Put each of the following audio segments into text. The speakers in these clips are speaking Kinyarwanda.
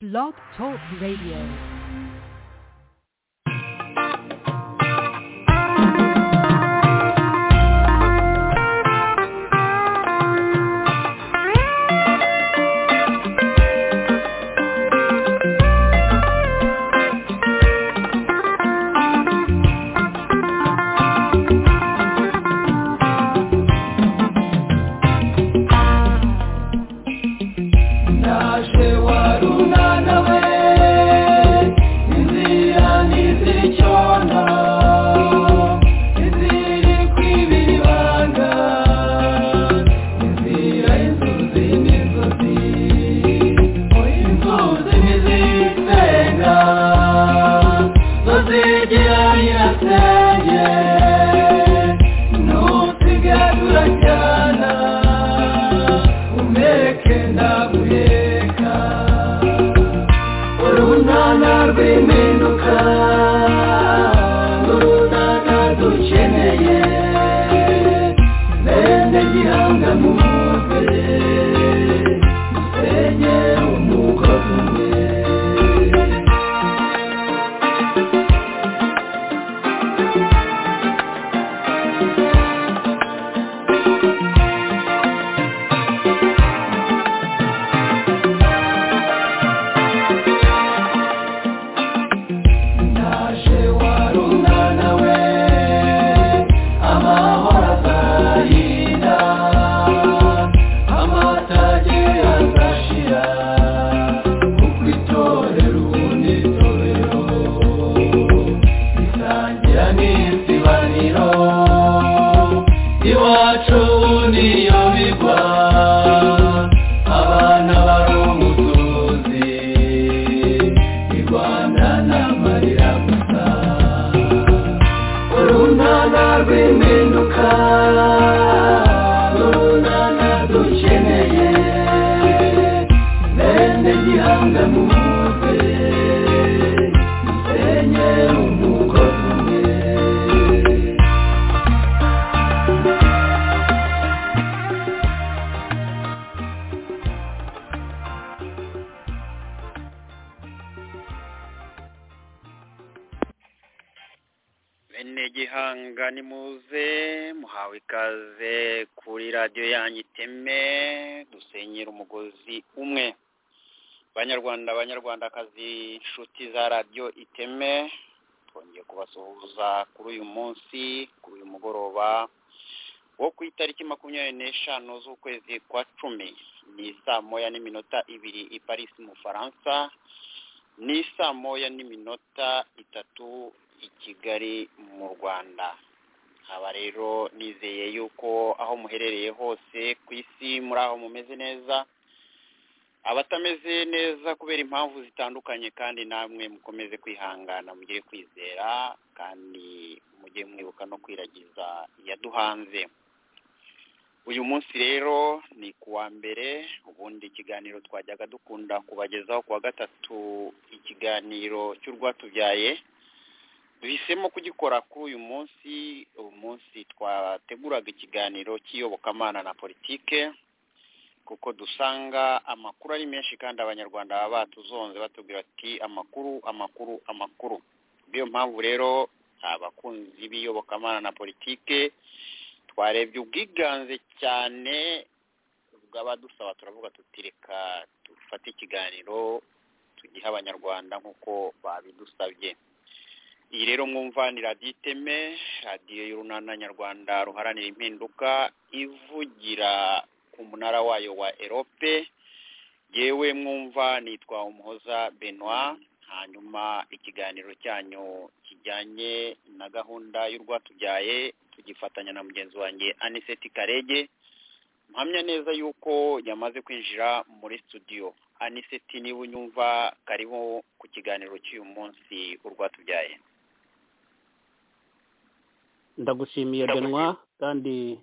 Blog Talk Radio. ndagushimiye benwa kandi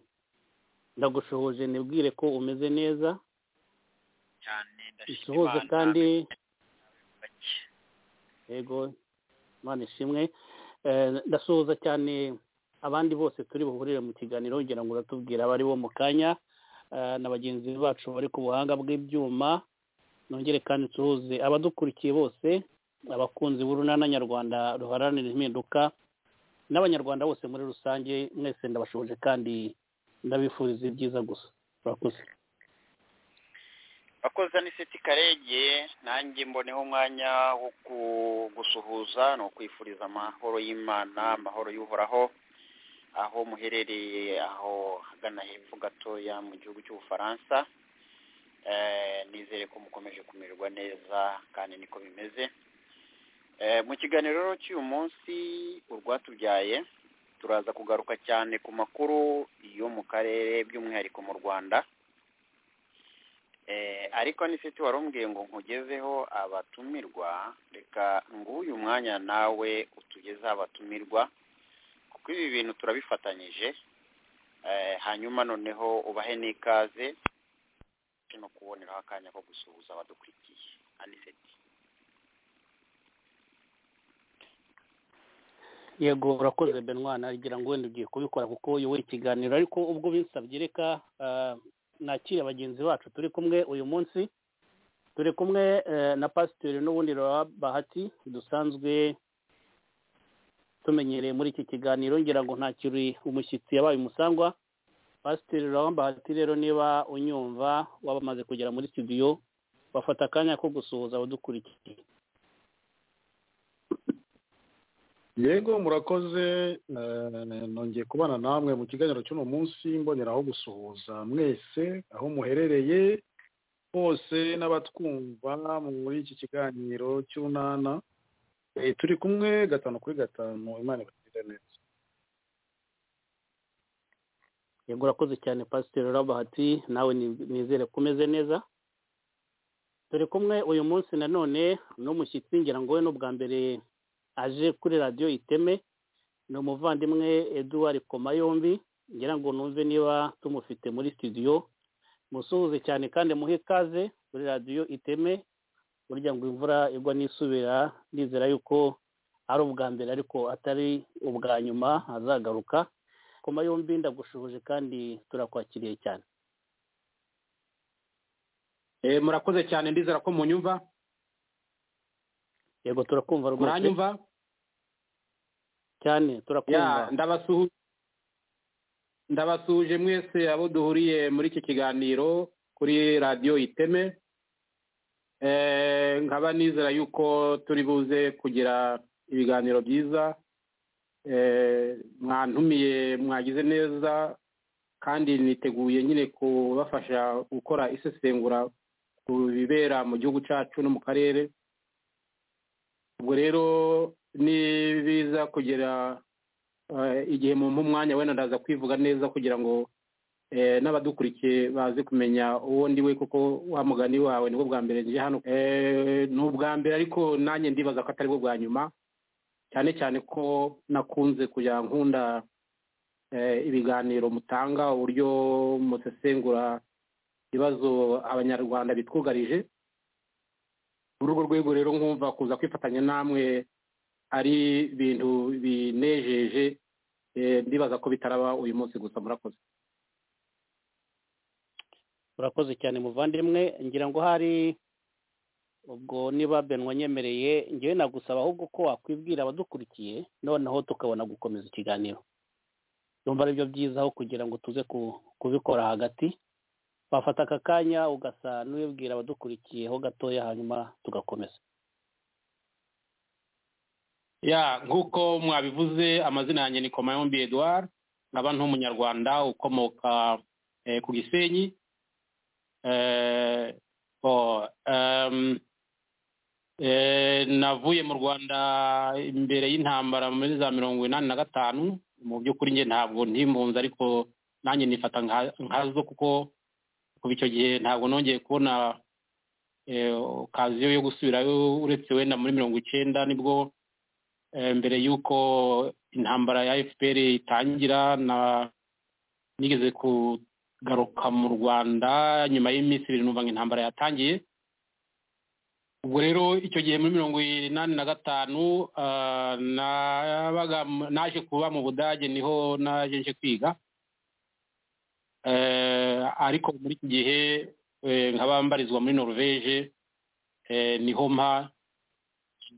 ndagushohoje nibwire ko umeze neza isuhuze kandi yego imana ishimwe ndasuhuza cyane abandi bose turi buhurire mu kiganiro ngira ngo uratubwira abari bo mu kanya na bagenzi bacu bari ku buhanga bw'ibyuma nongere kandi tuhuze abadukurikiye bose abakunzi b'urunana nyarwanda ruharanira impinduka n'abanyarwanda bose muri rusange mwese ndabashoboje kandi ndabifuriza ibyiza gusa urakoze bakoze ni seti karege nanjye mboneho umwanya wo gusuhuza ni ukwifuriza amahoro y'imana amahoro y'uhoraho aho muherereye aho hagana hepfo gatoya mu gihugu cy'ubufaransa nizere ko mukomeje kumererwa neza kandi niko bimeze mu kiganiro rero cy'uyu munsi urwatubyaye turaza kugaruka cyane ku makuru yo mu karere by'umwihariko mu rwanda ariko n'ifite wari umbwiye ngo nkugezeho abatumirwa reka nguyu mwanya nawe utugezeho abatumirwa kuko ibi bintu turabifatanyije hanyuma noneho ubahe n'ikaze no kuboneraho akanya ko gusuhuza abadukurikiye aniseti yego urakoze benwa nagira ngo wenda ugiye kubikora kuko uyoboye ikiganiro ariko ubwo binsabye reka nakira bagenzi bacu turi kumwe uyu munsi turi kumwe na pasiteri n'ubundi bahati dusanzwe tumenyereye muri iki kiganiro ngira ngo ntakiri umushyitsi yabaye umusangwa pasiteri bahati rero niba unyumva waba amaze kugera muri studio bafata akanya ko gusuhuza abadukurikiye yego murakoze nongeye kubana namwe mu kiganiro cy'uno munsi mboneraho gusuhuza mwese aho muherereye hose n'abatwumva muri iki kiganiro cy'unana turi kumwe gatanu kuri gatanu imana ibagire neza yego urakoze cyane pasiteri rabahati nawe nizere ko umeze neza turi kumwe uyu munsi nanone n'umushyitsi ngira ngo we n'ubwa mbere aje kuri radiyo iteme ni umuvandimwe eduwari koma yombi ngira ngo numve niba tumufite muri studio musuhuze cyane kandi muhe ikaze kuri radiyo iteme burya ngo imvura igwa n'isubira nizera yuko ari ubwa mbere ariko atari ubwa nyuma azagaruka koma yombi ndagushoboje kandi turakwakiriye cyane murakoze cyane ndizera ko munyumva yego turakumva rwose muranyumva cyane turakumva ndabasuhuje mwese abo duhuriye muri iki kiganiro kuri radiyo iteme nkaba nizera yuko turi buze kugira ibiganiro byiza mwantumiye mwagize neza kandi niteguye nyine kubafasha gukora isesengura ku bibera mu gihugu cyacu no mu karere ubwo rero ni biza kugera igihe mu umwanya wenda ndaza kwivuga neza kugira ngo n'abadukurikiye baze kumenya uwo ndi we kuko wa mugani wawe nibwo bwa mbere nje hano ni ubwa mbere ariko nanjye ndibaza ko atari bwo bwa nyuma cyane cyane ko nakunze kujya nkunda ibiganiro mutanga uburyo musesengura ibibazo abanyarwanda bitwugarije muri urwo rwego rero nkumva kuza kwifatanya namwe ari ibintu binejeje ndibaza ko bitaraba uyu munsi gusa murakoze urakoze cyane muvandimwe ngira ngo hari ubwo niba benwa nyemereye ngewe nagusaba ahubwo ko wakwibwira abadukurikiye noneho tukabona gukomeza ikiganiro yumva aribyo byiza aho kugira ngo tuze kubikora hagati wafata aka kanya ugasa n'ubibwira abadukurikiyeho gatoya hanyuma tugakomeza ya nk'uko mwabivuze amazina yanjye ni komayombi eduard nkaba n'umunyarwanda ukomoka ku gisenyi navuye mu rwanda imbere y'intambara muri za mirongo inani na gatanu mu by'ukuri njye ntabwo ntimpunze ariko nanjye nifata nkazo kuko kuva icyo gihe ntabwo nongeye kubona kaziyo yo gusubirayo uretse wenda muri mirongo icyenda nibwo mbere y'uko intambara ya fpr itangira nigeze kugaruka mu rwanda nyuma y'iminsi ibiri numva ngo intambara yatangiye ubwo rero icyo gihe muri mirongo inani na gatanu naje kuba mu budage niho naje nje kwiga ariko muri iki gihe nkaba mbarizwa muri norvege eh, niho mpa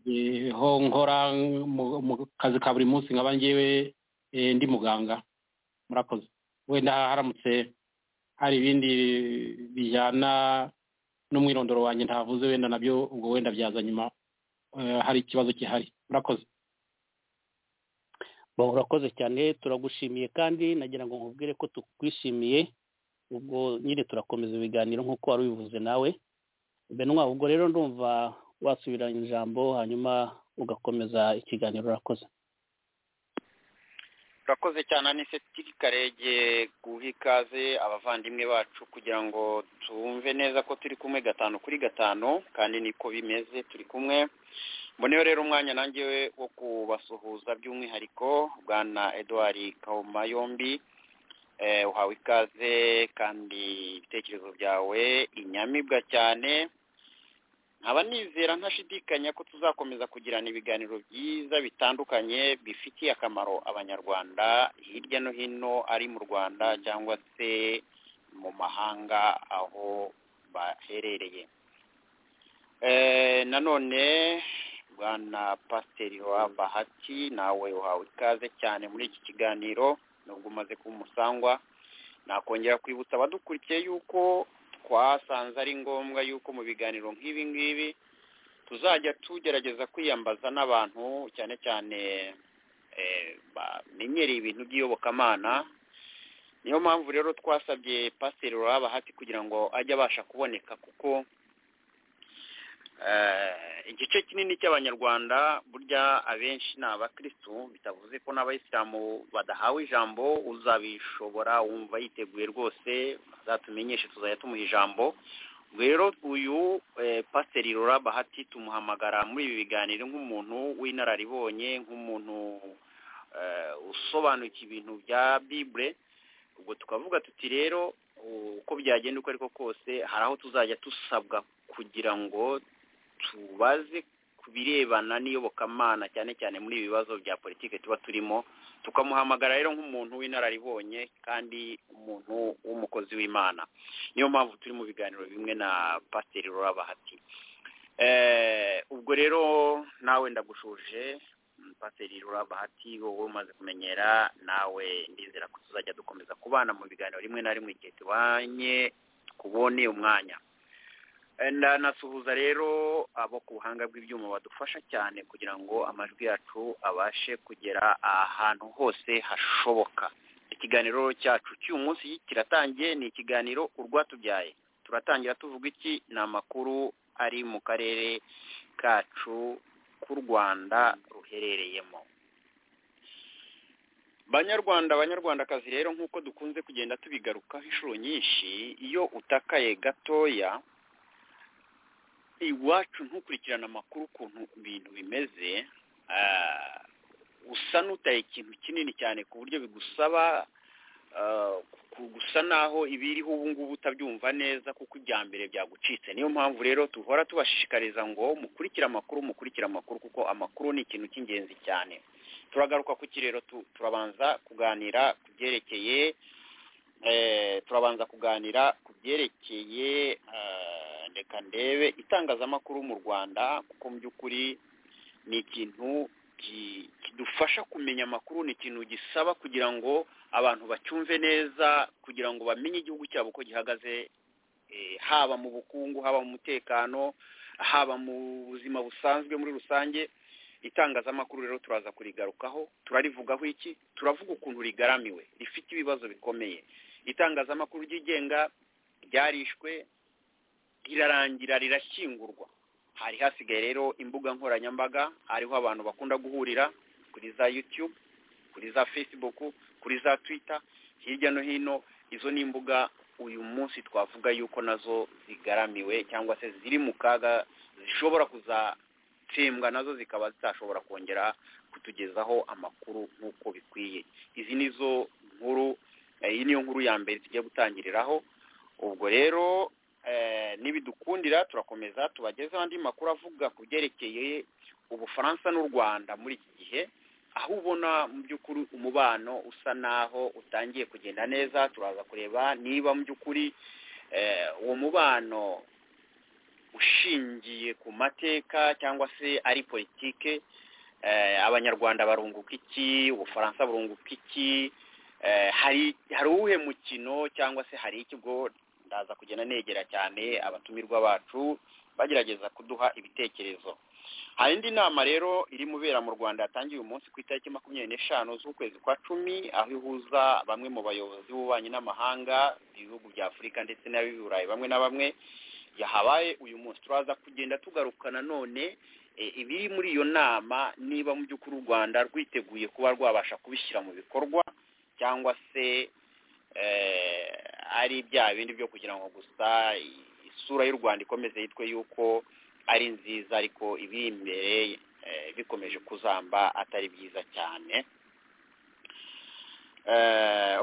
niho nkora mu- mu kazi ka buri munsi nkaba ngewe eh, ndi muganga murakoze wenda haramutse hari ibindi bijyana n'umwirondoro wanjye ntavuze wenda nabyo ubwo wenda byaza nyuma eh, hari ikibazo gihari murakoze Bo, urakoze cyane turagushimiye kandi nagira ngo nkubwire ko tukwishimiye ubwo nyine turakomeza ibiganiro nk'uko wari ubivuze nawe benwa ubwo rero ndumva wasubiranya ijambo hanyuma ugakomeza ikiganiro urakoze turakoze cyane anise karege guha ikaze abavandimwe bacu kugira ngo twumve neza ko turi kumwe gatanu kuri gatanu kandi niko bimeze turi kumwe mboneho rero umwanya nanjye wo kubasuhuza by'umwihariko bwana eduard kauma yombi eh, uhawe ikaze kandi ibitekerezo byawe inyamibwa cyane nkaba nizera ntashidikanya ko tuzakomeza kugirana ibiganiro byiza bitandukanye bifitiye akamaro abanyarwanda hirya no hino ari mu rwanda cyangwa se mu mahanga aho baherereye Eh, nanone bwana pasiteri wa bahati nawe uhawe ikaze cyane muri iki kiganiro nubwo umaze kuba umusangwa nakongera kwibutsa abadukurikiye yuko twasanze ari ngombwa yuko mu biganiro nk'ibi ngibi tuzajya tugerageza kwiyambaza n'abantu cyane cyane eh, bamenyereye ibintu by'iyobokamana niyo mpamvu rero twasabye pasiteri uraba hati kugira ngo ajye abasha kuboneka kuko eh, igice kinini cy'abanyarwanda burya abenshi ni abakirisitu bitavuze ko n'abayisilamu badahawe ijambo uzabishobora wumva yiteguye rwose azatumenyeshe tuzajya tumuha ijambo ubwo rero uyu eh, pasiteri rura bahati tumuhamagara muri ibi biganiro nk'umuntu w'inararibonye nk'umuntu eh, usobanukiwe ibintu bya bibure ubwo tukavuga tuti rero uko byagenda uko ariko kose hari aho tuzajya dusabwa kugira ngo tubaze ku birebana n'iyobokamana cyane cyane muri ibi bibazo bya politiki tuba turimo tukamuhamagara rero nk'umuntu w'inararibonye kandi umuntu w'umukozi w'imana niyo mpamvu turi mu biganiro bimwe na pasiteri rurabahati ubwo rero nawe ndagushuje mm, pasiteri rurabahati wowe umaze kumenyera nawe ndizera ko tuzajya dukomeza kubana mu biganiro rimwe na rimwe igihe tubanye kubone umwanya ndanasuhuza rero abo ku buhanga bw'ibyuma badufasha cyane kugira ngo amajwi yacu abashe kugera ahantu hose hashoboka ikiganiro cyacu cy'uyu munsi kiratangiye ni ikiganiro urwatubyaye turatangira tuvuga iki ni amakuru ari mu karere kacu k'u rwanda ruherereyemo banyarwanda banyarwandakazi rero nk'uko dukunze kugenda tubigarukaho inshuro nyinshi iyo utakaye gatoya iwacu ntukurikirane amakuru ukuntu ibintu bimeze ah, usa n'utaye ikintu kinini cyane ku buryo bigusaba ah, ku- gusa naho ibiriho ubu ngubu utabyumva neza kuko ibya mbere byagucitse niyo mpamvu rero duhora tubashishikariza ngo mukurikire amakuru mukurikire amakuru kuko amakuru ni ikintu cy'ingenzi cyane turagaruka ku kirero tu- turabanza kuganira ku byerekeye eh, turabanza kuganira ku byerekeye eh, reka ndebe itangazamakuru mu rwanda kuko mu by'ukuri ni ikintu ki- kidufasha kumenya amakuru ni ikintu gisaba kugira ngo abantu bacyumve neza kugira ngo bamenye igihugu cyabo uko gihagaze eh, haba mu bukungu haba mu mutekano haba mu buzima busanzwe muri rusange itangazamakuru rero turaza kurigarukaho turarivugaho iki turavuga ukuntu rigaramiwe rifite ibibazo bikomeye itangazamakuru ryigenga ryarishwe rirarangira rirashyingurwa hari hasigaye rero imbuga nkoranyambaga hariho abantu bakunda guhurira kuri za yutube kuri za facebook kuri za twitter hirya no hino izo ni imbuga uyu munsi twavuga yuko nazo zigaramiwe cyangwa se ziri mu kaga zishobora kuzatsembwa nazo zikaba zitashobora kongera kutugezaho amakuru nk'uko bikwiye izi ni zo nkuru eh, iyi niyo nkuru ya mbere tugiye gutangiriraho ubwo rero eh, nibidukundira turakomeza tubagezeho andi makuru avuga ku byerekeye ubufaransa n'u rwanda muri iki gihe aho ubona mu by'ukuri umubano usa naho utangiye kugenda neza turaza kureba niba mu by'ukuri eh, uwo mubano ushingiye ku mateka cyangwa se ari politike abanyarwanda barunguka iki ubufaransa burunguka iki hari hari uwuhe mukino cyangwa se hari ikigo ndaza kugenda negera cyane abatumirwa bacu bagerageza kuduha ibitekerezo hari indi nama rero iri mubera mu rwanda yatangiye uyu munsi ku itariki makumyabiri n'eshanu z'ukwezi kwa cumi aho ihuza bamwe mu bayobozi b'ububanyi n'amahanga ibihugu bya afurika ndetse n'ab'i bamwe na bamwe yahabaye uyu munsi turaza kugenda tugaruka nanone ibiri muri iyo nama niba mu by'ukuri u rwanda rwiteguye kuba rwabasha kubishyira mu bikorwa cyangwa se ari bya bindi byo kugira ngo gusa isura y'u rwanda ikomeze yitwe yuko ari nziza ariko ibiri imbere bikomeje kuzamba atari byiza cyane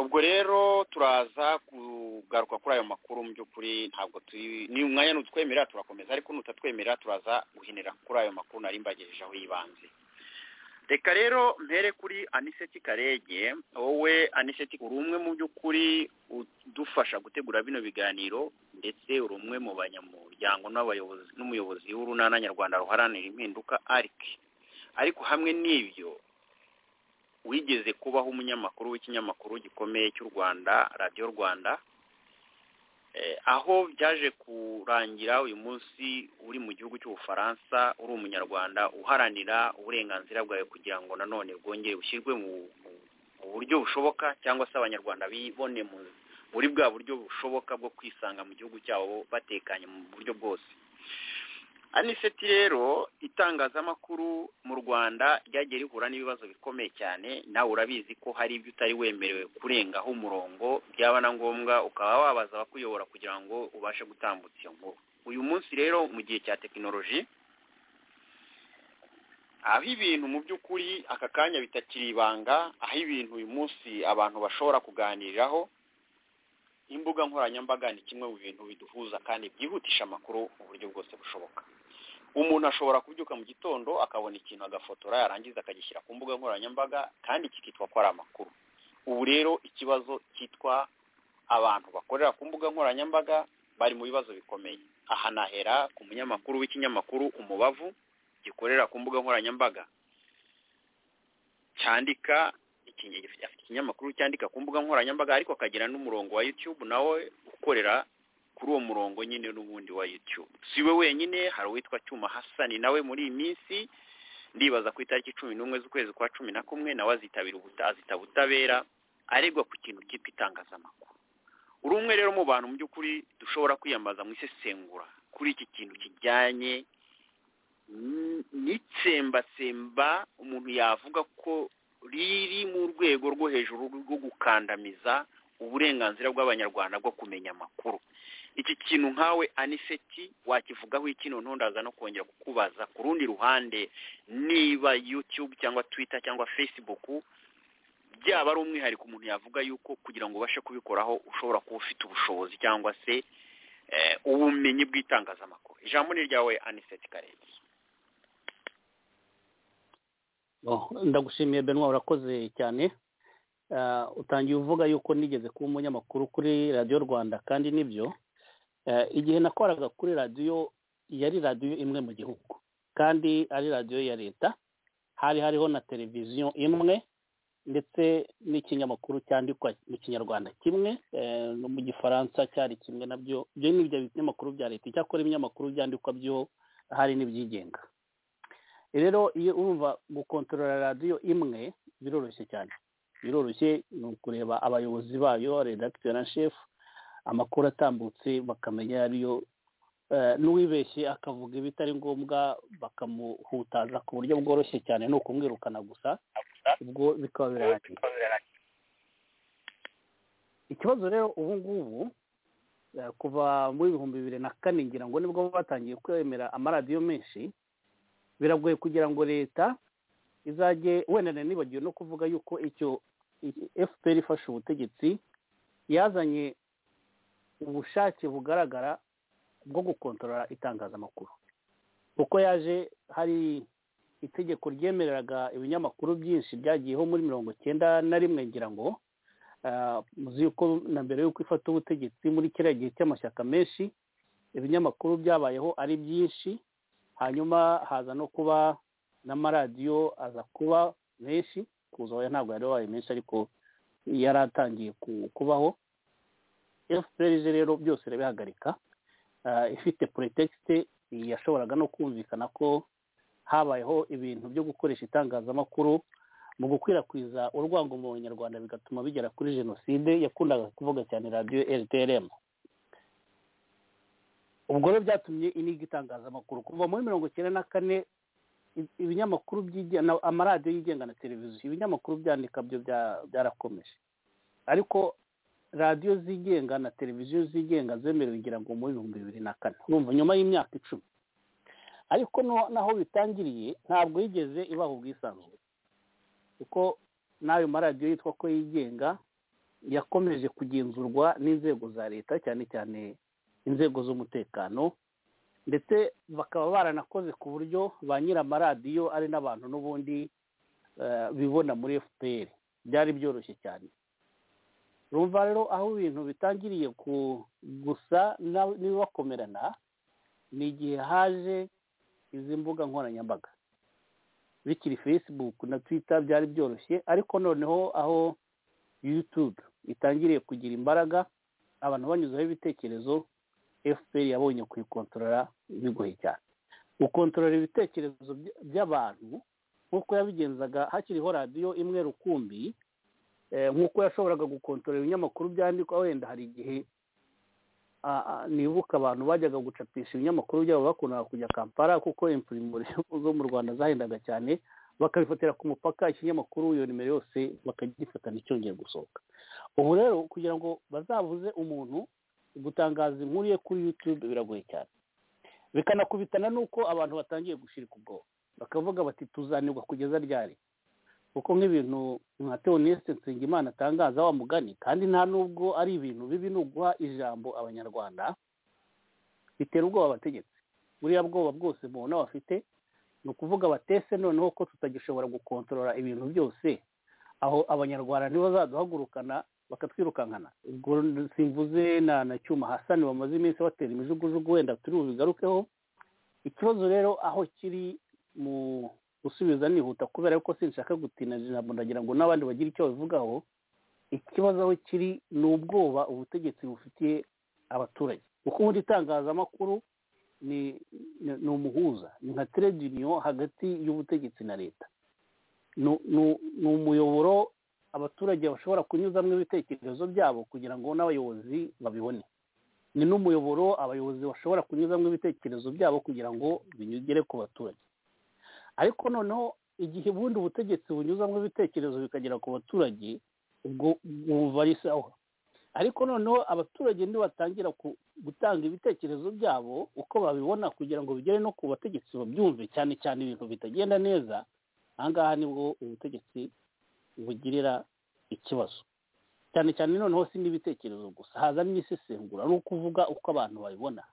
ubwo rero turaza kugaruka kuri ayo makuru mu by'ukuri ntabwo turi ni umwanya n'utwemera turakomeza ariko nutatwemera turaza guhinira kuri ayo makuru nari mbagejejeho y'ibanze reka rero mpere kuri aniseti karege wowe aniseti uri umwe mu by'ukuri udufasha gutegura bino biganiro ndetse uri umwe mu banyamuryango n'abayobozi n'umuyobozi w'urunana nyarwanda ruharanira impinduka arike ariko hamwe n'ibyo wigeze kubaho umunyamakuru w'ikinyamakuru gikomeye cy'u rwanda radiyo rwanda aho byaje kurangira uyu munsi uri mu gihugu cy'ubufaransa uri umunyarwanda uharanira uburenganzira bwawe kugira ngo nanone bwongere bushyirwe mu buryo bushoboka cyangwa se abanyarwanda bibone muri bwa buryo bushoboka bwo kwisanga mu gihugu cyabo batekanye mu buryo bwose aniseti rero itangazamakuru mu rwanda ryagiye rihura n'ibibazo bikomeye cyane nawe urabizi ko hari ibyo utari wemerewe kurengaho umurongo byaba na ngombwa ukaba wabaza abakuyobora kugira ngo ubashe gutambutsa iyo nkuru uyu munsi rero mu gihe cya tekinoloji aho ibintu mu by'ukuri aka kanya bitakiri ibanga aho ibintu uyu munsi abantu bashobora kuganiriraho imbuga nkoranyambaga ni kimwe mu bintu biduhuza kandi byihutisha amakuru mu buryo bwose bushoboka umuntu ashobora kubyuka mu gitondo akabona ikintu agafotora yarangiza akagishyira ku mbuga nkoranyambaga kandi kikitwa ko ari amakuru ubu rero ikibazo cyitwa abantu bakorera ku mbuga nkoranyambaga bari mu bibazo bikomeye aha nahera ku munyamakuru w'ikinyamakuru umubavu gikorera ku mbuga nkoranyambaga cyandika afite ikinyamakuru cyandika ku mbuga nkoranyambaga ariko akagira n'umurongo wa yutube nawe ukorera kuri uwo murongo nyine n'ubundi wa yutube si we wenyine hari uwitwa cyuma hasani nawe muri iyi minsi ndibaza ku itariki cumi n'umwe z'ukwezi kwa cumi na kumwe nawe azitabira ubutabera aregwa ku kintu cyitwa itangazamakuru uri umwe rero mu bantu mu by'ukuri dushobora kwiyambaza mu isesengura kuri iki kintu kijyanye n'itsembatsemba umuntu yavuga ko riri mu rwego rwo hejuru rwo gukandamiza uburenganzira bw'abanyarwanda bwo kumenya amakuru iki kintu nkawe aniseti wakivugaho iki noneho ndaza no kongera kukubaza ku rundi ruhande niba yutube cyangwa twita cyangwa fesibuku byaba ari umwihariko umuntu yavuga yuko kugira ngo ubashe kubikoraho ushobora kuba ufite ubushobozi cyangwa se ubumenyi bw'itangazamakuru ijambo ni ryawe aniseti karenzi ndagushimiye benwa urakoze cyane utangiye uvuga yuko nigeze kuba umunyamakuru kuri radiyo rwanda kandi nibyo igihe nakoraga kuri radiyo yari radiyo imwe mu gihugu kandi ari radiyo ya leta hari hariho na televiziyo imwe ndetse n'ikinyamakuru cyandikwa mu kinyarwanda kimwe no mu gifaransa cyari kimwe nabyo ibyo ni ibyo binyamakuru bya leta icyakora ibinyamakuru byandikwa byo hari n'ibyigenga rero iyo urumva gukontorora radiyo imwe biroroshye cyane biroroshye ni ukureba abayobozi bayo redakiteri na shefu amakuru atambutse bakamenya ariyo n'uwibeshye akavuga ibitari ngombwa bakamuhutaza ku buryo bworoshye cyane ni ukumwirukana gusa ubwo bikaba birarangiye ikibazo rero ubu ngubu kuva muri ibihumbi bibiri na kane ngira ngo nibwo batangiye kwemera amaradiyo menshi biragoye kugira ngo leta izajye wenda nibagiwe no kuvuga yuko icyo fpr ifashe ubutegetsi yazanye ubushake bugaragara bwo gukontorora itangazamakuru kuko yaje hari itegeko ryemereraga ibinyamakuru byinshi byagiyeho muri mirongo icyenda na rimwe ngira ngo muzi yuko na mbere y'uko ifata ubutegetsi muri kiriya gihe cy'amashyaka menshi ibinyamakuru byabayeho ari byinshi hanyuma haza no kuba n'amaradiyo aza kuba menshi kuzaho ntabwo yari wabaye menshi ariko yari atangiye kubaho fpr rero byose irabihagarika ifite porotegite yashoboraga no kumvikana ko habayeho ibintu byo gukoresha itangazamakuru mu gukwirakwiza urwango mu banyarwanda bigatuma bigera kuri jenoside yakundaga kuvuga cyane radiyo rtrm ubwo rero byatumye iniga itangazamakuru kuva muri mirongo icyenda na kane ibinyamakuru byigenga amaradiyo yigenga na televiziyo ibinyamakuru byandika byo byarakomeje ariko radiyo zigenga na televiziyo zigenga zemerewe ngira ngo muri bihumbi bibiri na kane urumva nyuma y'imyaka icumi ariko naho bitangiriye ntabwo yigeze ibaho ubwisanzure kuko n'ayo maradiyo yitwa ko yigenga yakomeje kugenzurwa n'inzego za leta cyane cyane inzego z'umutekano ndetse bakaba baranakoze ku buryo ba nyir'amaradiyo ari n'abantu n'ubundi bibona muri fpr byari byoroshye cyane rumva rero aho ibintu bitangiriye gusa n'ibibakomerana ni igihe haje izi mbuga nkoranyambaga bikiri facebook na twitter byari byoroshye ariko noneho aho youtube itangiriye kugira imbaraga abantu banyuzeho ibitekerezo fpr yabonye kuyikontorora bigoye cyane gukontorora ibitekerezo by'abantu nk'uko yabigenzaga hakiriho radiyo imwe rukumbi nk'uko yashoboraga gukontorora ibinyamakuru byandikwa wenda hari igihe nibuka abantu bajyaga gucapisha ibinyamakuru byabo bakundaga kujya kampala kuko impurimure zo mu rwanda zahendaga cyane bakabifatira ku mupaka ikinyamakuru iyo nimero yose bakagifata nticyongere gusohoka ubu rero kugira ngo bazabuze umuntu gutangaza inkuru ye kuri yutube biragoye cyane bikanakubitana n'uko abantu batangiye gushirika ubwoba bakavuga bati tuzanirwa kugeza ryari kuko nk'ibintu nka teonisite nsengimana atangaza wa mugani kandi nta nubwo ari ibintu bibi ni uguha ijambo abanyarwanda bitera ubwoba abategetsi buriya bwoba bwose mubona bafite ni ukuvuga batese noneho ko tutagishobora gukontorora ibintu byose aho abanyarwanda ntibazaduhagurukana bakatwirukankana ubwo simvuze na na cyuma hasani bamaze iminsi batera imijugujugu wenda turi bubigarukeho ikibazo rero aho kiri mu gusubiza nihuta kubera yuko sinshaka gutina ijambo ndagira ngo n'abandi bagire icyo babivugaho ikibazo aho kiri ni ubwoba ubutegetsi bufitiye abaturage kuko ubundi itangazamakuru ni ni umuhuza ni nka trade union hagati y'ubutegetsi na leta ni umuyoboro abaturage bashobora kunyuzamo ibitekerezo byabo kugira ngo n'abayobozi babibone ni n'umuyoboro abayobozi bashobora kunyuzamo ibitekerezo byabo kugira ngo binyugere ku baturage ariko noneho igihe ubundi ubutegetsi bunyuzamo ibitekerezo bikagera ku baturage ubwo bumva risaho ariko noneho abaturage ntibatangira gutanga ibitekerezo byabo uko babibona kugira ngo bigere no ku bategetsi babyumve cyane cyane ibintu bitagenda neza aha ngaha nibwo ubutegetsi bugirira ikibazo cyane cyane noneho si n'ibitekerezo gusa haza n'isesengura ni ukuvuga uko abantu babibona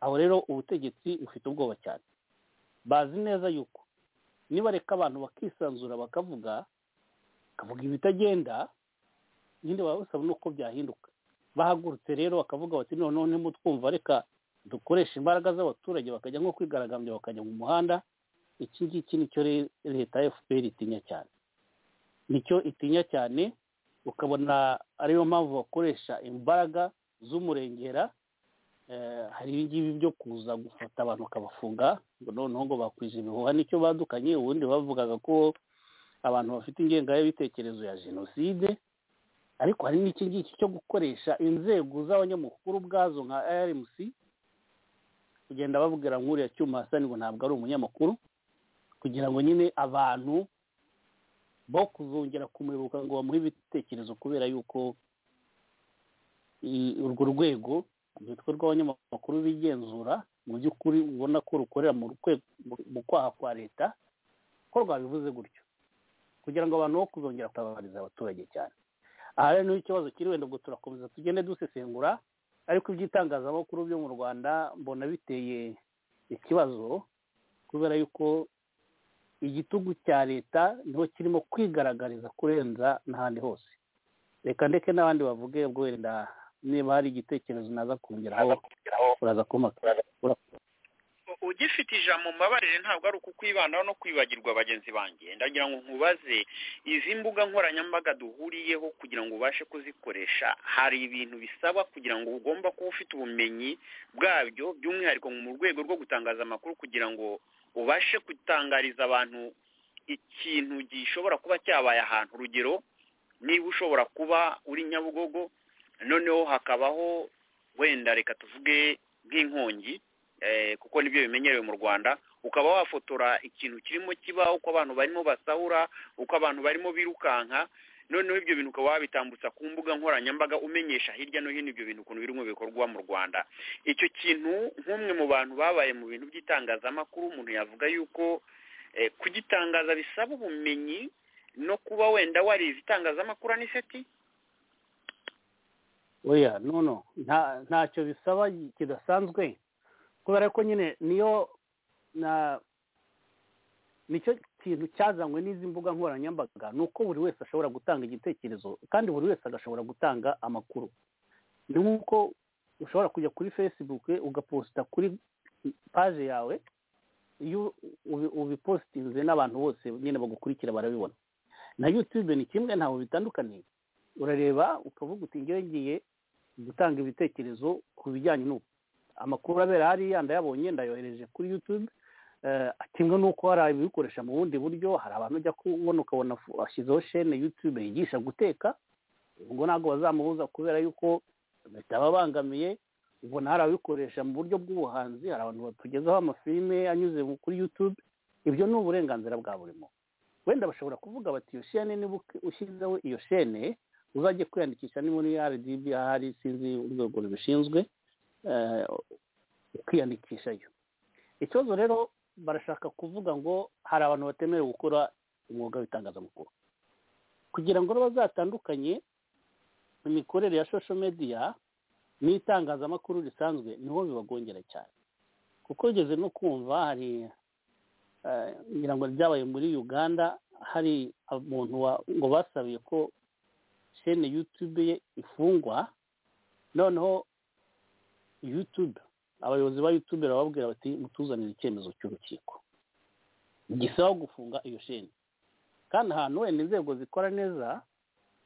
aho rero ubutegetsi bufite ubwoba cyane bazi neza yuko nibareka abantu bakisanzura bakavuga bakavuga ibitagenda nyine baba basaba n'uko byahinduka bahagurutse rero bakavuga bati noneho nimutwumva reka dukoreshe imbaraga z'abaturage bakajya nko kwigaragambya bakajya mu muhanda iki ngiki nicyo leta ya fpr itinya cyane nicyo itinya cyane ukabona ariyo mpamvu bakoresha imbaraga z'umurengera hari ibingibi byo kuza gufata abantu bakabafunga ngo noneho ngo bakwije ibihuha nicyo badukanye ubundi bavugaga ko abantu bafite ingengabitekerezo ya jenoside ariko hari n'iki ngiki cyo gukoresha inzego z'abanyamakuru ubwazo nka rmc kugenda babwira nk'uriya cyuma hasa ngo ntabwo ari umunyamakuru kugira ngo nyine abantu bo kuzongera kumuyoboka ngo bamuhe ibitekerezo kubera yuko urwo rwego urwitwa rw'abanyamakuru bigenzura mu by'ukuri ubona ko rukorera mu kwaha kwa leta ko rwabivuze gutyo kugira ngo abantu bo kuzongera kutabariza abaturage cyane aha rero niho ikibazo kiri wenda ubwo turakomeza tugende dusesengura ariko iby'itangazamakuru byo mu rwanda mbona biteye ikibazo kubera yuko igitugu cya leta niho kirimo kwigaragariza kurenza n'ahandi hose reka ndeke n'abandi bavuge wenda niba hari igitekerezo naza kongeraho uraza kumpa ugifite ijambo mbabarire ntabwo ari ukukwibanaho no kwibagirwa bagenzi banjye ndagira ngo nkubaze izi mbuga nkoranyambaga duhuriyeho kugira ngo ubashe kuzikoresha hari ibintu bisaba kugira ngo ugomba kuba ufite ubumenyi bwabyo by'umwihariko mu rwego rwo gutangaza amakuru kugira ngo ubashe gutangariza abantu ikintu gishobora kuba cyabaye ahantu urugero niba ushobora kuba uri nyabugogo noneho hakabaho wenda reka tuvuge nk'inkongi kuko nibyo bimenyerewe mu rwanda ukaba wafotora ikintu kirimo kiba uko abantu barimo basahura uko abantu barimo birukanka noneho ibyo bintu ukaba wabitambutsa ku mbuga nkoranyambaga umenyesha hirya no hino ibyo bintu ukuntu birimo bikorwa mu rwanda icyo kintu nk'umwe mu bantu babaye mu bintu by'itangazamakuru umuntu yavuga yuko kugitangaza bisaba ubumenyi no kuba wenda warize itangazamakuru aniseti oya nono nta ntacyo bisaba kidasanzwe kubera ko nyine niyo na nicyo kintu cyazanywe n'izi mbuga nkoranyambaga ni uko buri wese ashobora gutanga igitekerezo kandi buri wese agashobora gutanga amakuru ni nk'uko ushobora kujya kuri fesibuke ugaposita kuri paje yawe iyo ubipositinze n'abantu bose nyine bagukurikira barabibona na yutube ni kimwe ntabwo bitandukaniye urareba ukavuga uti ngewe ngiye gutanga ibitekerezo ku bijyanye n'ubu amakuru abera hariya ndayabonye ndayohereje kuri yutube kimwe n'uko hari ababikoresha mu bundi buryo hari abantu ujya kubona ukabona ashyizeho shene yutube yigisha guteka ubwo ntabwo bazamubuza kubera yuko bitababangamiye ubona hari ababikoresha mu buryo bw'ubuhanzi hari abantu batugezaho amafilime anyuze kuri yutube ibyo ni uburenganzira bwa buri muntu wenda bashobora kuvuga bati iyo shene niba ushyizeho iyo shene uzajye kwiyandikisha niba muri rdb ahari sinzi urwego rubishinzwe kwiyandikishayo ikibazo rero barashaka kuvuga ngo hari abantu batemerewe gukora umwuga w'itangazamakuru kugira ngo bazatandukanye imikorere ya social media n'itangazamakuru risanzwe niho bibagongera cyane kuko ugeze no kumva hari ngira ngo ryabaye muri uganda hari umuntu ngo basabiye ko shene yutube ye ifungwa noneho yutube abayobozi ba yutube barababwira bati mutuzanire icyemezo cy'urukiko gisaba gufunga iyo sheni kandi ahantu wenda inzego zikora neza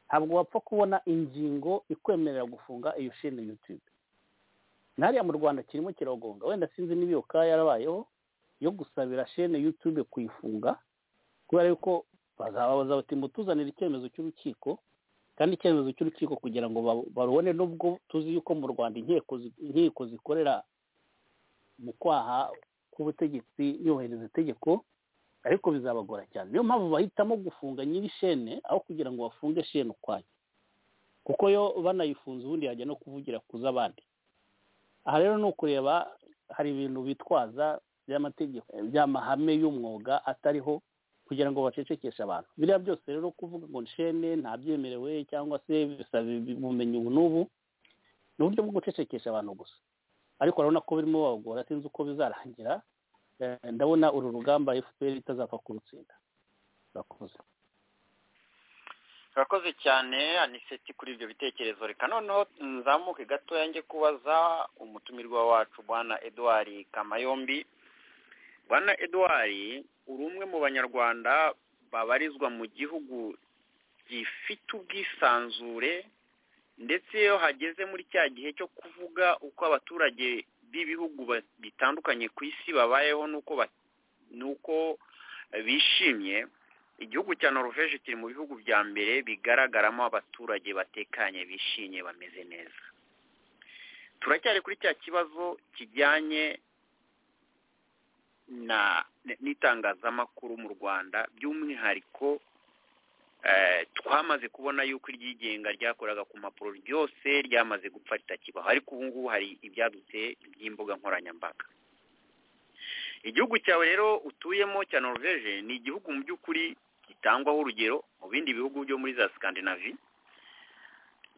ntabwo wapfa kubona ingingo ikwemerera gufunga iyo sheni yutube hariya mu rwanda kirimo kiragonga wenda sinzi niba iyo kaya yarabayeho yo gusabira sheni yutube kuyifunga kubera yuko bazababaza bati mutuzanire icyemezo cy'urukiko kandi icyemezo cy'urukiko kugira ngo barubone nubwo tuzi yuko mu rwanda inkiko zikorera mu kwaha k'ubutegetsi yubahiriza itegeko ariko bizabagora cyane niyo mpamvu bahitamo gufunga nyiri shene aho kugira ngo bafunge shene ukwayo kuko yo banayifunze ubundi yajya no kuvugira ku z'abandi aha rero ni ukureba hari ibintu bitwaza by'amategeko by'amahame y'umwuga atariho kugira ngo bacecekeshe abantu biriya byose rero kuvuga ngo nshene ntabyemerewe cyangwa se bisaba ubumenyi ubu n'ubu ni uburyo bwo gucecekesha abantu gusa ariko urabona ko birimo babagora sinzi uko bizarangira ndabona uru rugamba fpr itazapfa kurutsinda urakoze urakoze cyane aniseti kuri ibyo bitekerezo reka noneho nzamuke gatoya njye kubaza umutumirwa wacu bwana eduwari kamayombi bwana eduwari uri umwe mu banyarwanda babarizwa mu gihugu gifite ubwisanzure ndetse iyo hageze muri cya gihe cyo kuvuga uko abaturage b'ibihugu bitandukanye ku isi babayeho n'uko bishimye igihugu cya noruveje kiri mu bihugu bya mbere bigaragaramo abaturage batekanye bishimye bameze neza turacyari kuri cya kibazo kijyanye n'itangazamakuru mu rwanda by'umwihariko twamaze kubona yuko iryigenga ryakoraga ku mpapuro ryose ryamaze gupfa ritakibaho ariko ubu ngubu hari ibyadutse by'imbuga nkoranyambaga igihugu cyawe rero utuyemo cya noruveje ni igihugu mu by'ukuri gitangwaho urugero mu bindi bihugu byo muri za sikandinavi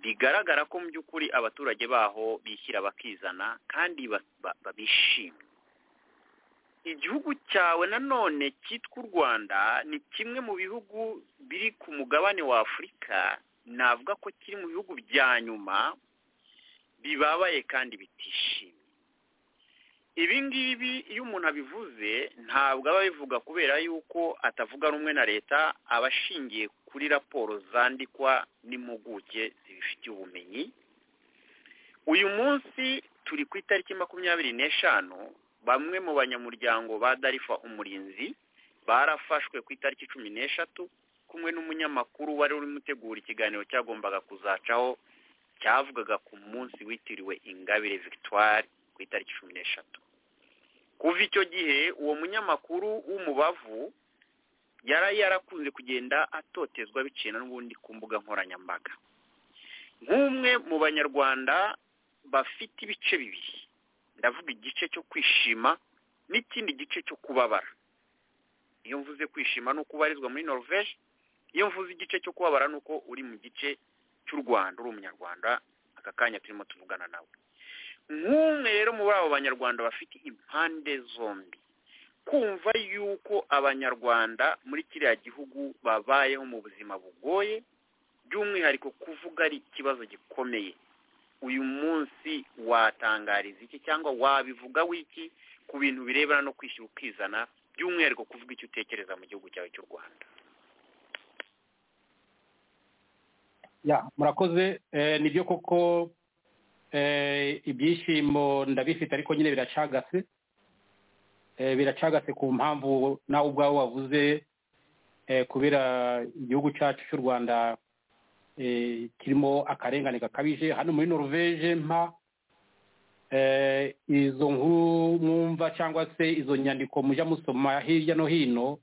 bigaragara ko mu by'ukuri abaturage baho bishyira bakizana kandi babishimye igihugu cyawe nanone cyitwa u rwanda ni kimwe mu bihugu biri ku mugabane wa afurika navuga ko kiri mu bihugu bya nyuma bibabaye kandi bitishimye ibi ngibi iyo umuntu abivuze ntabwo aba abivuga kubera yuko atavuga rumwe na leta aba ashingiye kuri raporo zandikwa n'impuguke zibifitiye ubumenyi uyu munsi turi ku itariki makumyabiri n'eshanu bamwe mu banyamuryango ba darifa umurinzi barafashwe ku itariki cumi n'eshatu kumwe n'umunyamakuru wari urimo utegura ikiganiro cyagombaga kuzacaho cyavugaga ku munsi witiriwe ingabire victoire ku itariki cumi n'eshatu kuva icyo gihe uwo munyamakuru w'umubavu yari yarakunze kugenda atotezwa biciye n'ubundi ku mbuga nkoranyambaga nk'umwe mu banyarwanda bafite ibice bibiri ndavuga igice cyo kwishima n'ikindi gice cyo kubabara iyo mvuze kwishima ni uko ubarizwa muri norvege iyo mvuze igice cyo kubabara ni uko uri mu gice cy'u rwanda uri umunyarwanda aka kanya turimo tuvugana nawe nk'umwe rero muri abo banyarwanda bafite impande zombi kumva yuko abanyarwanda muri kiriya gihugu babayeho mu buzima bugoye by'umwihariko kuvuga ari ikibazo gikomeye uyu munsi watangariza iki cyangwa wabivuga wiki ku bintu birebana no kwishyura ukizana by'umwihariko kuvuga icyo utekereza mu gihugu cyawe cy'u rwanda ya murakoze nibyo koko ibyishimo ndabifite ariko nyine biracagase biracagase ku mpamvu nawe ubwawe wavuze kubera igihugu cyacu cy'u rwanda kirimo akarengane gakabije hano muri norvege mpa izo nkuru mwumva cyangwa se izo nyandiko mujya musoma hirya no hino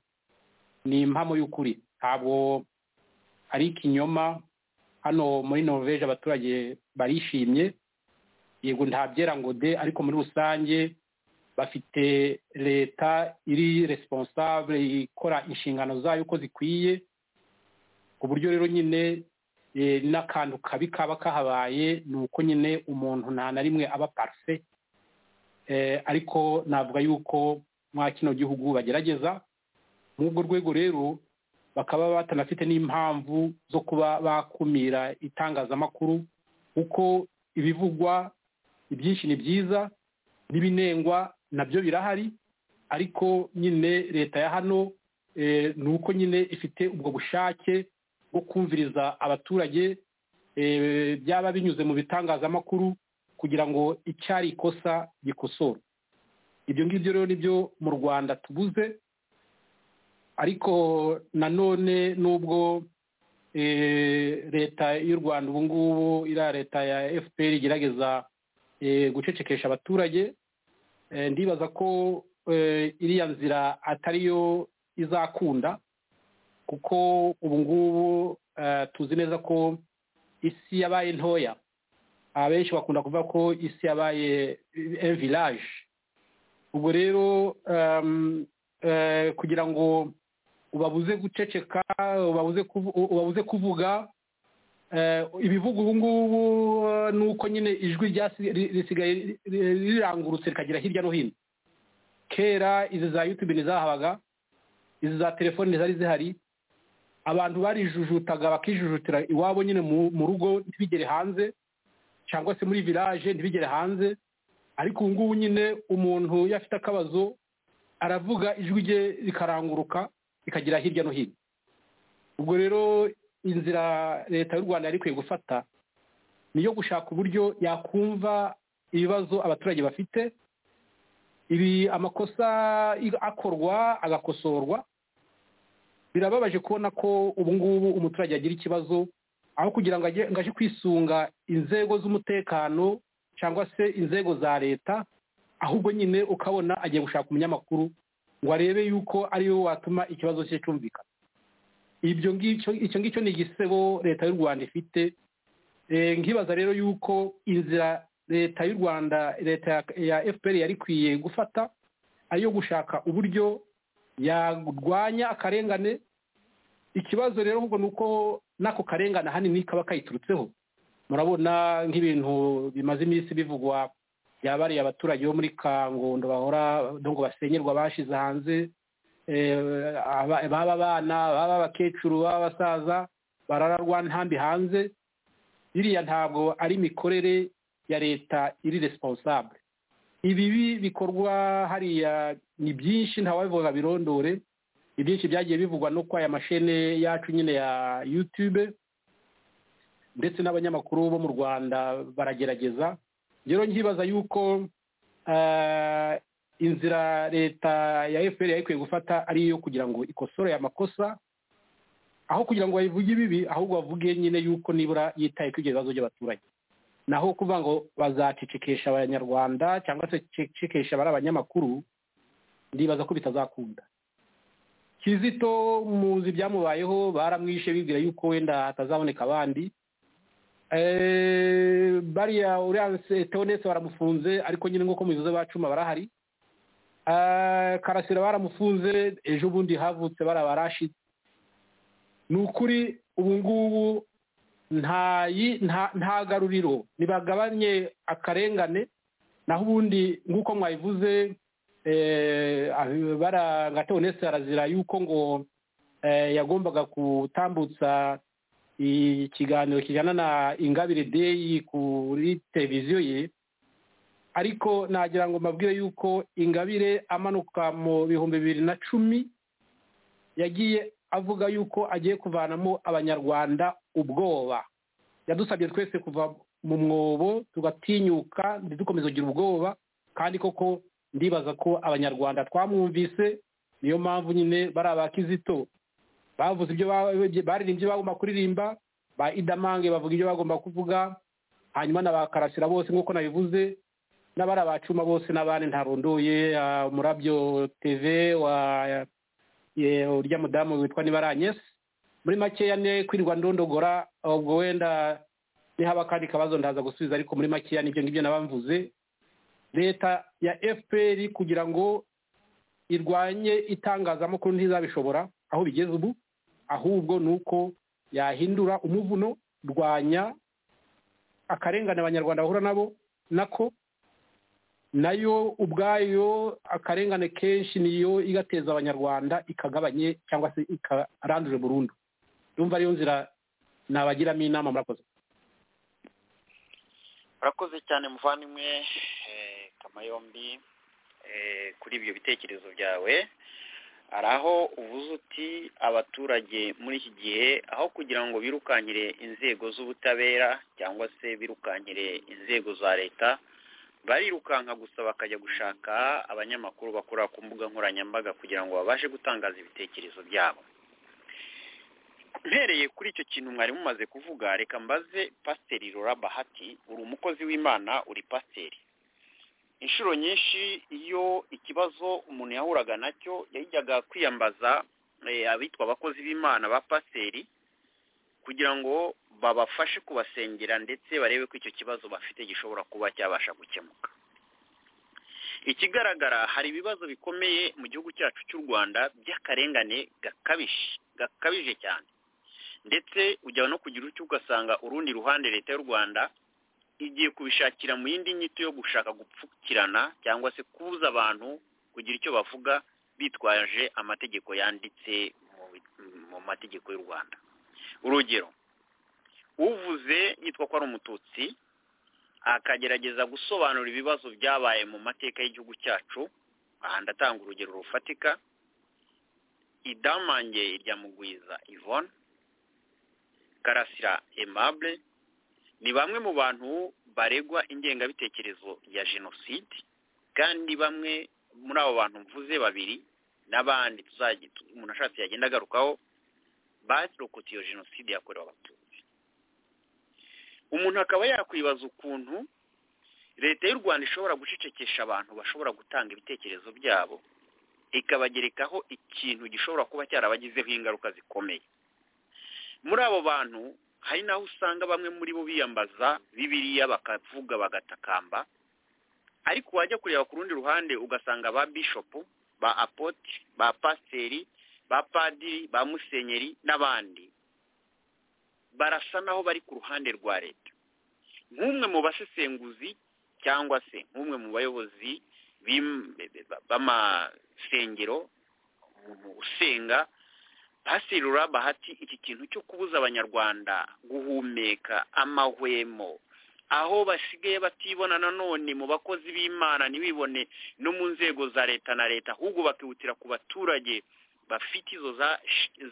ni impamo y'ukuri ntabwo ari ikinyoma hano muri norvege abaturage barishimye yego ntabyera ngo de ariko muri rusange bafite leta iri responsable ikora inshingano zayo uko zikwiye ku buryo rero nyine n'akantu kabi kaba kahabaye ni uko nyine umuntu nta na rimwe aba parufe ariko navuga yuko mwa kino gihugu bagerageza muri urwo rwego rero bakaba batanafite n'impamvu zo kuba bakumira itangazamakuru kuko ibivugwa ibyinshi ni byiza n'ibinengwa nabyo birahari ariko nyine leta ya hano ni uko nyine ifite ubwo bushake bwo kumviriza abaturage byaba binyuze mu bitangazamakuru kugira ngo icyari ikosa gikosora ibyo ngibyo rero nibyo mu rwanda tubuze ariko nanone nubwo leta y'u rwanda ubu ngubu iriya leta ya fpr igerageza gucecekesha abaturage ndibaza ko iriya nzira atariyo izakunda kuko ubu ngubu tuzi neza ko isi yabaye ntoya abenshi bakunda kuvuga ko isi yabaye village ubwo rero kugira ngo ubabuze guceceka ubabuze kuvuga ibivuga ubu ngubu ni uko nyine ijwi risigaye rirangurutse rikagera hirya no hino kera izi za yutube ntizahabaga izi za telefoni ntizari zihari abantu barijujutaga bakijujutira iwabo nyine mu rugo ntibigere hanze cyangwa se muri village ntibigere hanze ariko ubu ngubu nyine umuntu iyo afite akabazo aravuga ijwi rye rikaranguruka rikagera hirya no hino ubwo rero inzira leta y'u rwanda yari ikwiye gufata ni iyo gushaka uburyo yakumva ibibazo abaturage bafite ibi amakosa akorwa agakosorwa birababaje kubona ko ubu ngubu umuturage agira ikibazo aho kugira ngo ajye kwisunga inzego z'umutekano cyangwa se inzego za leta ahubwo nyine ukabona agiye gushaka umunyamakuru ngo arebe yuko ariwe watuma ikibazo cye cyumvikana ibyo ngicyo icyo ngicyo ni igisebo leta y'u rwanda ifite nkibaza rero yuko inzira leta y'u rwanda leta ya fpr yari ikwiye gufata ari iyo gushaka uburyo yarwanya akarengane ikibazo rero ahubwo ni uko n'ako karengane ahanini kaba kayiturutseho murabona nk'ibintu bimaze iminsi bivugwa byabariye abaturage bo muri kangondo bahora ngo basenyerwa bashize hanze baba abana baba abakecuru baba abasaza barararwa ntambi hanze biriya ntabwo ari imikorere ya leta iri responsable ibibi bikorwa hariya ni byinshi ntawabivuga birondore ibyinshi byagiye bivugwa no kwa aya mashene yacu nyine ya yutube ndetse n'abanyamakuru bo mu rwanda baragerageza rero nkibaza yuko eh, inzira leta ya fpr yari ikwiye gufata ari iyo kugira ngo ikosore aya makosa aho kugira ngo bayivuge ibibi ahubwo bavuge nyine yuko nibura yitaye kuri ibyo bibazo by'abaturage naho kuvuga ngo bazacicikisha abanyarwanda cyangwa se cicikisha abari abanyamakuru ndibaza ko bitazakunda kizito muzi ibyamubayeho baramwishe bibwira yuko wenda hatazaboneka abandi Eh, bariya uriya se- teonese baramufunze ariko nyine nk'uko mubivuze bacuma barahari Eh, karasira baramufunze ejo bundi havutse bara barashitse ni ukuri ubu ngubu nta yi- nta- nta garuriro ntibagabanye akarengane naho ubundi nk'uko mwabivuze eh, ah- bara nka teonese arazira yuko ngo eh, yagombaga gutambutsa ikiganiro kijyana na ingabire deyi kuri televiziyo ye ariko nagira ngo mbabwire yuko ingabire amanuka mu bihumbi bibiri na cumi yagiye avuga yuko agiye kuvanamo abanyarwanda ubwoba yadusabye twese kuva mu mwobo tugatinyuka ntidukomeze kugira ubwoba kandi koko ndibaza ko abanyarwanda twamwumvise niyo mpamvu nyine bari abakizito bavuze ibyo ba- baririmbye ibyo bagomba kuririmba ba idamange bavuga ibyo bagomba kuvuga hanyuma na ba karasira bose nk'uko nabivuze n'abari abacuma bose n'abandi ntarondoye ah, umurabyo teve wa ye- urya mudamu witwa nibaranyesi muri makeya ni kwirirwa ndondogora ubwo wenda nihaba akandi kabazo ndaza gusubiza ariko muri makeya nibyo ngibyo nabamvuze leta ya fpr kugira ngo irwanye itangazamakuru ntizabishobora aho bigeze ubu ahubwo ni uko yahindura umuvuno rwanya akarengane abanyarwanda bahura nabo nako nayo ubwayo akarengane kenshi niyo igateza abanyarwanda ikagabanye cyangwa se ikaranduje burundu yumva ariyo nzira nabagiramo inama murakoze urakoze cyane muvandimwe eh, kamayombi eh, kuri ibyo bitekerezo byawe hari aho uvuze uti abaturage muri iki gihe aho kugira ngo birukangire inzego z'ubutabera cyangwa se birukangire inzego za leta barirukanka gusa bakajya gushaka abanyamakuru bakora ku mbuga nkoranyambaga kugira ngo babashe gutangaza ibitekerezo byabo mpereye kuri icyo kintu mwari mumaze kuvuga reka mbaze pasiteri rora bahati uri umukozi w'imana uri pasiteri inshuro nyinshi iyo ikibazo umuntu yahuraga nacyo yajyaga kwiyambaza eh, abitwa abakozi b'imana ba pasiteri kugira ngo babafashe kubasengera ndetse barebe ko icyo kibazo bafite gishobora kuba cyabasha gukemuka ikigaragara hari ibibazo bikomeye mu gihugu cyacu cy'u rwanda by'akarengane gakabije gakabije cyane ndetse ujya no kugira utyo ugasanga urundi ruhande leta y'u rwanda igiye kubishakira mu yindi nyito yo gushaka gupfukirana cyangwa se kubuza abantu kugira icyo bavuga bitwaje amategeko yanditse mu bi- mu mategeko y'u rwanda urugero uvuze yitwa ko ari umututsi akagerageza gusobanura ibibazo byabaye mu mateka y'igihugu cyacu aha ndatanga urugero rufatika idamange irya mugwiza ivone karasira aimable ni bamwe mu bantu baregwa ingengabitekerezo ya jenoside kandi bamwe muri abo bantu mvuze babiri n'abandi tuzajya umuntu ashatse yagenda agarukaho barokotse iyo jenoside yakorewe abatutsi umuntu akaba yakwibaza ukuntu leta y'u rwanda ishobora gucecekesha abantu bashobora gutanga ibitekerezo byabo ikabagerekaho ikintu gishobora kuba cyarabagizeho ingaruka zikomeye muri abo bantu hari n'aho usanga bamwe muri bo biyambaza bibiriya bakavuga bagatakamba ariko wajya kureba ku rundi ruhande ugasanga ba bishopu ba apotire ba pasiteri ba padiri ba musenyeri n'abandi barasa naho bari ku ruhande rwa leta nk'umwe mu basesenguzi cyangwa se nk'umwe mu bayobozi b'im- b'amasengero umuntu usenga pasirura bahati iki kintu cyo kubuza abanyarwanda guhumeka amahwemo aho basigaye batibona nanone mu bakozi b'imana ntibibone no mu nzego za leta na leta ahubwo bakihutira ku baturage bafite izo za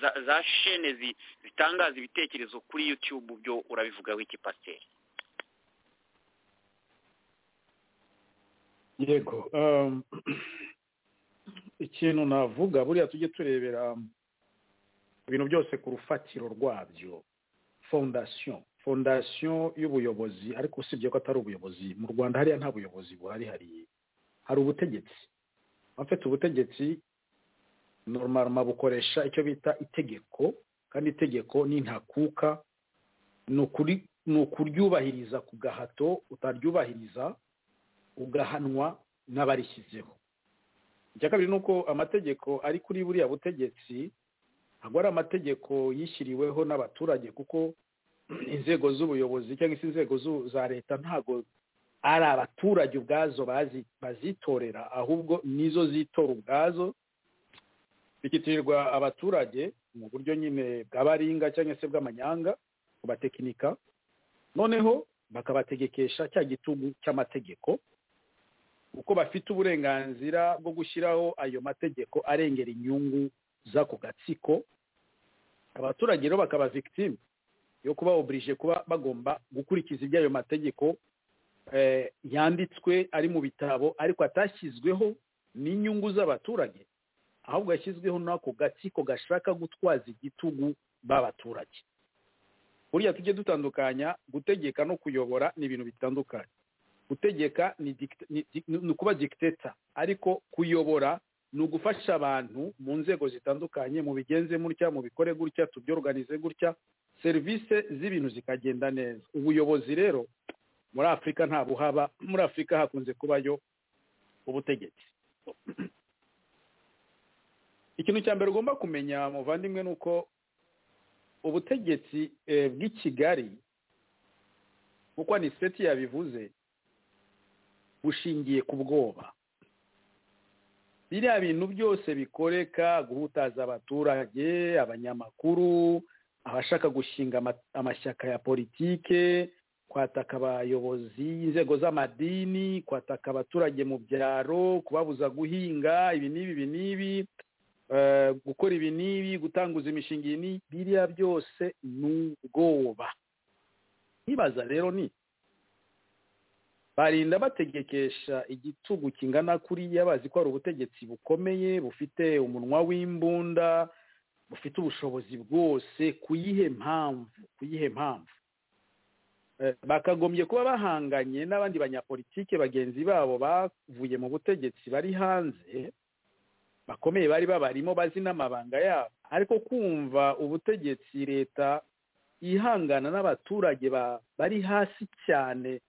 za- za shene zi- zitangaza ibitekerezo kuri yutube byo urabivugaho iki pasiteri yego um, ikintu navuga buriya tujye turebera ibintu byose ku rufatiro rwabyo fondasiyo fondasiyo y'ubuyobozi ariko usibye ko atari ubuyobozi mu rwanda hariya nta buyobozi buhari hariya hari ubutegetsi abafite ubutegetsi normalement bukoresha icyo bita itegeko kandi itegeko ni ntakuka ni ukuri ni ukuryubahiriza ku gahato utaryubahiriza ugahanwa n'abarishyizeho icya kabiri ni uko amategeko ari kuri buriya butegetsi ntabwo ari amategeko yishyiriweho n'abaturage kuko inzego z'ubuyobozi cyangwa se inzego zu- za leta ntabwo ari abaturage ubwazo bazi- bazitorera ahubwo nizo zitora ubwazo bigitirirwa abaturage mu buryo nyine bwa baringa cyangwa se bw'amanyanga kubatekinika noneho bakabategekesha cya gitugu cy'amategeko kuko bafite uburenganzira bwo gushyiraho ayo mategeko arengera inyungu z'ako gatsiko abaturage rero bakaba victime yo kuba oburije kuba bagomba gukurikiza iby'ayo mategeko eh, yanditswe ari mu bitabo ariko atashyizweho n'inyungu z'abaturage ahubwo yashyizweho n'ako gatsiko gashaka gutwaza igitugu b'abaturage buriya tujye dutandukanya gutegeka no kuyobora ni ibintu bitandukanye gutegeka ni dicta- ni di- ni ukuba dictator ariko kuyobora ni ugufasha abantu mu nzego zitandukanye mu bigenze mutya mu bikore gutya tubyorganize gutya serivisi z'ibintu zikagenda neza ubuyobozi rero muri afurika nta buhaba muri afurika hakunze kubayo ubutegetsi ikintu cya mbere ugomba kumenya muvandimwe ni uko ubutegetsi eh, bw'i kigali kuko ni seti yabivuze bushingiye ku bwoba biriya bintu byose bikoreka guhutaza abaturage abanyamakuru abashaka gushinga ama- amashyaka ya politike kwataka abayobozi inzego z'amadini kwataka abaturage mu byaro kubabuza guhinga ibi n'ibi ibi n'ibi eh, gukora ibi n'ibi gutanguza imishinga iyi n'iyi biriya byose ni ubwoba nkibaza rero ni barinda bategekesha igitugu kingana kuriya bazi ko hari ubutegetsi bukomeye bufite umunwa w'imbunda bufite ubushobozi bwose ku yihe mpamvu ku yihe mpamvu Eh, bakagombye kuba bahanganye n'abandi banyapolitike bagenzi babo bavuye mu butegetsi bari hanze bakomeye bari babarimo bazi n'amabanga yabo ariko kumva ubutegetsi leta ihangana n'abaturage ba- bari hasi cyane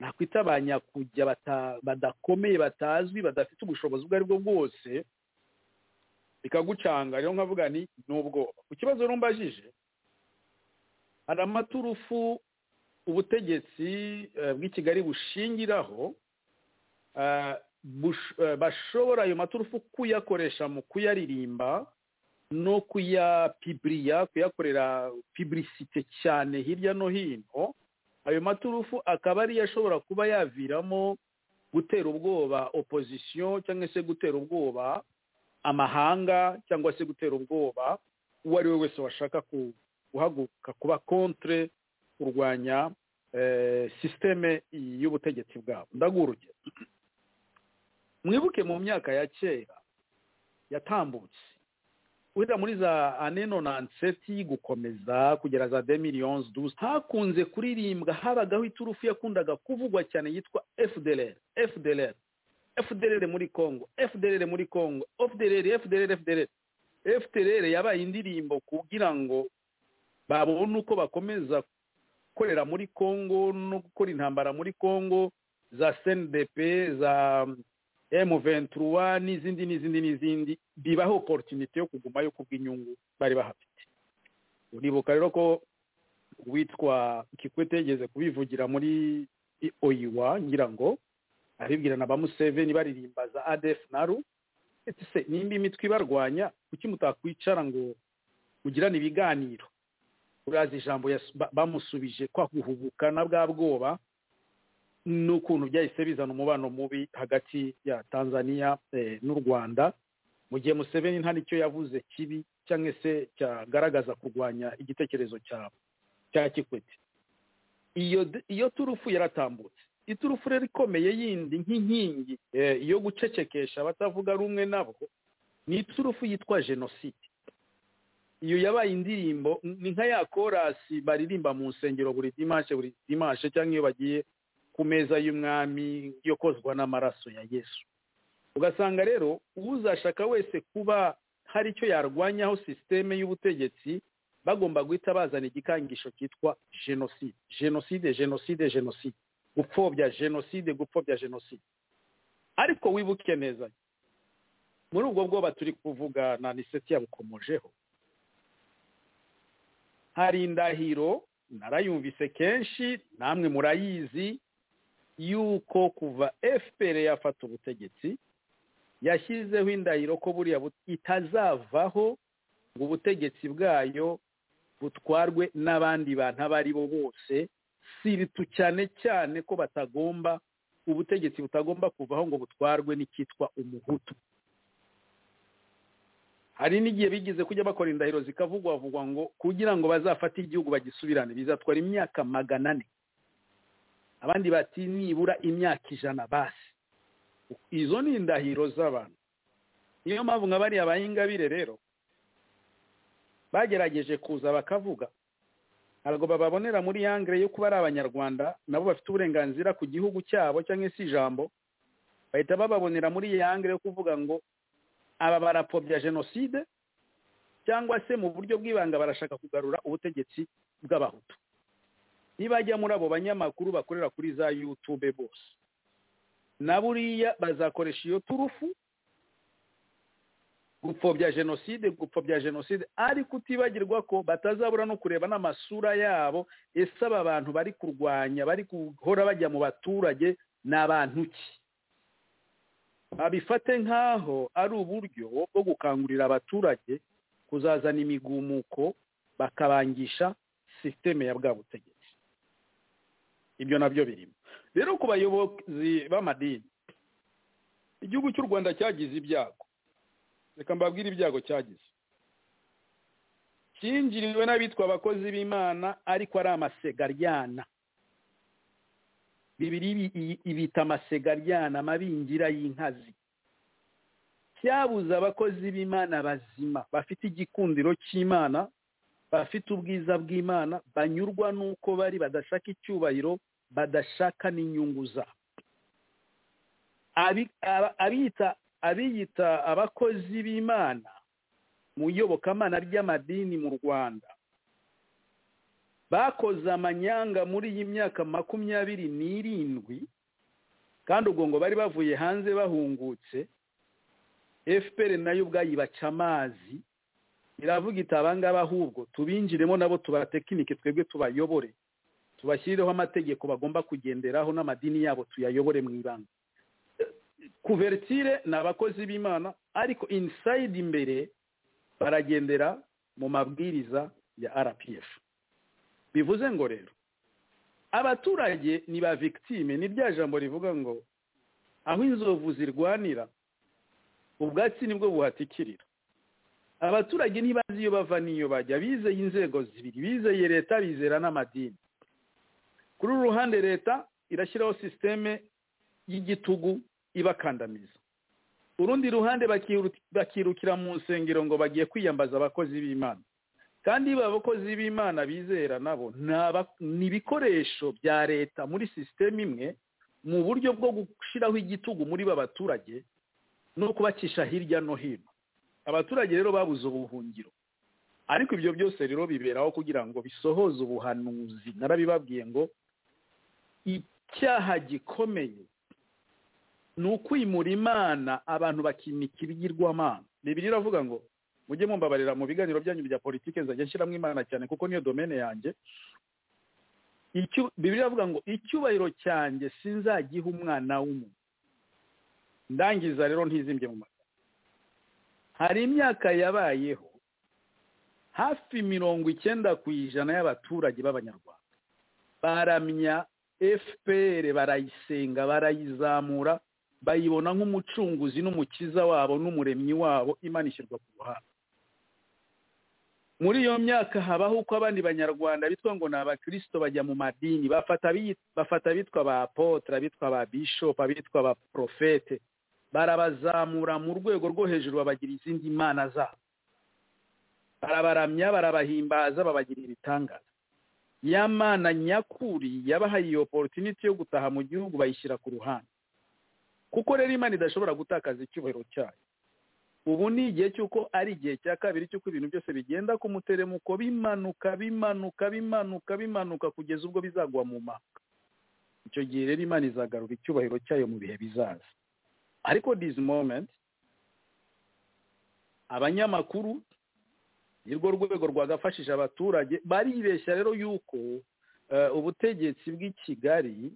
nakwita ba nyakujya bata- badakomeye batazwi badafite ubushobozi ubwo ari bwo bwose bikagucanga rero nkavuga ni ni ubwoba ku kibazo rumbajije hari amaturufu ubutegetsi eh, bw'i kigali bushingiraho eh, bush- eh, bashobora ayo maturufu kuyakoresha mu kuyaririmba no kuyapibiriya kuyakorera pibirisite cyane hirya no hino ayo maturufu akaba ariyo ashobora kuba yaviramo gutera ubwoba opozisiyo cyangwa se gutera ubwoba amahanga cyangwa se gutera ubwoba uwo ari we wese washaka ku- guhaguruka kuba kontre kurwanya eh, sisiteme y'ubutegetsi bwabo ndaguha urugero mwibuke mu myaka ya kera yatambutse urira muri za ane nonanseti gukomeza kugera za de miliyoni duze hakunze kuririmbwa habagaho iturufu yakundaga kuvugwa cyane yitwa fdr fdr fdr muri congo fdr muri congo fdr fdr fdr fdr yabaye indirimbo kugira ngo babone uko bakomeza gukorera muri congo no gukora intambara muri congo za cndp za emu ventura n'izindi n'izindi n'izindi bibaha oporutunite yo kugumayo kubw'inyungu bari bahafite uribuka rero ko uwitwa kikwete yigeze kubivugira muri oyiwa ngira ngo abibwira na ba museveni baririmba za adefu naru ese se nimba imitwe ibarwanya kuki mutakwicara ngo mugirane ibiganiro urazi ijambo yas- ba- bamusubije kwa guhubuka na bwa bwoba n'ukuntu byahise bizana umubano mubi hagati ya tanzania eh, n'u rwanda mu gihe museveni nta nicyo yavuze kibi cyangwa se cyagaragaza kurwanya igitekerezo cya cya kikwete iyo iyo turufu yaratambutse iturufu rero ikomeye yindi nk'inkingi eh, yo gucecekesha abatavuga rumwe nabo ni iturufu yitwa jenoside iyo yabaye indirimbo ni nka ya korasi baririmba mu nsengero buri dimashe buri dimashe cyangwa iyo bagiye ku meza y'umwami yo kozwa n'amaraso ya yesu ugasanga rero uzashaka wese kuba hari icyo yarwanyaho sisiteme y'ubutegetsi bagomba guhita bazana igikangisho cyitwa jenoside jenoside jenoside jenoside gupfobya jenoside gupfobya jenoside ariko wibuke neza muri ubwo bwoba turi kuvuga na niseti yabukomojeho hari indahiro narayumvise kenshi namwe murayizi yuko kuva fpr yafata ubutegetsi yashyizeho indahiro ko buriya bu- itazavaho ngo ubutegetsi bwayo butwarwe n'abandi bantu abo ari bo bose si ibitu cyane cyane ko batagomba ubutegetsi butagomba kuvaho ngo butwarwe n'icyitwa umuhutu hari n'igihe bigize kujya bakora indahiro zikavugwavugwa ngo kugira ngo bazafate igihugu bagisubirane bizatwara imyaka magana ane abandi bati nibura imyaka ijana basi izo ni indahiro z'abantu niyo mpamvu nka bariya ba ingabire rero bagerageje kuza bakavuga ntabwo bababonera muri yangire yo kuba ari abanyarwanda nabo bafite uburenganzira ku gihugu cyabo cyangwa se ijambo bahita bababonera muri yangire yo kuvuga ngo aba barapfobya jenoside cyangwa se mu buryo bw'ibanga barashaka kugarura ubutegetsi bw'abahutu nibajya muri abo banyamakuru bakorera kuri za yutube bose na buriya bazakoresha iyo turufu gupfobya jenoside gupfobya jenoside ariko utibagirwa ko batazabura no kureba n'amasura yabo ese aba bantu bari kurwanya bari guhora bajya mu baturage ni abantu ki babifate nk'aho ari uburyo bwo gukangurira abaturage kuzazana imigumuko bakabangisha sisiteme ya bwa butegetsi ibyo nabyo birimo rero ku bayobozi b'amadini igihugu cy'u rwanda cyagize ibyago reka mbabwire ibyago cyagize cyinjiriwe n'abitwa abakozi b'imana ariko ari amasegaryana bibiri ibi- iyi- ibita amasegaryana amabingira y'inkazi cyabuze abakozi b'imana bazima bafite igikundiro cy'imana bafite ubwiza bw'imana banyurwa n'uko bari badashaka icyubahiro badashaka n'inyungu zabo Abi- aba- abita abiyita abakozi b'imana mu iyobokamana ry'amadini mu rwanda bakoze amanyanga muri iyi myaka makumyabiri n'irindwi kandi ubwo ngo bari bavuye hanze bahungutse fpr nayo ubwayo ibaca amazi iravuga iti abangaba ahubwo tubinjiremo nabo tubatekinike twebwe tubayobore tubashyireho amategeko bagomba kugenderaho n'amadini yabo tuyayobore mu ibanga kuvertire ni abakozi b'imana ariko insayidi imbere baragendera mu mabwiriza ya rpf bivuze ngo rero abaturage ni ba victime ni rya jambo rivuga ngo aho inzovu zirwanira ubwatsi nibwo buhatikirira abaturage ntibazi iyo bava n'iyo bajya bizeye inzego zibiri bizeye leta bizera n'amadini kuri uru ruhande leta irashyiraho sisiteme y'igitugu ibakandamiza urundi ruhande bakiru- bakirukira mu nsengero ngo bagiye kwiyambaza abakozi b'imana kandi iba abakozi b'imana bizera nabo ni aba- ni ibikoresho bya leta muri sisiteme imwe mu buryo bwo gushyiraho igitugu muri ba baturage no kubacisha hirya no hino abaturage rero babuze ubuhungiro ariko ibyo byose rero biberaho kugira ngo bisohoze ubuhanuzi narabibabwiye ngo icyaha gikomeye ni ukwimura imana abantu bakimika ibigirwamana bibiri iravuga ngo mujye mumbabarira mu biganiro byanyu bya politiki nzajya nshyiramo imana cyane kuko niyo domene yanjye Icyu- bibiri iravuga ngo icyubahiro cyanjye sinzagiha umwana w'umuntu ndangiza rero ntizimbye mu mata hari imyaka yabayeho hafi mirongo icyenda ku ijana y'abaturage b'abanyarwanda baramya fpr barayisenga barayizamura bayibona nk'umucunguzi n'umukiza wabo n'umuremyi wabo imana ishyirwa ku ruhande muri iyo myaka habaho uko abandi banyarwanda bitwa ngo ni abakirisito bajya mu madini bafata abi- bafata abitwa ba apotre abitwa ba bishop abitwa ba profete barabazamura mu rwego rwo hejuru babagira izindi mana zabo barabaramya barabahimbaza babagira ibitangaza ya mana nyakuri yabahaye iyo opportunity yo gutaha mu gihugu bayishyira ku ruhande kuko rero imana idashobora gutakaza icyubahiro cyayo ubu ni igihe cy'uko ari igihe cya kabiri cy'uko ibintu byose bigenda ku muteremuko bimanuka bimanuka bimanuka bimanuka kugeza ubwo bizagwa mu manga icyo gihe rero imana izagarura icyubahiro cyayo mu bihe bizaza ariko this moment abanyamakuru ni rwo rwego rwagafashije abaturage baribeshya rero yuko eh, ubutegetsi bw'i kigali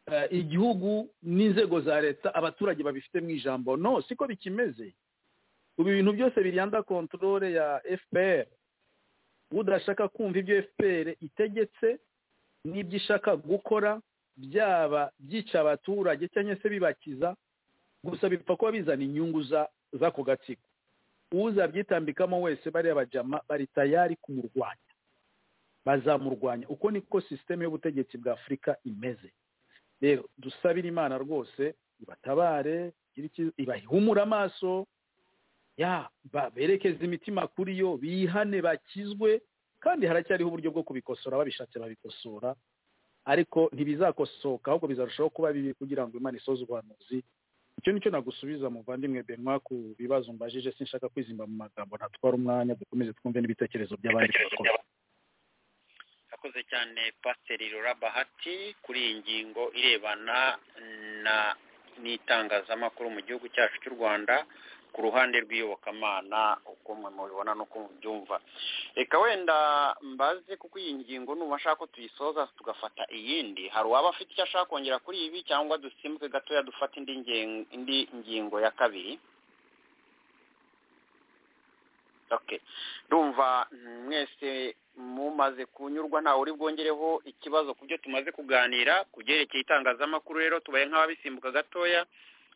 eh, igihugu n'inzego za leta abaturage babifitemo ijambo no siko bikimeze ubu ibintu byose biryanza kontorore ya fpr udashaka kumva ibyo fpr itegetse n'ibyo ishaka gukora byaba byica abaturage cyangwa se bibakiza gusa bipfa kuba bizana inyungu za- z'ako gatsiko uzabyitambikamo wese bariya bajama bari tayari kumurwanya bazamurwanya uko niko sisiteme y'ubutegetsi bwa afurika imeze rero dusabire imana rwose ibatabare igire icyiza- ibahumure amaso ya ba- berekeze imitima kuri yo bihane bakizwe kandi haracyariho uburyo bwo kubikosora babishatse babikosora ariko ntibizakosoka ahubwo bizarushaho kuba bibi kugira ngo imana isoze ubuhanuzi icyo nicyo nagusubiza muvandimwe benwa ku bibazo mbajije sinshaka kwizimba mu magambo ntatwara umwanya dukomeze twumve n'ibitekerezo by'abandi bakozi akoze cyane pasiteri rura bahati kuri iyi ngingo irebana na n'itangazamakuru mu gihugu cyacu cy'u rwanda ku ruhande rw'iyobokamana uko mwe mubibona n'uko mubyumva reka wenda mbaze kuko iyi ngingo nubasha ko tuyisoza tugafata iyindi hari uwaba afite icyo ashaka kongera kuri ibi cyangwa dusimbuke gatoya dufate indi ngen- indi ngingo ya kabiri okay ndumva mwese mumaze kunyurwa ntawe uri bwongereho ikibazo ku byo tumaze kuganira ku byerekeye itangazamakuru rero tubaye nk'ababisimbuka gatoya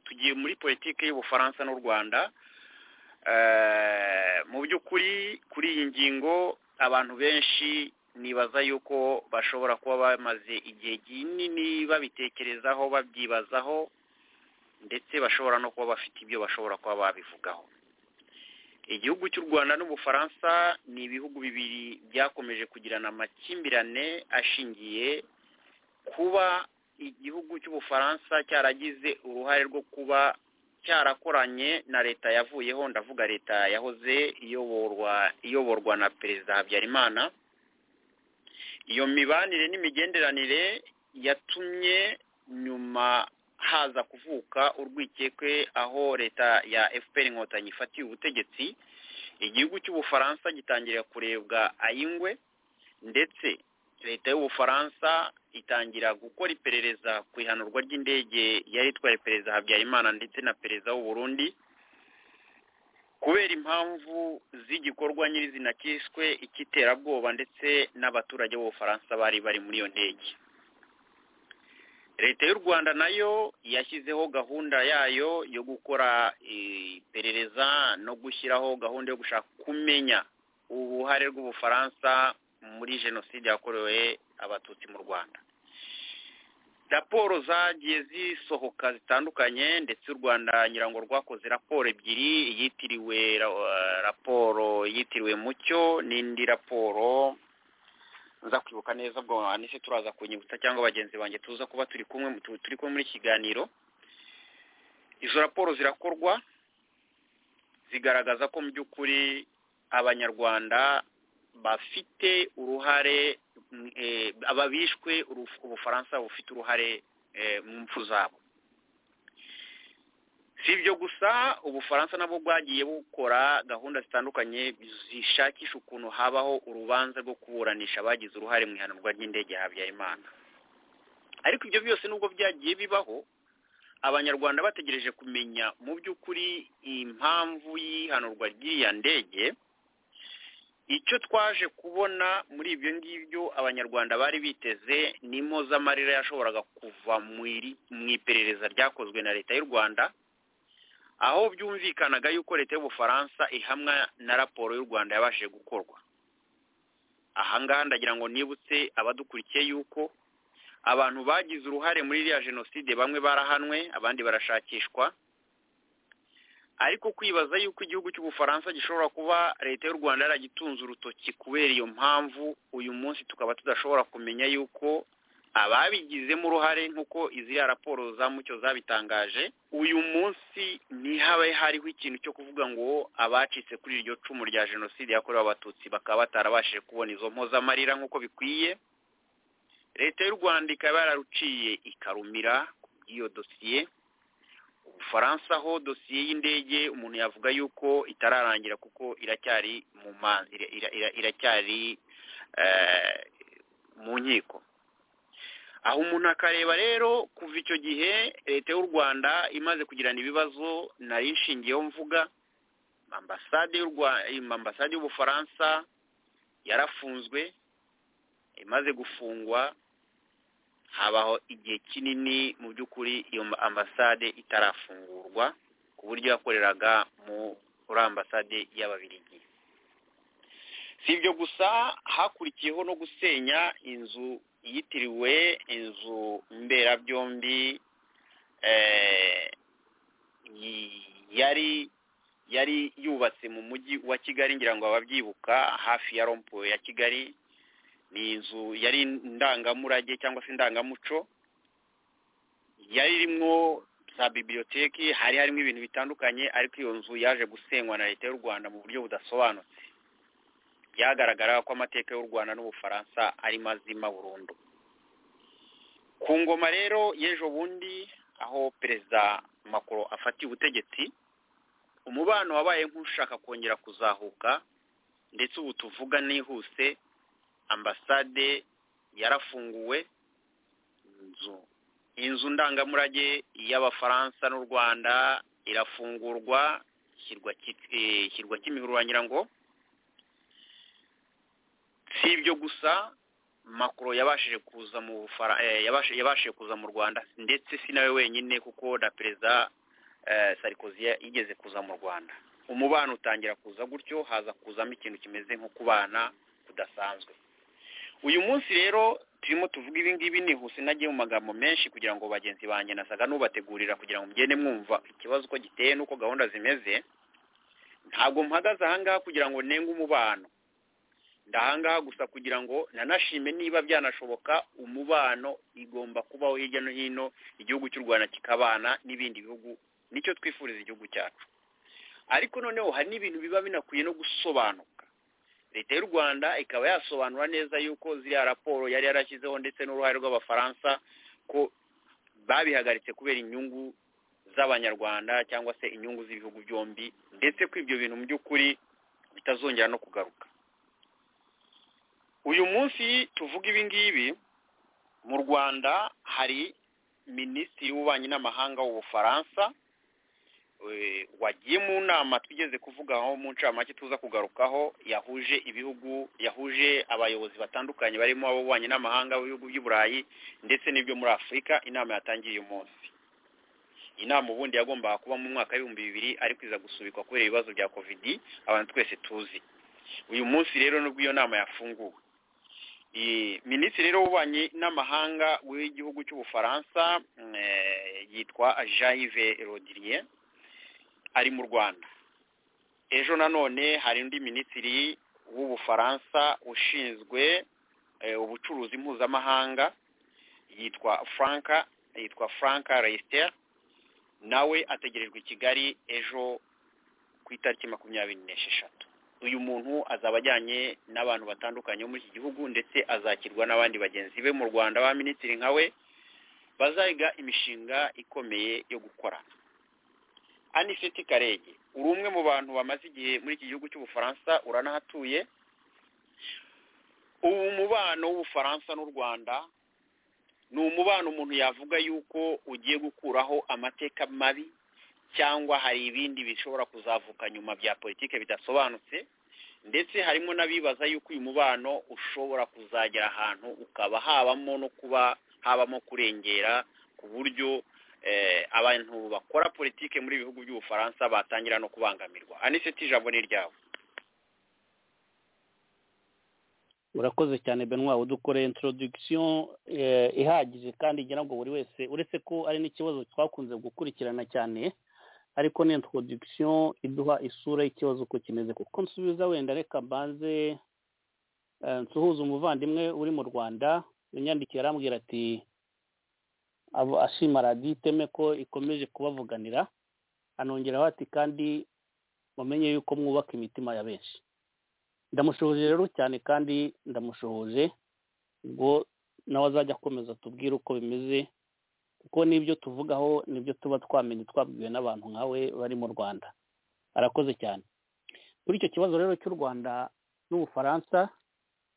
tugiye muri politiki y'ubufaransa n'u rwanda Eh, mu by'ukuri kuri iyi ngingo abantu benshi nibaza yuko bashobora kuba bamaze igihe kinini babitekerezaho babyibazaho ndetse bashobora no kuba bafite ibyo bashobora kuba babivugaho igihugu cy'u rwanda n'ubufaransa ni ibihugu bibiri byakomeje kugirana amakimbirane ashingiye kuba igihugu cy'ubufaransa cyaragize uruhare rwo kuba cyarakoranye na leta yavuyeho ndavuga leta yahoze iyoborwa iyoborwa na perezida habyarimana iyo mibanire n'imigenderanire yatumye nyuma haza kuvuka urwikekwe aho leta ya fpr inkotanyi ifatiye ubutegetsi igihugu cy'ubufaransa gitangira kurebwa ayingwe ndetse leta y'ubufaransa itangira gukora iperereza ku ihanurwa ry'indege yari itwaye perezida habyarimana ndetse na perezida w'u burundi kubera impamvu z'igikorwa nyirizina cyiswe icy'iterabwoba ndetse n'abaturage b'ubufaransa bari bari muri iyo ndege leta y'u rwanda nayo yashyizeho gahunda yayo yo gukora iperereza no gushyiraho gahunda yo gushaka kumenya uruhare rw'ubufaransa muri jenoside yakorewe abatutsi mu rwanda raporo zagiye zisohoka zitandukanye ndetse u rwanda ngira ngo rwakoze raporo ebyiri yitiriwe raporo yitiriwe mucyo n'indi raporo nza kwibuka neza ubwo anise turaza kunyibutsa cyangwa bagenzi banjye tuza kuba turi kumwe mu- tu- turi kumwe muri iki kiganiro izo raporo zirakorwa zigaragaza ko mu by'ukuri abanyarwanda bafite uruhare mm, eh, aba bishwe uruf- ubufaransa bufite uruhare eh, mu mpfu zabo si ibyo gusa ubufaransa nabwo bwagiye bukora gahunda zitandukanye zishakisha ukuntu habaho urubanza rwo kuburanisha abagize uruhare mu ihanurwa ry'indege ya habyarimana ariko ibyo byose nubwo byagiye bibaho abanyarwanda bategereje kumenya mu by'ukuri impamvu y'ihanurwa ry'iya ndege icyo twaje kubona muri ibyo ngibyo abanyarwanda bari biteze ni impozamarira yashoboraga kuva mu iperereza ryakozwe na leta y'u rwanda aho byumvikanaga yuko leta y'ubufaransa ihamwa na raporo y'u rwanda yabashije gukorwa ahangaha ndagira ngo nibutse abadukurikiye yuko abantu bagize uruhare muri iriya jenoside bamwe barahanwe abandi barashakishwa ariko kwibaza yuko igihugu cy'ubufaransa gishobora kuba leta y'u rwanda yaragitunze urutoki kubera iyo mpamvu uyu munsi tukaba tudashobora kumenya yuko ababigizemo uruhare nk'uko izi raporo za mucyo zabitangaje uyu munsi ntihabe hariho ikintu cyo kuvuga ngo abacitse kuri iryo cumu rya jenoside yakorewe abatutsi bakaba batarabashije kubona izo mpozamarira nk'uko bikwiye leta y'u rwanda ikaba yararuciye ikarumira ku bw'iyo dosiye ubufaransa ho dosiye y'indege umuntu yavuga yuko itararangira kuko iracyari mu mazi iracyari mu nkiko aho umuntu akareba rero kuva icyo gihe leta y'u rwanda imaze kugirana ibibazo nari nshingiyeho mvuga ambasade y'ubufaransa yarafunzwe imaze gufungwa habaho igihe kinini mu by'ukuri iyo ambasade itarafungurwa ku buryo yakoreraga muri ambasade y'ababirigi si ibyo gusa hakurikiyeho no gusenya inzu yitiriwe inzu mberabyombi yari yari yubatse mu mujyi wa kigali ngira ngo ababyibuka hafi ya rompuwe ya kigali ni inzu yari indangamurage cyangwa se indangamuco yari irimo za bibiriyoteki hari harimo ibintu bitandukanye ariko iyo nzu yaje gusenywa na leta y'u rwanda mu buryo budasobanutse byagaragara ko amateka y'u rwanda n'ubufaransa ari mazima burundu ku ngoma rero y'ejo bundi aho perezida makoro afatiye ubutegetsi umubano wabaye nk'ushaka kongera kuzahuka ndetse ubu tuvuga n'ihuse ambasade yarafunguwe inzu inzu ndangamurage y'abafaransa n'u rwanda irafungurwa ishyirwa kimihururanyira ngo si ibyo gusa makuru yabashije kuza mu yabashije kuza mu rwanda ndetse si nawe wenyine kuko na perezida sarikozi yigeze kuza mu rwanda umubano utangira kuza gutyo haza kuzamo ikintu kimeze nko kubana kudasanzwe uyu munsi rero turimo tuvuga ibi ngibi nihuse nagiye mu magambo menshi kugira ngo bagenzi banjye nasaga n'ubategurira kugira ngo mugende mwumva ikibazo uko giteye n'uko gahunda zimeze ntabwo mpagaze ahangaha kugira ngo nenge umubano ndahangaha gusa kugira ngo nanashime niba byanashoboka umubano igomba kubaho hirya no hino igihugu cy'u rwanda kikabana n'ibindi bihugu nicyo twifuriza igihugu cyacu ariko noneho hari n'ibintu biba binakwiye no gusobanuka leta y'u rwanda ikaba yasobanura neza yuko ziriya raporo yari yarashyizeho ndetse n'uruhare rw'abafaransa ko babihagaritse kubera inyungu z'abanyarwanda cyangwa se inyungu z'ibihugu byombi ndetse ko ibyo bintu mu by'ukuri bitazongera no kugaruka uyu munsi tuvuga ibi ngibi mu rwanda hari minisitiri w'ububanyi n'amahanga w'ubufaransa wagiye mu nama twigeze kuvugaho mu ncamake tuza kugarukaho yahuje ibihugu yahuje abayobozi batandukanye barimo ab'ububanyi n'amahanga b'ibihugu by'i burayi ndetse n'ibyo muri afurika inama yatangiye uyu munsi inama ubundi yagombaga kuba mu mwaka w'ibihumbi bibiri ariko iza gusubikwa kubera ibibazo bya kovidi abantu twese tuzi uyu munsi rero nubwo iyo nama yafunguwe minisitiri rero w'ububanyi n'amahanga w'igihugu cy'ubufaransa yitwa jean yves rodirier ari mu rwanda ejo nanone hari undi minisitiri w'ubufaransa ushinzwe ubucuruzi mpuzamahanga yitwa franka yitwa franka resiter nawe ategerejwe i kigali ejo ku itariki makumyabiri n'esheshatu uyu muntu azaba ajyanye n'abantu batandukanye bo muri iki gihugu ndetse azakirwa n'abandi bagenzi be mu rwanda ba minisitiri nka we bazayiga imishinga ikomeye yo gukorana aniseti karege uri umwe mu bantu bamaze igihe muri iki gihugu cy'ubufaransa uranahatuye ubu mubano w'ubufaransa n'u rwanda ni umubano umuntu yavuga yuko ugiye gukuraho amateka mabi cyangwa hari ibindi bishobora kuzavuka nyuma bya politiki bidasobanutse ndetse harimo n'abibaza yuko uyu mubano ushobora kuzagera ahantu ukaba habamo no kuba habamo kurengera ku buryo eh, abantu bakora politike muri ibi bihugu by'ubufaransa batangira no kubangamirwa aniseti ijambo ni iryawe urakoze cyane benwa dukore introduction eh, ihagije kandi igira ngo buri wese uretse ko ari n'ikibazo twakunze gukurikirana cyane ariko ni introduction iduha isura y'ikibazo uko kimeze kuko nsubiza wenda reka mbanze eh, nsuhuze umuvandimwe uri mu rwanda yanyandikiye arambwira ati abo ashima radiyo iteme ko ikomeje kubavuganira anongeraho ati kandi mumenye yuko mwubaka imitima ya benshi ndamushoboje rero cyane kandi ndamushoboje ubwo nawe azajya akomeza atubwire uko bimeze kuko n'ibyo tuvugaho nibyo tuba twamenye twabwiwe n'abantu nkawe bari mu rwanda arakoze cyane kuri icyo kibazo rero cy'u rwanda n'ubufaransa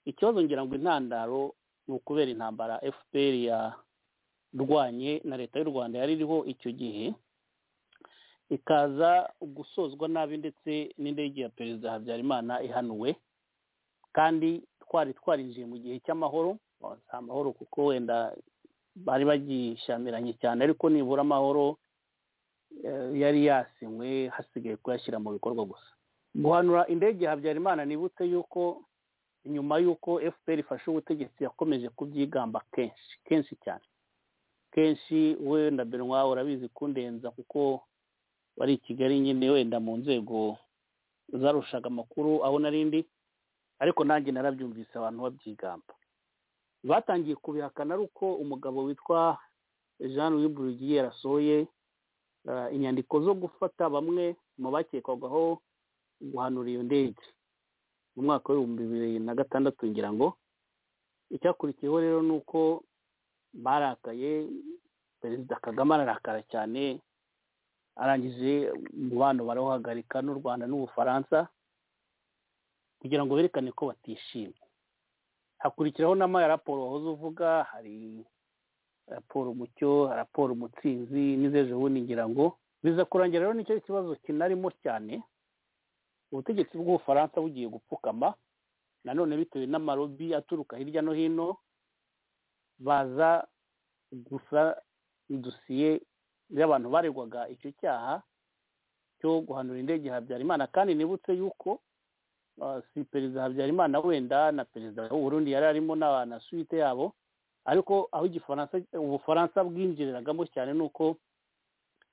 ikibazo ngira ngo intandaro ni ukubera intambara fpr yarwanye na leta y'u rwanda yari iriho icyo gihe ikaza gusozwa nabi ndetse n'indege ya perezida habyarimana ihanuwe kandi twari twarinjiye mu gihe cy'amahoro si amahoro kuko wenda bari bagishyamiranye cyane ariko nibura amahoro eh, yari yasinywe hasigaye kuyashyira mu bikorwa gusa guhanura indege ya habyarimana nibutse yuko nyuma y'uko fpr ifashe ubutegetsi yakomeje kubyigamba kenshi kenshi cyane kenshi wenda benwa urabizi kundenza kuko wari i kigali nyine wenda mu nzego zarushaga amakuru aho narindi ariko nanjye narabyumvise abantu babyigamba batangiye kubihakana ari uko umugabo witwa jean louis burugiye yarasohoye inyandiko zo gufata bamwe mu bakekwagaho guhanura iyo ndege mu mwaka w'ibihumbi bibiri na gatandatu ngira ngo icyakurikiyeho rero ni uko barakaye perezida kagame ararakara cyane arangije umubano barawuhagarika n'u rwanda n'ubufaransa kugira ngo berekane ko batishimye hakurikiraho n'ama raporo wahoze uvuga hari raporo umucyo raporo umutsinzi n'izejo bundi ngira ngo biza kurangira rero nicyo kibazo kinarimo cyane ubutegetsi bw'ubufaransa bugiye gupfukama nanone bitewe n'amarobi aturuka hirya no hino baza gusa dosiye y'abantu baregwaga icyo cyaha cyo guhanura indege habyarimana kandi nibutse yuko si perezida habyarimana wenda na perezida w'uburundi yari arimo na suite yabo ariko aho igifaransa ubufaransa bwinjiriragamo cyane ni uko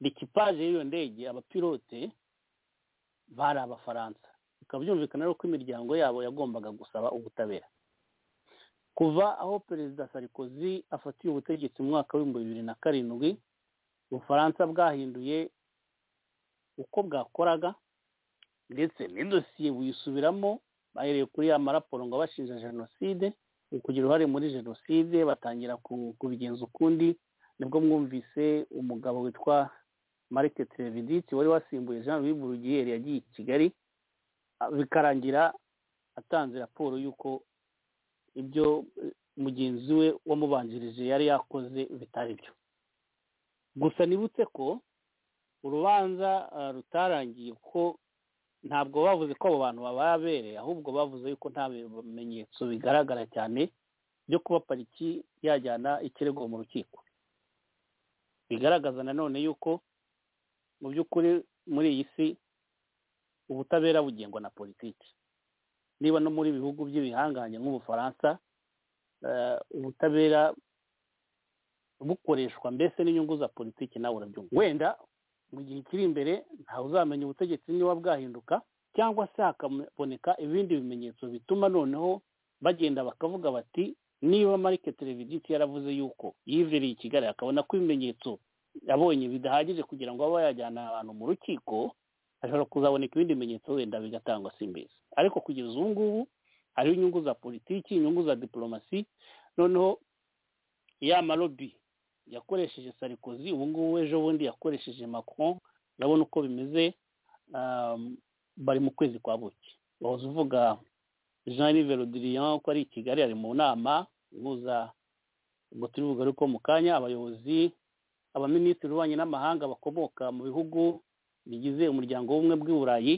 rikipaje y'iyo ndege abapilote bari abafaransa bikaba byumvikana rero ko imiryango yabo yagombaga gusaba ubutabera kuva aho perezida sarikozy afatiye ubutegetsi mu mwaka w'ibihumbi bibiri na karindwi ubufaransa bwahinduye uko bwakoraga ndetse n'idosiye buyisubiramo bahereye kuri ya maraporo ngo bashinja jenoside kugira uruhare muri jenoside batangira kubigenza ukundi nibwo mwumvise umugabo witwa marike televiditi wari wasimbuye jean louis burugiyeri yagiye i kigali bikarangira atanze raporo y'uko ibyo mugenzi we wamubanjirije yari yakoze bitari byo gusa nibutse ko urubanza rutarangiye ko ntabwo bavuze ko abo bantu babaye abere ahubwo bavuze yuko nta bimenyetso bigaragara cyane byo kuba pariki yajyana ikirego mu rukiko bigaragaza nanone yuko mu by'ukuri muri iyi si ubutabera bugengwa na politiki niba no muri bihugu by'ibihangange nk'ubufaransa ubutabera bukoreshwa mbese n'inyungu za politiki nawe urabyumva wenda mu gihe kiri imbere ntawe uzamenya ubutegetsi niba bwahinduka cyangwa se hakaboneka ibindi bimenyetso bituma noneho bagenda bakavuga bati niba marike televiditi yaravuze yuko yivereye i kigali akabona ko ibimenyetso yabonye bidahagije kugira ngo abe yajyana abantu mu rukiko hashobora kuzaboneka ibindi bimenyetso wenda bigatangwa si mbizi ariko kugeza ubu ngubu hariho inyungu za politiki inyungu za diporomasi noneho ya marobi yakoresheje sarikozi ubu ngubu ejo bundi yakoresheje macron urabona uko bimeze bari mu kwezi kwa buki wahoze uvuga jean rivero diriyan ko ari i kigali ari mu nama ihuza ubwo turi bugaruke ariko mu kanya abayobozi abaminisitiri b'ububanyi n'amahanga bakomoka mu bihugu bigize umuryango w'ubumwe bw'i burayi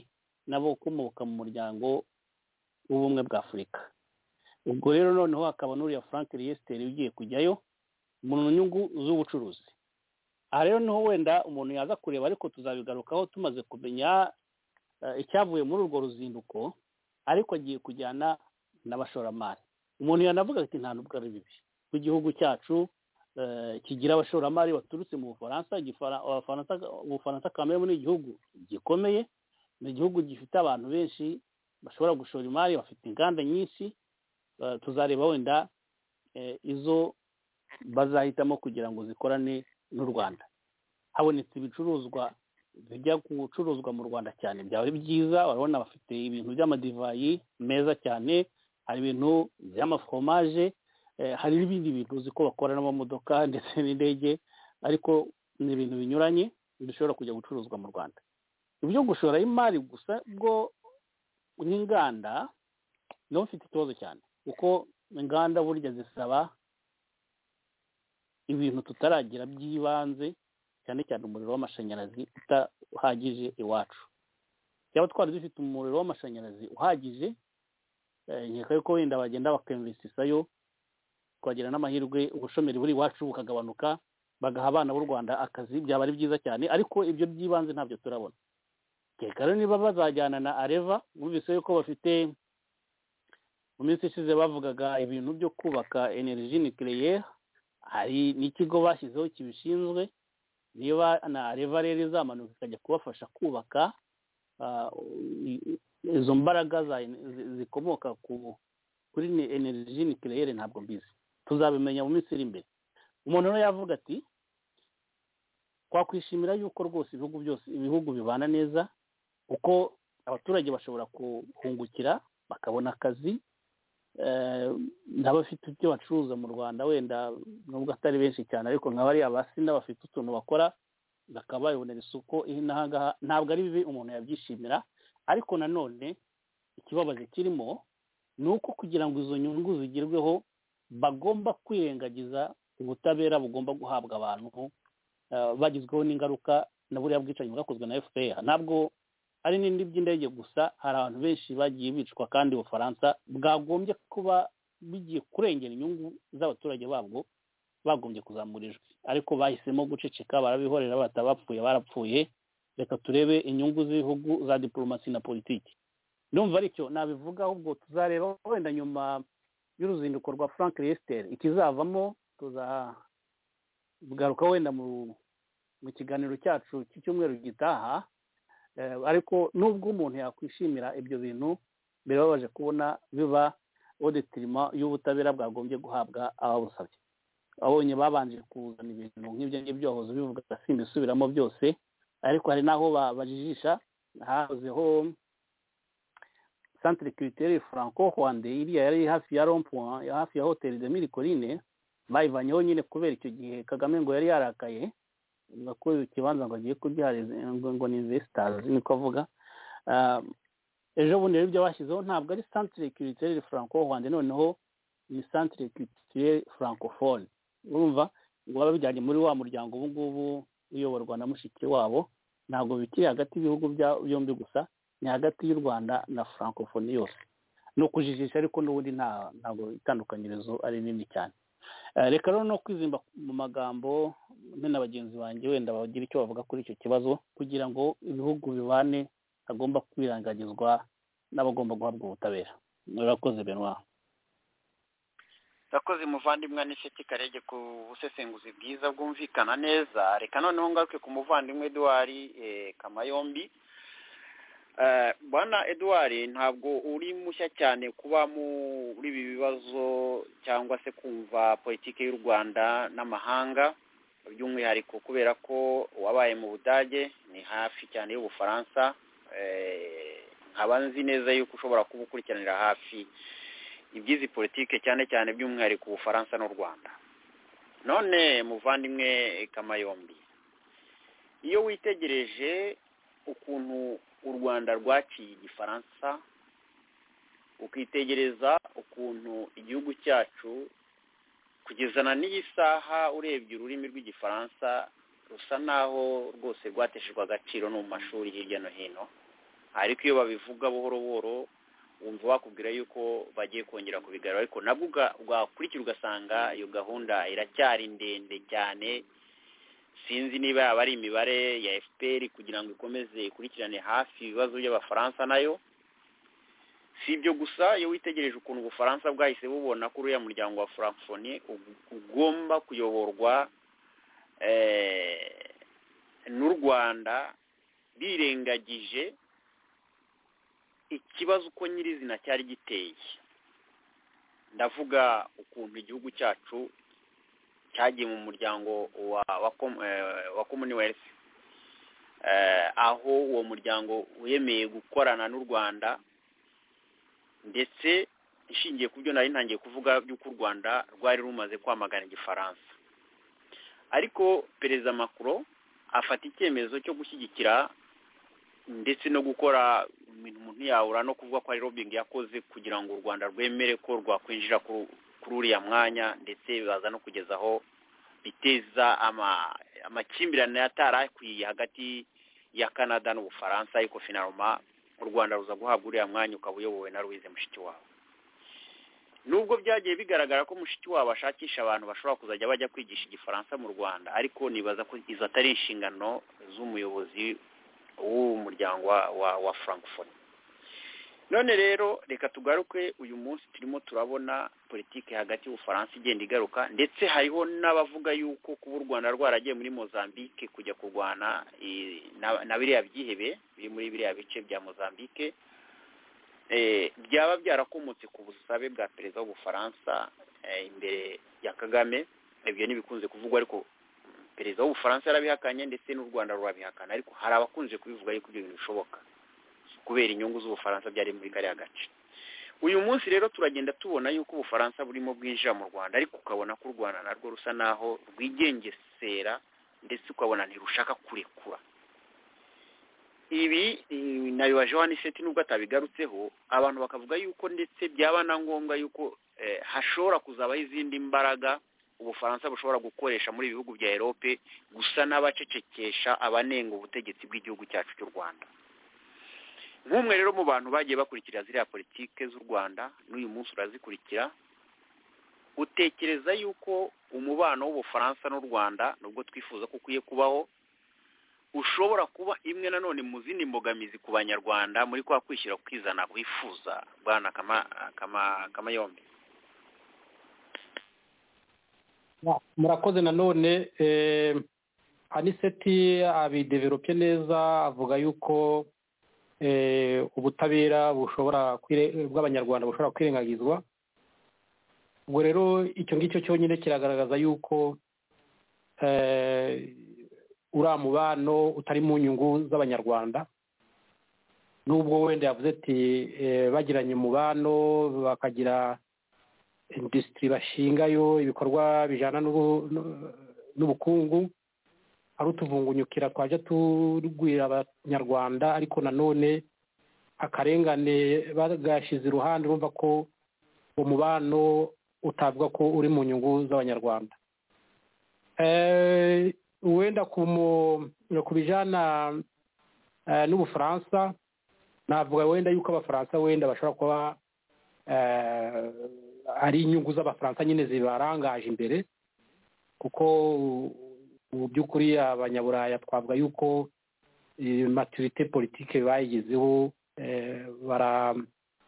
n'abakomoka mu muryango w'ubumwe bwa afurika ubwo rero noneho hakaba n'uriya frank riyesiteri ugiye kujyayo mu nyungu z'ubucuruzi aha rero niho wenda umuntu yaza kureba ariko tuzabigarukaho tumaze kumenya eh, icyavuye muri urwo ruzinduko ariko agiye kujyana n'abashoramari umuntu yanavuga ati nta nubwo ari bibi ku gihugu cyacu eh, kigira abashoramari baturutse mu bufaransa igifara- abafaransa- ubufaransa kamere muri igihugu gikomeye ni igihugu gifite abantu benshi bashobora gushora imari bafite inganda nyinshi eh, tuzareba wenda eh, izo bazahitamo kugira ngo zikorane n'u rwanda habonetse ibicuruzwa bijya gucuruzwa mu rwanda cyane byaba ari byiza urabona bafite ibintu by'amadivayi meza cyane hari ibintu by'amaforomaje eh, hari n'ibindi bintu uzi ko bakora n'amamodoka ndetse n'indege ariko ni ibintu binyuranye bishobora kujya gucuruzwa mu rwanda ibyo gushora imari gusa bwo n'inganda niho mfite ikibazo cyane kuko inganda burya zisaba ibintu tutaragira by'ibanze cyane cyane umuriro w'amashanyarazi utahagije iwacu cyaba twari dufite umuriro w'amashanyarazi uhagije eh, nkeka yuko wenda bagenda bakinvesitisayo twagira n'amahirwe ubushomeri buri iwacu bukagabanuka bagaha abana b'u rwanda akazi byaba ari byiza cyane ariko ibyo by'ibanze ntabyo turabona nkeka rero niba bazajyana na areva bumvise yuko bafite mu minsi ishize bavugaga ibintu byo kubaka energy nucleaire hari n'ikigo bashyizeho kibishinzwe niba na areva rero izamanuka ikajya kubafasha kubaka ah, i- izo mbaraga za- zi- zikomoka ku kuri ni- energy nucleaire ntabwo mbizi tuzabimenya mu minsi iri imbere umuntu rero yavuga ati twakwishimira yuko rwose ibihugu byose ibihugu bibana neza kuko abaturage bashobora kuhungukira bakabona akazi eh, n'abafite ibyo bacuruza mu rwanda wenda nubwo atari benshi cyane ariko nka bariya basina bafite utuntu bakora bakaba babibonera isoko inaha ngaha ntabwo ari bibi umuntu yabyishimira ariko nanone ikibabaje kirimo ni uko kugira ngo izo nyungu zigerweho bagomba kwirengagiza ubutabera bugomba guhabwa abantu eh, bagizweho n'ingaruka na buriya bwicanyi bwakozwe na fpr ntabwo hari n'indi by'indege gusa hari abantu benshi bagiye bicwa kandi ubufaransa bwagombye kuba bigiye kurengera inyungu z'abaturage babwo bagombye kuzamura ijwi ariko bahisemo guceceka barabihorera batabapfuye barapfuye reka turebe inyungu z'ibihugu za diporomasi na politiki ndumva aricyo nabivuga ahubwo tuzareba wenda nyuma y'uruzinduko rwa frank reyesiteri ikizavamo tuzagaruka wenda mu mu kiganiro cyacu cy'icyumweru gitaha Eh, ariko nubwo umuntu yakwishimira ibyo bintu birababaje kubona biba odetirima y'ubutabera bwagombye guhabwa ababusabye abonye babanje kuzana ibintu nk'ibyo ngibyo bahoze bivuga simbisubiramo byose ariko hari n'aho ba- bajijisha hahozeho centre culturelle franco rwande iriya yari hafi ya rompoint hafi ya hotel de mille collines bayivanyeho nyine kubera icyo gihe kagame ngo yari yarakaye ko ikibanza ngo agiye kubyariza ngo ngo ni investors niko avuga Ah, ejo bundi rero ibyo bashyizeho ntabwo ari centre culturelle franco rwanda noneho ni centre culturelle francophone urumva ngo baba bijyanye muri wa muryango ubu ngubu uyoborwa na mushiki wabo ntabwo bikiri hagati y'ibihugu bya- byombi gusa ni hagati y'u rwanda na francophonie yose ni ukujijisha ariko n'ubundi nta- ntabwo itandukanyirizo ari nini cyane Eh, reka rero no kwizimba mu magambo me na bagenzi banjye wenda bagira icyo bavuga kuri icyo kibazo kugira ngo ibihugu bibane hagomba kwirangagizwa n'abagomba guhabwa ubutabera murakoze benwa urakoze muvandimwe n'isheki karege ku busesenguzi bwiza bwumvikana neza reka noneho ngaruke ku muvandimwe eduard eh, kamayombi Eh, bwana eduard ntabwo uri mushya cyane kuba muri ibi bibazo cyangwa se kumva politiki y'u rwanda n'amahanga by'umwihariko kubera ko wabaye mu budage ni hafi cyane y'ubufaransa Eh, nkaba nzi neza yuko ushobora kuba ukurikiranira hafi iby'izi politike cyane cyane by'umwihariko ubufaransa n'u rwanda none muvandimwe kamayombi iyo witegereje ukuntu u rwanda rwaciye igifaransa ukitegereza ukuntu igihugu cyacu kugezana n'iyi saha urebye ururimi rw'igifaransa rusa naho rwose rwateshejwe agaciro no mu mashuri hirya no hino ariko iyo babivuga buhoro buhoro wumva wakubwira yuko bagiye kongera kubigarura ariko nabwo uga- wakurikira ugasanga iyo gahunda iracyari ndende cyane sinzi niba yaba ari imibare ya fpr kugira ngo ikomeze ikurikirane hafi ibibazo by'abafaransa nayo si ibyo gusa iyo witegereje ukuntu ubufaransa bwahise bubona ko uriya muryango wa francophonie ug- ugomba kuyoborwa eh, n'u rwanda birengagije ikibazo uko nyirizina cyari giteye ndavuga ukuntu igihugu cyacu cyagiye mu muryango wa wa com- eh, wa commonwealth Eh, aho uwo muryango wemeye gukorana n'u rwanda ndetse ishingiye ku byo nari ntangiye kuvuga by'uko u rwanda rwari rumaze kwamagana igifaransa ariko perezida macron afata icyemezo cyo gushyigikira ndetse no gukora ibintu umuntu yabura no kuvuga ko ari lobbying yakoze kugira ngo u rwanda rwemere ko rwakwinjira ku- kuri uriya mwanya ndetse baza no kugeza aho biteza ama- amakimbirane atari akwiye hagati ya canada n'ubufaransa ariko finaroma u rwanda ruza guhabwa uriya mwanya ukaba uyobowe na louise mushikiwabo nubwo byagiye bigaragara ko mushikiwabo ashakisha abantu bashobora kuzajya bajya kwigisha igifaransa mu rwanda ariko nibaza ko izo atari inshingano z'umuyobozi w'uwo muryango wa wa wa francophonie none rero reka tugaruke uyu munsi turimo turabona politiki hagati y'ubufaransa igenda igaruka ndetse hariho n'abavuga yuko kuba u rwanda rwaragiye muri mozambique kujya kurwana eh, na- na biriya byihebe biri muri biriya bice bya mozambique eh, byaba byarakomotse ku busabe bwa perezida w'ubufaransa eh, imbere ya kagame ibyo ntibikunze kuvugwa ariko perezida w'ubufaransa yarabihakanye ndetse n'u rwanda rurabihakana ariko hari abakunze kubivuga yuko ibyo bintu bishoboka kubera inyungu z'ubufaransa byari muri kariya gace uyu munsi rero turagenda tubona yuko ubufaransa burimo bwinjira mu rwanda ariko ukabona ko u rwanda narwo rusa naho rwigengesera ndetse ukabona ntirushaka kurekura ibi eh, nabibajeho aniseti nubwo atabigarutseho abantu bakavuga yuko ndetse byaba na ngombwa yuko eh, hashobora kuzabaho izindi mbaraga ubufaransa bushobora gukoresha muri ibihugu bya erope gusa n'abacecekesha abanenga ubutegetsi bw'igihugu cyacu cy'u rwanda nk'umwe rero mu bantu bagiye bakurikira ziriya politike z'u rwanda n'uyu munsi urazikurikira utekereza yuko umubano w'ubufaransa n'u rwanda nubwo twifuza ko ukwiye kubaho ushobora kuba imwe nanone mu zindi mbogamizi ku banyarwanda muri kwa kwishyira kwizana wifuza bwana kama kama kamayombe murakoze nanone eh, aniseti abideverope neza avuga yuko eh, ubutabera bushobora kwire- bw'abanyarwanda bushobora kwirengagizwa ubwo rero icyo ngicyo cyonyine kiragaragaza yuko eh, uriya mubano utari mu nyungu z'abanyarwanda nubwo wenda yavuze ati eh, bagiranye umubano bakagira industry bashingayo ibikorwa bijyana n'ubu- n'u- n'ubukungu ari utuvungunyukira twajya turwira abanyarwanda ariko nanone akarengane bagashyize iruhande urumva ko umubano utavuga ko uri mu nyungu z'abanyarwanda Eh, wenda ku mu- ku bijyana eh, n'ubufaransa navuga wenda yuko abafaransa wenda bashobora kuba eh, ari inyungu z'abafaransa nyine zibarangaje imbere kuko u- mu by'ukuri abanyaburaya twavuga yuko eh, maturite politike bayigezeho eh, bara-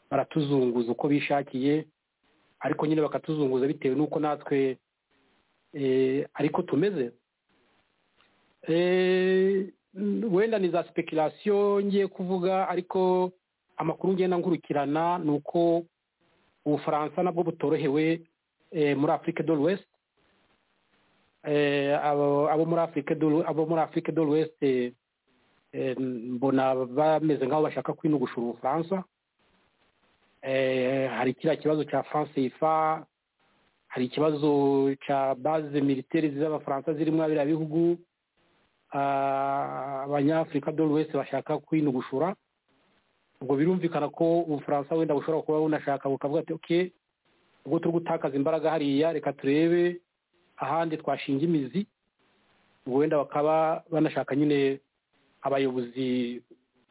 baratuzunguza uko bishakiye ariko nyine bakatuzunguza bitewe n'uko natwe eh, ariko tumeze Eh, wenda ni za speculation ngiye kuvuga ariko amakuru ngenda nkurikirana ni uko ubufaransa nabwo butorohewe eh, muri afurika do l'ouest Eh, abo abo muri afurika do L'Ou- abo muri afurika do l'ouest eh, eh, mbona bameze nk'aho bashaka kwinugushura ubufaransa Eh, hari kiriya kibazo cya france ifa hari ikibazo cya baze militeri z'abafaransa zirimo biriya bihugu Ah, abanyafurika do l'ouest bashaka kwinugushura ubwo birumvikana ko ubufaransa wenda bushobora kuba bunashaka bukavuga ati ok ubwo turi gutakaza imbaraga hariya reka turebe ahandi twashinga imizi ubwo wenda bakaba banashaka nyine abayobozi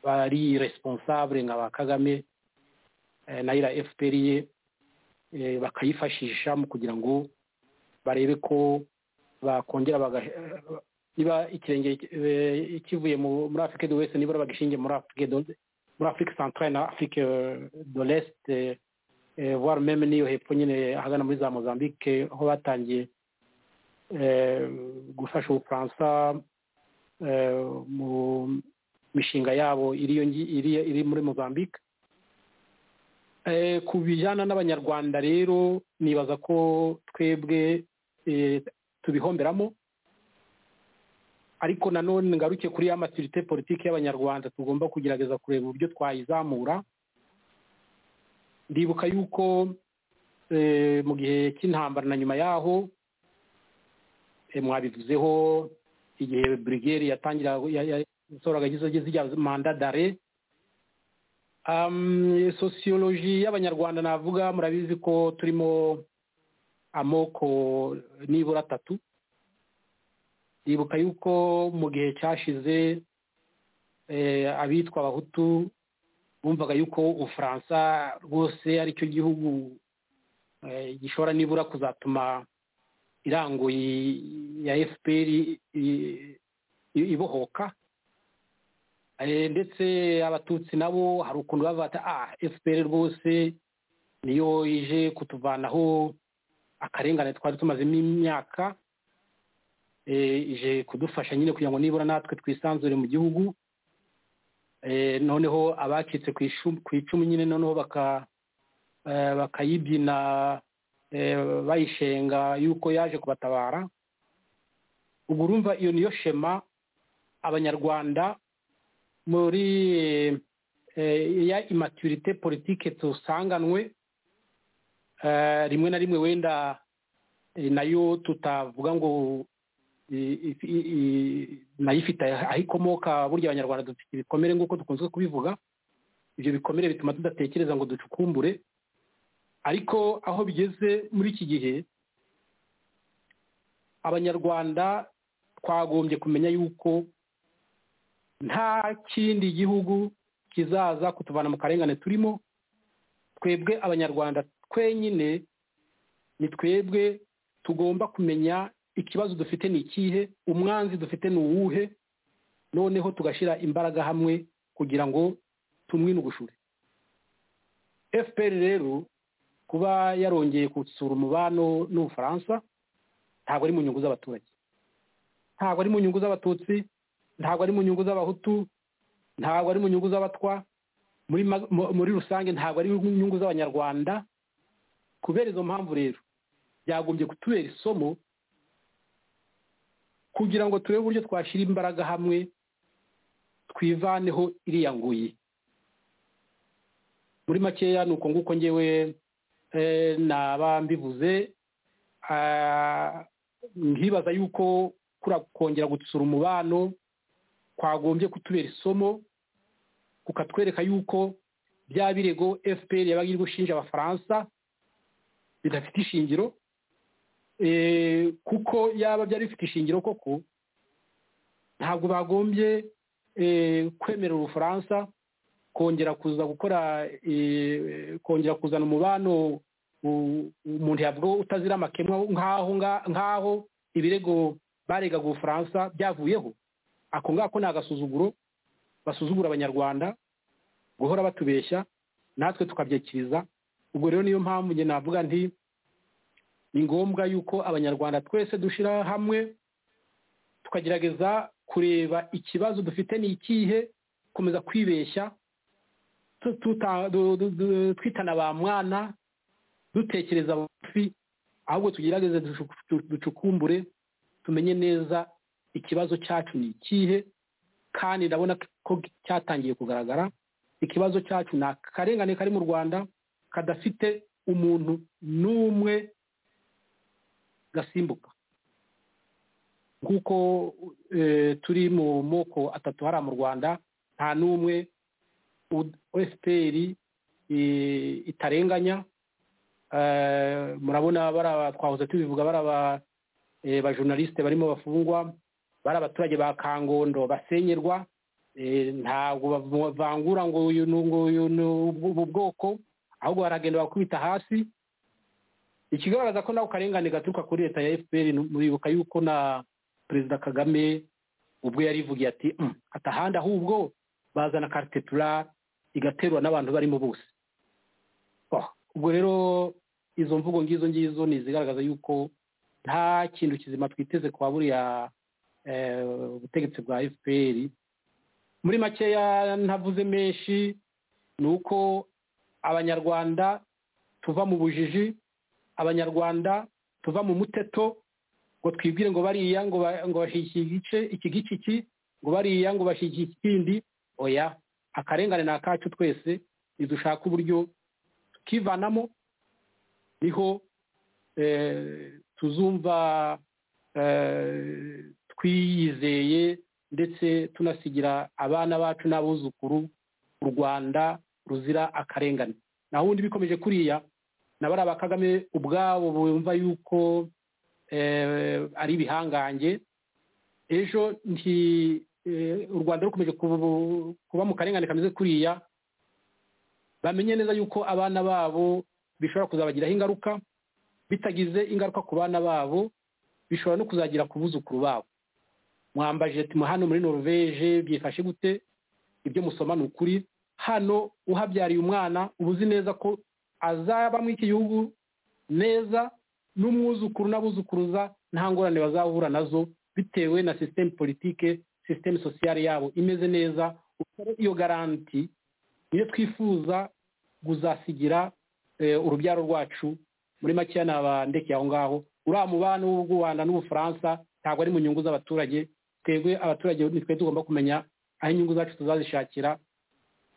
bari responsable nka ba kagame eh, nayira fpr ye eh, bakayifashisha mu kugira ngo barebe ko bakongera baga- eh, niba ikirenge eh, kivuye mu- muri afurika de wese nibura bagishingiye muri afurika do- muri afurika centrale na afurika eh, de l'est eh, eh, voire meme n'iyo hepfo nyine ahagana muri za mozambique aho batangiye eh, gufasha ubufaransa eh, mu mishinga yabo iri iyo ngi- iri iri muri mozambique Eh, ku bijyana n'abanyarwanda rero nibaza ko twebwe eh, tubihomberamo ariko nanone ngaruke kuri ya maturite politiki y'abanyarwanda tugomba kugerageza kureba uburyo twayizamura ndibuka yuko eh, mu gihe cy'intambara na nyuma yaho eh, mwabivuzeho igihe burigeri yatangira yasohoraga zijya manda dare um, sosiyoloji y'abanyarwanda navuga murabizi ko turimo amoko nibura atatu ndibuka yuko mu gihe cyashize eh, abitwa abahutu bumvaga yuko ubufaransa rwose ari cyo gihugu eh, gishobora nibura kuzatuma irango yi- ya fpr i- i- ibohoka Eh, ndetse abatutsi nabo hari ukuntu bavuga bati ah fpr rwose niyo ije kutuvanaho akarengane twari tumazemo imyaka eh, ije kudufasha nyine kugira ngo nibura natwe twisanzure mu gihugu Eh, noneho abacitse ku icu- ku icumu nyine noneho baka- eh, bakayibyina eh, bayishenga yuko yaje kubatabara ubwo urumva iyo niyo shema abanyarwanda muri eh, ya imaturite politike tusanganwe eh, rimwe na rimwe wenda eh, nayo tutavuga ngo i- i- i- i- nayo ifite aho ikomoka burya abanyarwanda dufite ibikomere nk'uko dukunze kubivuga ibyo bikomere bituma tudatekereza ngo ducukumbure ariko aho bigeze muri iki gihe abanyarwanda twagombye kumenya yuko nta kindi gihugu kizaza kutuvana mu karengane turimo twebwe abanyarwanda twenyine ni twebwe tugomba kumenya ikibazo dufite ni ikihe umwanzi dufite ni uwuhe noneho tugashyira imbaraga hamwe kugira ngo tumwinugushure fpr rero kuba yarongeye gusura umubano n'ubufaransa ntabwo ari mu nyungu z'abaturage ntabwo ari mu nyungu z'abatutsi ntabwo ari mu nyungu z'abahutu ntabwo ari mu nyungu z'abatwa muri ma- mu- muri rusange ntabwo ari mu nyungu z'abanyarwanda kubera izo mpamvu rero byagombye kutubera isomo kugira ngo turebe uburyo twashyira imbaraga hamwe twivaneho iriya nguyi muri makeya ni uko nguko ngewe eh, naba mbivuze ah, nkibaza yuko kura kongera gutsura umubano kwagombye kutubera isomo kukatwereka yuko bya birego fpr yabaga iri gushinja abafaransa bidafite ishingiro eh, kuko yaba byari bifite ishingiro koko ntabwo bagombye eh, kwemerera ubufaransa kongera kuza gukora eh, kongera kuzana umubano u- umuntu yavuga utazira amakemwa nk'aho nga- nk'aho ibirego baregaga ubufaransa byavuyeho ako ngako ni agasuzuguro basuzugura abanyarwanda guhora batubeshya natwe tukabyakiriza ubwo rero niyo mpamvu njye navuga nti ni ngombwa yuko abanyarwanda twese dushyira hamwe tukagerageza kureba ikibazo dufite ni ikihe gukomeza kwibeshya tu- tuta- du- du- du- twitana ba mwana dutekereza bugufi ahubwo tugerageze dushu- du- ducukumbure tumenye neza ikibazo cyacu ni ikihe kandi ndabona ko cyatangiye kugaragara ikibazo cyacu ni akarengane kari mu rwanda kadafite umuntu n'umwe gasimbuka nk'uko eh, turi mu moko atatu hari mu rwanda nta n'umwe fpr itarenganya Eh, murabona bari aba- twahoze tubivuga bari aba eh, bajournaliste barimo bafungwa bari abaturage ba kangondo basenyerwa eh, ntabwo bavangura ngo uyu ni ubu bwoko ahubwo baragenda bakubita hasi ikigaragaza ko nako karengane gaturuka kuri leta ya fpr ni- muribuka yuko na perezida kagame ubwo yarivugiye ati "Mm, atahandi ahubwo bazana carte pura igaterwa n'abantu barimo bose Oh, ubwo rero izo mvugo ngizo ngizo ni izigaragaza yuko nta kintu kizima twiteze kwa buriya eh, butegetsi bwa fpr muri makeya ntavuze menshi ni uko abanyarwanda tuva mu bujiji abanyarwanda tuva mu muteto ngo twibwire ngo bariya ngo ba- ngo bashyigikiye igice iki giki iki ngo bariya ngo bashyigikiye ikindi oya akarengane ni akacu twese nidushaka uburyo tukivanamo niho eh, tuzumva eh, twiyizeye ndetse tunasigira abana bacu n'abuzukuru u rwanda ruzira akarengane naho ubundi bikomeje kuriya na bariya ba kagame ubwabo bumva yuko eh, ari ibihangange ejo nti eh, u rwanda rukomeje kubu- kuba mu karengane kameze kuriya bamenye neza yuko abana babo bishobora kuzabagiraho ingaruka bitagize ingaruka ku bana babo bishobora no kuzagira ku buzukuru babo mwambaje ati hano muri norvege byifashe gute ibyo musoma ni ukuri hano uhabyariye umwana uba uzi neza ko azaba muri iki gihugu neza n'umwuzukuru n'abuzukuruza nta ngorane bazahura nazo bitewe na sisiteme politike sisiteme sosiyale yabo imeze neza Ubwo rero iyo garanti niyo twifuza kuzasigira eh, urubyaro rwacu muri makeya nabandekeye aho ngaho uriya mubano w'u rwanda n'ubufaransa ntabwo ari mu nyungu z'abaturage twebwe abaturage nitwe tugomba kumenya aho inyungu zacu tuzazishakira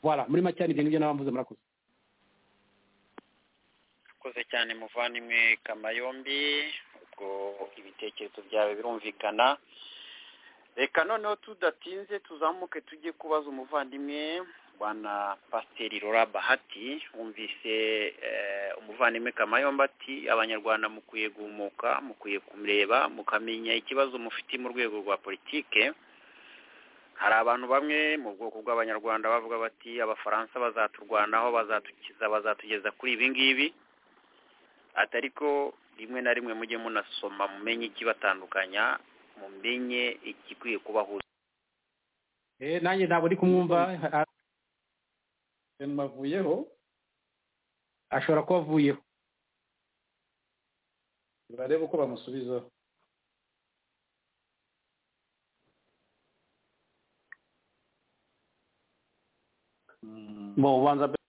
voilà muri makeya nibyo ngibyo n'abamvuze murakoze urakoze cyane muvandimwe kamayombi ubwo ibitekerezo byawe birumvikana reka noneho tudatinze tuzamuke tujye kubaza umuvandimwe bwana pasiteri rora bahati wumvise eh, umuvandimwe kamayombi ati abanyarwanda mukwiye guhumuka mukwiye kumureba mukamenya ikibazo mufite mu rwego rwa politike hari abantu bamwe mu bwoko bw'abanyarwanda bavuga bati abafaransa bazaturwanaho bazatukiza bazatugeza kuri ibi ngibi atari ko rimwe na rimwe mujye munasoma mumenye ikibatandukanya mumenye igikwiye kubahuza Eh, nanjye ntabwo ndi kumwumva ha- mwavuyeho ashobora kuba avuyeho barebe uko bamusubizaho Mm. Bo, ubanza be-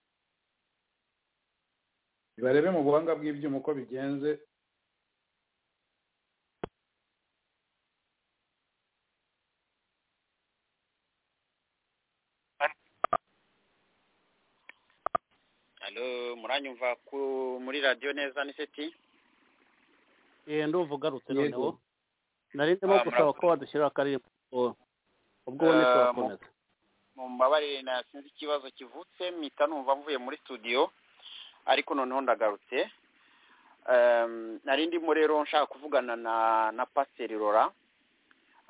barebe mu buhanga bw'ibyuma uko bigenze alo muranyumva ku muri radiyo neza niseti Eh, ndumva ugarutse Yego. noneho nari ndimo Ah, gusaba murakoze. ko wadushyirira akarere ubwo ubone Ah, turakomeza mumbabarire nasinze ikibazo kivutse mpita numva mvuye muri studio ariko noneho ndagarutse Em, nari ndimo rero nshaka kuvugana na na pasiteri rora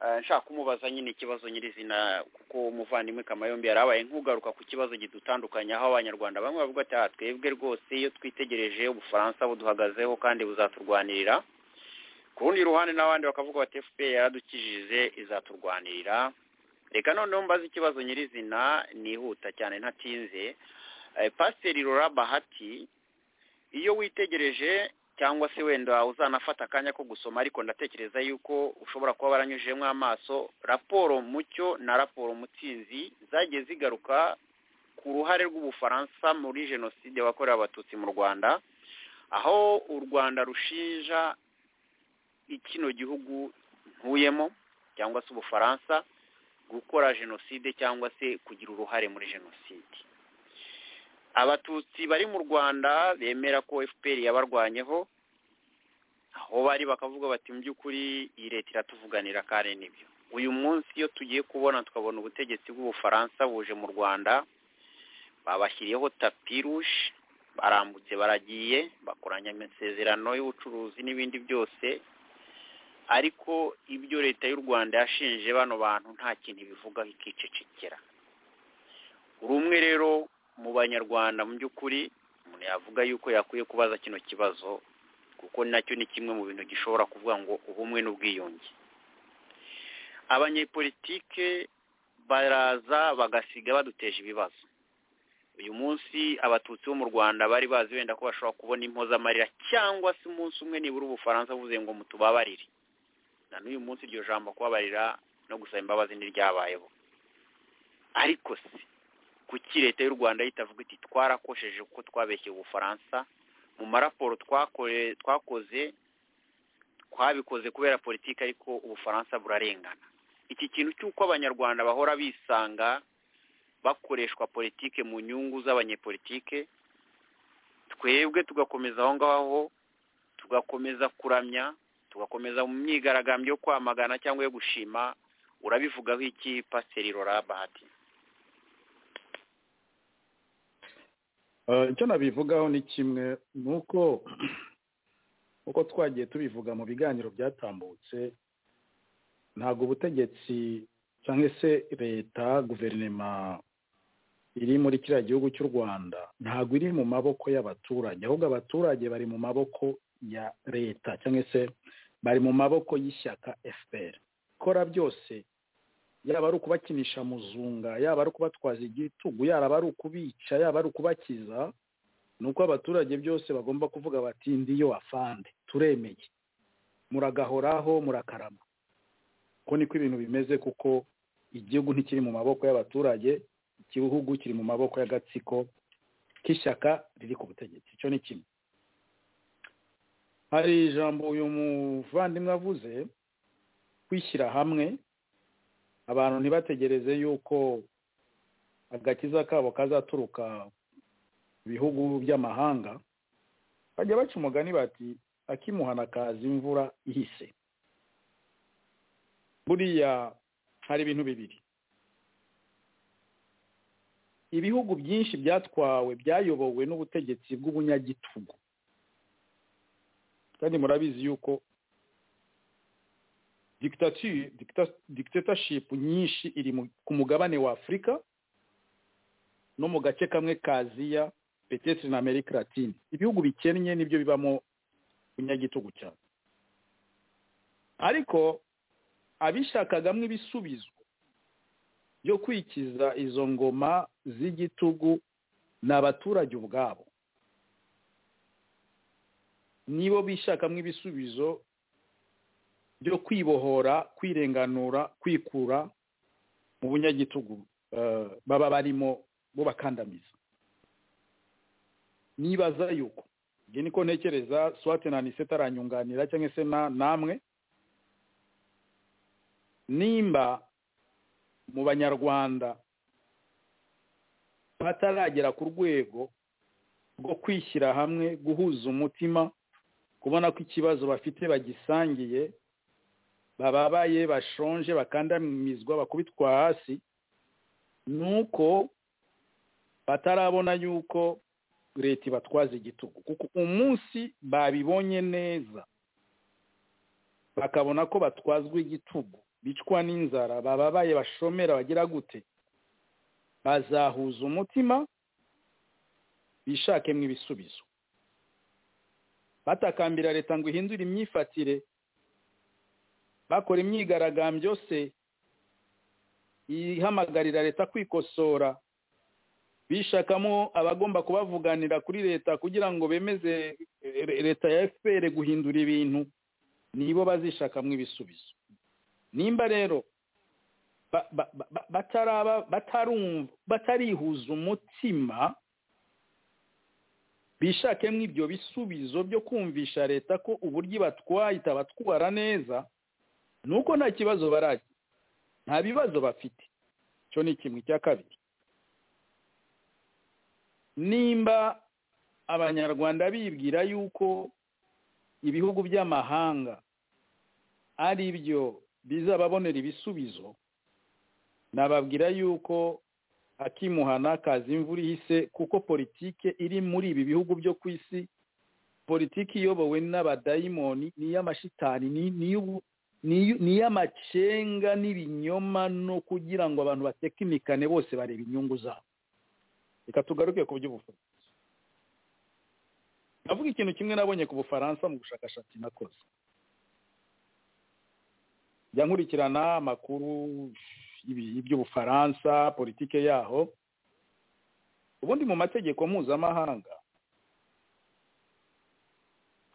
Eh, nshaka kumubaza nyine ikibazo nyirizina kuko umuvandimwe kamayombi yari abaye nk'ugaruka ku kibazo kidutandukanya aho abanyarwanda bamwe bavuga ati "Ah, twebwe rwose iyo twitegereje ubufaransa buduhagazeho kandi buzaturwanirira ku rundi ruhande n'abandi bakavuga bati fpr yaradukijije izaturwanirira reka noneho mbaze ikibazo nyirizina nihuta cyane ntatinze Eh, pasiteri rora bahati iyo witegereje cyangwa se wenda uzanafata akanya ko gusoma ariko ndatekereza yuko ushobora kuba waranyujijemo amaso raporo mucyo na raporo mutsinzi zagiye zigaruka ku ruhare rw'ubufaransa muri jenoside wakorewe abatutsi mu rwanda aho u rwanda rushinja kino gihugu ntuyemo cyangwa se ubufaransa gukora jenoside cyangwa se kugira uruhare muri jenoside abatutsi bari mu rwanda bemera ko fpr yabarwanyeho aho bari bakavuga bati mu by'ukuri iyi leta iratuvuganira kare nibyo uyu munsi iyo tugiye kubona tukabona ubutegetsi bw'ubufaransa buje mu rwanda babashyiriyeho tapi rouge barambutse baragiye bakoranya amasezerano y'ubucuruzi n'ibindi byose ariko ibyo leta y'u rwanda yashinje bano bantu nta kintu ibivugaho ikicecekera uri umwe rero mu banyarwanda mu by'ukuri umuntu yavuga yuko yakwiye kubaza kino kibazo kuko nacyo ni kimwe mu bintu gishobora kuvuga ngo ubumwe n'ubwiyunge abanyepolitike baraza bagasiga baduteje ibibazo uyu munsi abatutsi bo mu rwanda bari bazi wenda ko bashobora kubona impozamarira cyangwa se umunsi umwe nibura ubufaransa buvuze ngo mutubabarire na n'uyu munsi iryo jambo kubabarira no gusaba imbabazi ntiryabayeho ariko se kuki leta y'u rwanda itavuga iti twarakosheje kuko twabeshye ubufaransa mu maraporo twakoze twabikoze kubera politiki ariko ubufaransa burarengana iki kintu cy'uko abanyarwanda bahora bisanga bakoreshwa politike mu nyungu z'abanyepolitike twebwe tugakomeza aho ngaho tugakomeza kuramya tugakomeza mu myigaragambyo yo kwamagana cyangwa yo gushima urabivugaho iki pasiteri rora bahati icyo nabivugaho ni kimwe ni uko uko twagiye tubivuga mu biganiro byatambutse ntabwo ubutegetsi cyangwa se leta guverinoma iri muri kiriya gihugu cy'u rwanda ntabwo iri mu maboko y'abaturage ahubwo abaturage bari mu maboko ya leta cyangwa se bari mu maboko y'ishyaka fpr ikora byose yaba ari ukubakinisha muzunga yaba ari ukubatwaza igitugu yaba ari ukubica yaba ari ukubakiza ni uko abaturage byose bagomba kuvuga bati ndiyo afande turemeye muragahoraho murakarama ko niko ibintu bimeze kuko igihugu ntikiri mu maboko y'abaturage igihugu kiri mu maboko y'agatsiko k'ishyaka riri ku butegetsi icyo ni kimwe hari ijambo uyu muvandimwe avuze kwishyira hamwe abantu ntibategereze yuko agakiza kabo kazaturuka bihugu by'amahanga bajya baca umugani bati akimuhana kaza imvura ihise buriya hari ibintu bibiri ibihugu byinshi byatwawe byayobowe n'ubutegetsi bw'ubunyagitugu kandi murabizi yuko dikitataship nyinshi iri ku mugabane wa afurika no mu gace kamwe k'aziya petesitiri na amerika latine ibihugu bikennye nibyo bibamo kunyagitugu cyane ariko abishakagamo ibisubizo byo kwikiza izo ngoma z'igitugu ni abaturage ubwabo nibo bishakamo ibisubizo byo kwibohora kwirenganura kwikura mu bunyagitugu baba barimo bo bakandamiza nibaza yuko ibyo niko ntekereza swate na nise aranyunganira cyangwa se namwe nimba mu banyarwanda bataragera ku rwego rwo kwishyira hamwe guhuza umutima kubona ko ikibazo bafite bagisangiye bababaye bashonje bakandamizwa bakubitwa hasi ni uko batarabona yuko leta ibatwaza igitugu kuko umunsi babibonye neza bakabona ko batwazwa igitugu bicwa n'inzara bababaye bashomera bagira gute bazahuza umutima bishakemo ibisubizo batakambira leta ngo ihindure imyifatire bakora imyigaragambyo se ihamagarira leta kwikosora bishakamo abagomba kubavuganira kuri leta kugira ngo bemeze leta ya fpr guhindura ibintu nibo bazishakamo ibisubizo nimba rero batarihuza umutima bishakemo ibyo bisubizo byo kumvisha leta ko uburyo ibatwaye itabatwara neza ni uko nta kibazo baragira nta bibazo bafite icyo ni kimwe cya kabiri nimba abanyarwanda bibwira yuko ibihugu by'amahanga ari byo bizababonera ibisubizo nababwira yuko akimuhana kazi imvura ihise kuko politike iri muri ibi bihugu byo ku isi politiki iyobowe n'abadayimoni ni iy'amashitani ni iy'amacenga n'ibinyoma no kugira ngo abantu batekinikane bose bareba inyungu zabo reka tugaruke ku by'ubufuzi avuga ikintu kimwe nabonye ku bufaransa mu bushakashatsi nakoze njya nkurikirana amakuru y'ibi- y'iby'ubufaransa politike yaho ubundi mu mategeko mpuzamahanga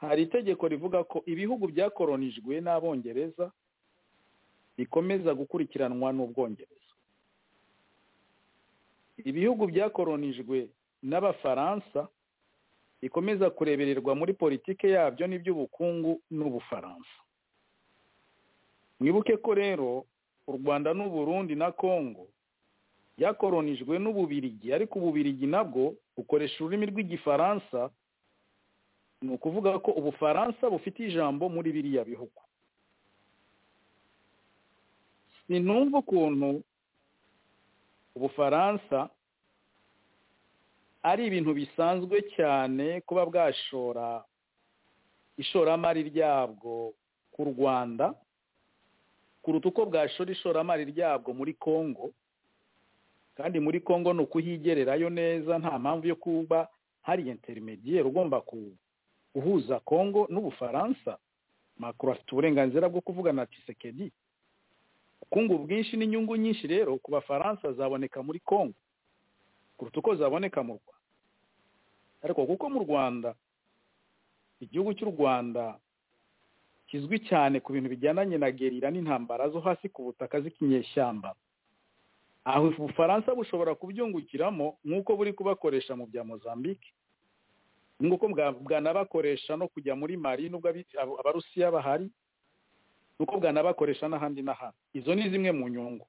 hari itegeko rivuga ko ibihugu byakoronijwe n'abongereza bikomeza gukurikiranwa n'ubwongereza ibihugu byakoronijwe n'abafaransa bikomeza kurebererwa muri politike yabyo n'iby'ubukungu n'ubufaransa mwibuke ko rero u rwanda n'uburundi na kongo byakoronijwe n'ububirigi ariko ububirigi nabwo bukoresha ururimi rw'igifaransa ni ukuvuga ko ubufaransa bufite ijambo muri biriya bihugu sinumva ukuntu ubufaransa ari ibintu bisanzwe cyane kuba bwashora ishoramari ryabwo ku rwanda kuruta uko bwashora ishoramari ryabwo muri congo kandi muri congo ni ukuhigererayo neza nta mpamvu yo kuba hari interinegiyeri ugomba ku- guhuza congo n'ubufaransa macron afite uburenganzira bwo kuvugana na tisekedi ubukungu bwinshi n'inyungu nyinshi rero ku bafaransa zaboneka muri congo kuruta uko zaboneka mu rwanda ariko kuko mu rwanda igihugu cy'u rwanda kizwi cyane ku bintu bijyananye na gerira n'intambara zo hasi ku butaka z'ikinyeshyamba aho ubufaransa bushobora kubyungukiramo nk'uko buri kubakoresha mu bya mozambique nk'uko bwa- bwanabakoresha no kujya muri mari nubwo abi- abo- abarusiya bahari nuko bwanabakoresha n'ahandi n'ahandi izo ni zimwe mu nyungu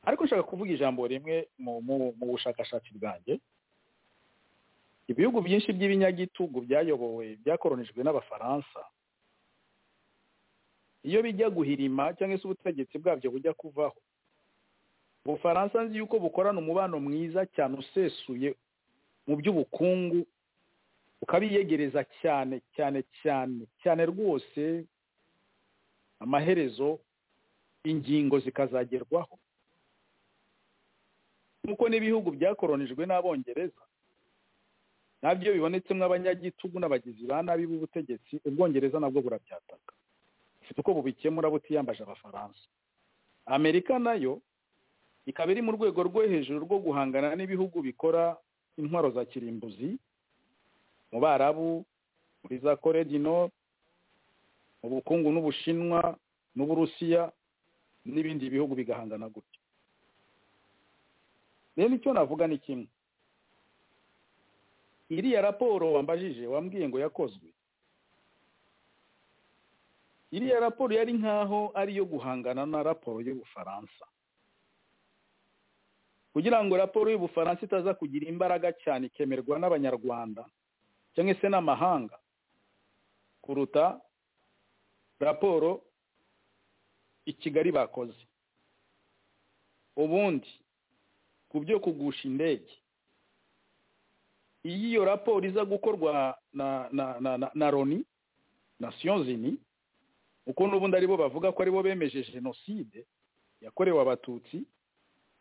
ariko nshaka kuvuga ijambo rimwe mu mu- mu bushakashatsi bwanjye ibihugu byinshi by'ibinyagitugu byayobowe byakoronijwe n'abafaransa iyo bijya guhirima cyangwa se ubutegetsi bwabyo bujya kuvaho ubufaransa nzi yuko bukorana umubano mwiza cyane usesuye mu by'ubukungu ukabiyegereza cyane cyane cyane cyane rwose amaherezo ingingo zikazagerwaho nk'uko n'ibihugu byakoronijwe n'abongereza nabyo bibonetsemo abanyagitugu n'abagizi ba nabi b'ubutegetsi ubwongereza nabwo burabyataka bufite uko bubikemura butiyambaje abafaransa amerika nayo ikaba iri mu rwego rwo hejuru rwo guhangana n'ibihugu bikora intwaro za kirimbuzi mu barabu muri za kore du nord mu bukungu n'ubushinwa n'uburusiya n'ibindi bihugu bigahangana gutyo rero icyo navuga ni kimwe iriya raporo wambajije wambwiye ngo yakozwe iriya raporo yari nkaho ari iyo guhangana na raporo y'ubufaransa kugira ngo raporo y'ubufaransa itaza kugira imbaraga cyane ikemerwa n'abanyarwanda cyangwa se n'amahanga kuruta raporo i kigali bakoze ubundi ku byo kugusha indege iyo iyo raporo iza gukorwa na na na na, na loni nations unies kuko n'ubundi aribo bavuga ko aribo bemeje jenoside yakorewe abatutsi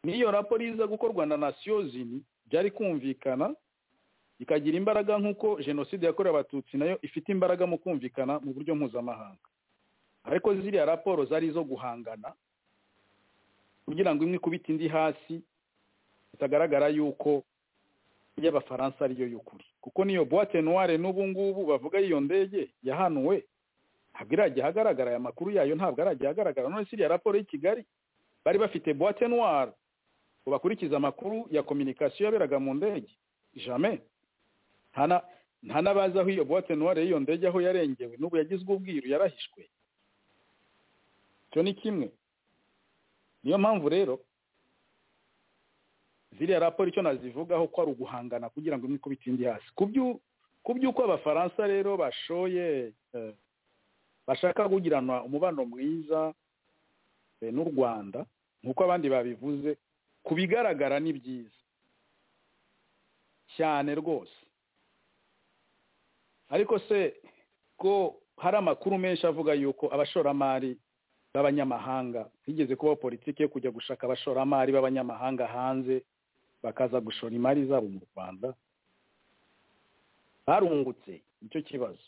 n'iyo raporo iza gukorwa na nations unies byari kumvikana ikagira imbaraga nk'uko jenoside yakorewe abatutsi nayo ifite imbaraga mu kumvikana mu buryo mpuzamahanga ariko ziriya raporo zari izo guhangana kugira ngo imwe ikubite indi hasi bitagaragara yuko iy'abafaransa ariyo y'ukuri kuko niyo boite noire n'ubu ngubu bavuga y'iyo ndege yahanuwe ntabwo irajya ahagaragara aya makuru yayo ntabwo arajya ahagaragara none se iriya raporo y'i kigali bari bafite boite noire ngo bakurikize amakuru ya communication yaberaga mu ndege jamais nta na- nta n'abazi aho iyo boite noire y'iyo ndege aho yarengewe n'ubu yagizwe ubwiru yarahishwe icyo ni kimwe niyo mpamvu rero ziriya raporo icyo nazivugaho ko ari uguhangana kugira ngo imwe ikubite indi hasi ku byu- ku by'uko abafaransa rero bashoye eh, bashaka kugirana umubano mwiza eh, n'u rwanda nk'uko abandi babivuze ku bigaragara ni byiza cyane rwose ariko se ko hari amakuru menshi avuga yuko abashoramari b'abanyamahanga higeze kubaho politiki yo kujya gushaka abashoramari b'abanyamahanga hanze bakaza gushora imari zabo mu rwanda barungutse nicyo kibazo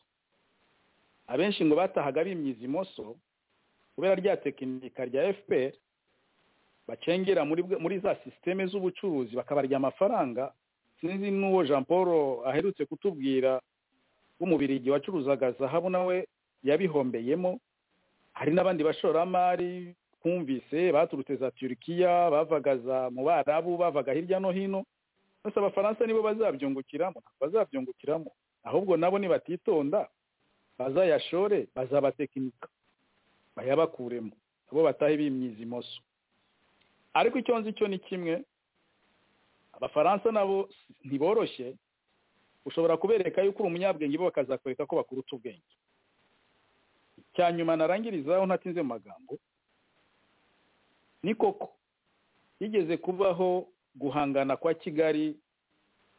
abenshi ngo batahaga bimyiza imoso kubera rya tekinika rya fpr bacengera muri bwe- muri za sisiteme z'ubucuruzi bakabarya amafaranga sinzi n'uwo jean paul aherutse kutubwira w'umubirigi wacuruzaga zahabu nawe yabihombeyemo hari n'abandi bashoramari twumvise baturutse za turukiya bavaga za mu barabu bavaga hirya no hino gusa abafaransa nibo bazabyungukiramo ntabwo bazabyungukiramo ahubwo nabo nibatitonda bazayashore bazabatekinika bayabakuremo abo batahe bimyiza imoso ariko icyo nzi cyo ni kimwe abafaransa nabo ntiboroshye ushobora kubereka yuko uri umunyabwenge bo bakazakwereka ko bakuruta ubwenge icya nyuma narangirizaho ntatinze mu magambo ni koko yigeze kubaho guhangana kwa kigali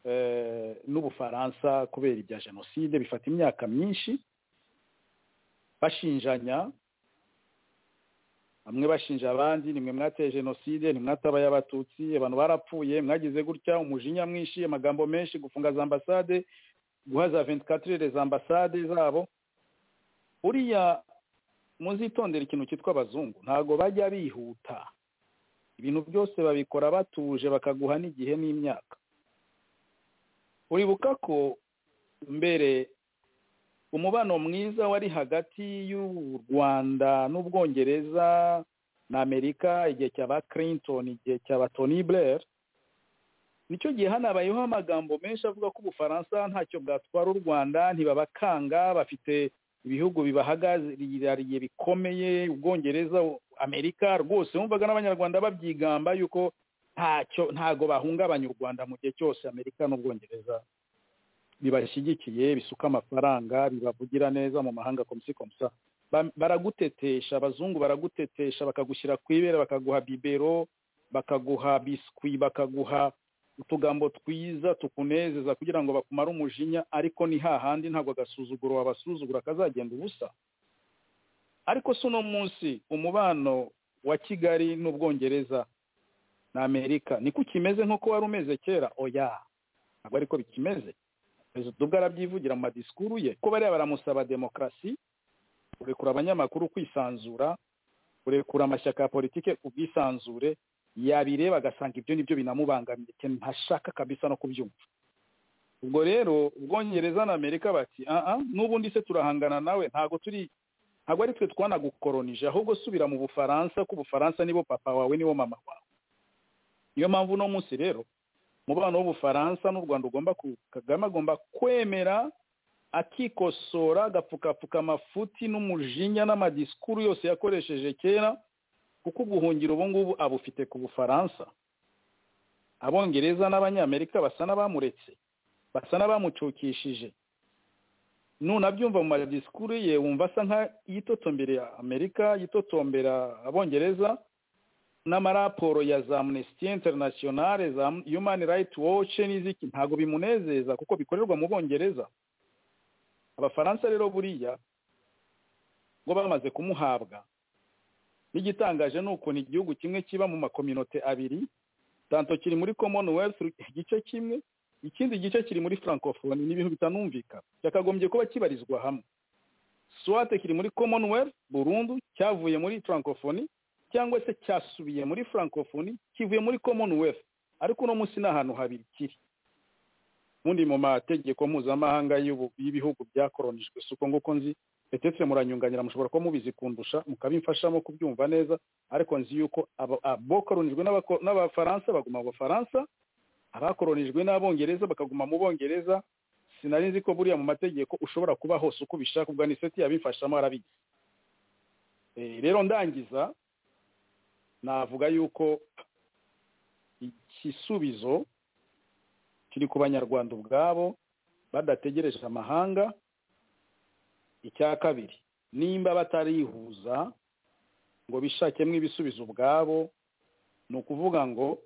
eh, n'ubufaransa kubera ibya jenoside bifata imyaka myinshi bashinjanya bamwe bashinja abandi nimwe mwateye jenoside nimwatabaye abatutsi abantu barapfuye mwagize gutya umujinya mwinshi amagambo menshi gufunga za ambasade guha za 24 heures ambasade zabo buriya muzitondera ikintu cyitwa abazungu ntago bajya bihuta ibintu byose babikora batuje bakaguha n'igihe n'imyaka uribuka ko mbere umubano mwiza wari hagati y'u rwanda n'ubwongereza na amerika igihe cya ba clinton igihe cya ba tony blair nicyo gihe hanabayeho amagambo menshi avuga ko ubufaransa ntacyo bwatwara u rwanda ntibabakanga bafite ibihugu bibahagarariye bikomeye ubwongereza amerika rwose wumvaga n'abanyarwanda babyigamba yuko ntacyo ntago bahungabanya u rwanda mu gihe cyose amerika n'ubwongereza bibashyigikiye bisuka amafaranga bibavugira neza mu mahanga komisi komisa Ba- baragutetesha abazungu baragutetesha bakagushyira ku ibere bakaguha bibero bakaguha biswi bakaguha utugambo twiza tukunezeza kugira ngo bakumare umujinya ariko ni hahandi ntabwo agasuzuguro wabasuzugura kazagenda ubusa ariko si uno munsi umubano wa kigali n'ubwongereza na amerika niko kimeze nk'uko wari umeze kera oya ntabwo ariko bikimeze perezida ubwo arabyivugira mu madisikuru ye ko bariya baramusaba demokarasi kurekura abanyamakuru kwisanzura kurekura amashyaka ya politike ku bwisanzure yabireba agasanga ibyo nibyo binamubangamiye cyane ntashaka kabisa no kubyumva ubwo rero ubwongereza na amerika bati aha n'ubundi se turahangana nawe ntabwo turi ntabwo ari twe twanagukoronije ahubwo subira mu bufaransa ko ubufaransa nibo papa wawe nibo mama wawe niyo mpamvu uno munsi rero umubano w'ubufaransa n'u rwanda ugomba ku kagame agomba kwemera akikosora agapfukapfuka amafuti n'umujinya n'amadisikuru yose yakoresheje kera kuko ubuhungiro ubu ngubu abufite ku bufaransa abongereza n'abanyamerika basa n'abamuretse basa n'abamucukishije nunabyumva mu madisikuru ye wumva asa nka yitotombera amerika yitotombera abongereza n'amaraporo ya za amnesty international za human rights watch n'iziki ntabwo bimunezeza kuko bikorerwa mu bongereza abafaransa rero buriya ngo bamaze kumuhabwa n'igitangaje ni ukuntu igihugu kimwe kiba mu makominote abiri tanto kiri muri commonwealth igice kimwe ikindi gice kiri muri francophone ni ibintu bitanumvikana cyakagombye kuba kibarizwa hamwe swate kiri muri commonwealth burundu cyavuye muri francophone cyangwa se cyasubiye muri francophone kivuye muri commonwealth ariko uno munsi ni ahantu habiri kiri ubundi mu mategeko mpuzamahanga y'ubu- y'ibihugu byakoronijwe si uko nguko nzi petetse muranyunganira mushobora kuba mubizi kundusha mukabimfashamo kubyumva neza ariko nzi yuko aba- abokoronijwe n'abako- n'abafaransa baguma mu bafaransa abakoronijwe n'abongereza bakaguma mu bongereza sinari nzi ko buriya mu mategeko ushobora kuba hose uko ubishaka ubwo aniseti yabifashamo arabizi Eh, rero ndangiza navuga yuko igisubizo kiri ku banyarwanda ubwabo badategereje amahanga icya kabiri nimba batarihuza ngo bishakemo ibisubizo ubwabo ni ukuvuga ngo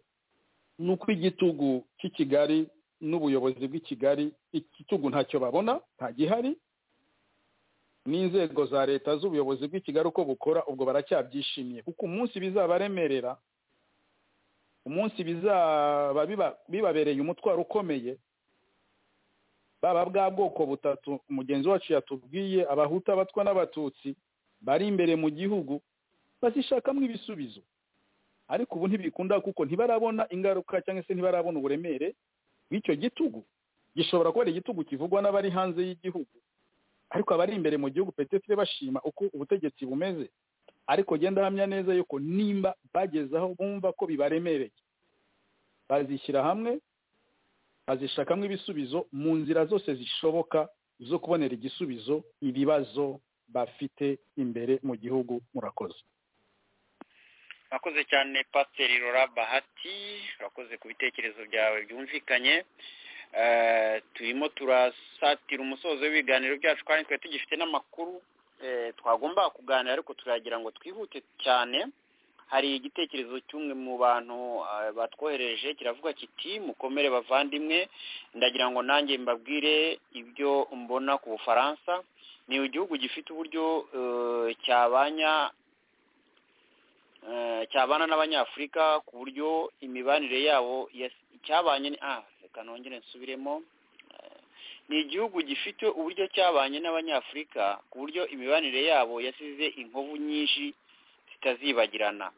ni uko igitugu cy'i kigali n'ubuyobozi bw'i kigali igitugu ntacyo babona nta gihari n'inzego za leta z'ubuyobozi bw'i kigali uko bukora ubwo baracyabyishimiye kuko umunsi bizabaremerera umunsi bizaba biba- bibabereye umutwaro ukomeye baba bwa bwoko butatu umugenzi wacu yatubwiye abahutu abatwa n'abatutsi bari imbere mu gihugu bazishakamo ibisubizo ariko ubu ntibikunda kuko ntibarabona ingaruka cyangwa se ntibarabona uburemere bw'icyo gitugu gishobora kuba ari igitugu kivugwa n'abari hanze y'igihugu ariko abari imbere mu gihugu petitire bashima uko ubutegetsi bumeze ariko genda ahamya neza yuko nimba bageze aho bumva ko bibaremereye bazishyira hamwe bazishakamo ibisubizo mu nzira zose zishoboka zo kubonera igisubizo ibibazo bafite imbere mu gihugu murakoze urakoze cyane pasiteri rora bahati urakoze ku bitekerezo byawe byumvikanye turimo turasatira umusozo w'ibiganiro byacu kandi twari tugifite n'amakuru twagomba kuganira ariko turagira ngo twihute cyane hari igitekerezo cy'umwe mu bantu batwohereje kiravuga kiti mukomere bavandimwe ndagira ngo nanjye mbabwire ibyo mbona ku bufaransa ni igihugu gifite uburyo cyabanya cyabana n'abanyafurika ku buryo imibanire yabo cyabanye reka nongere nsubiremo ni igihugu gifite uburyo cyabanye n'abanyafurika ku buryo imibanire yabo yasize inkovu nyinshi zitazibagirana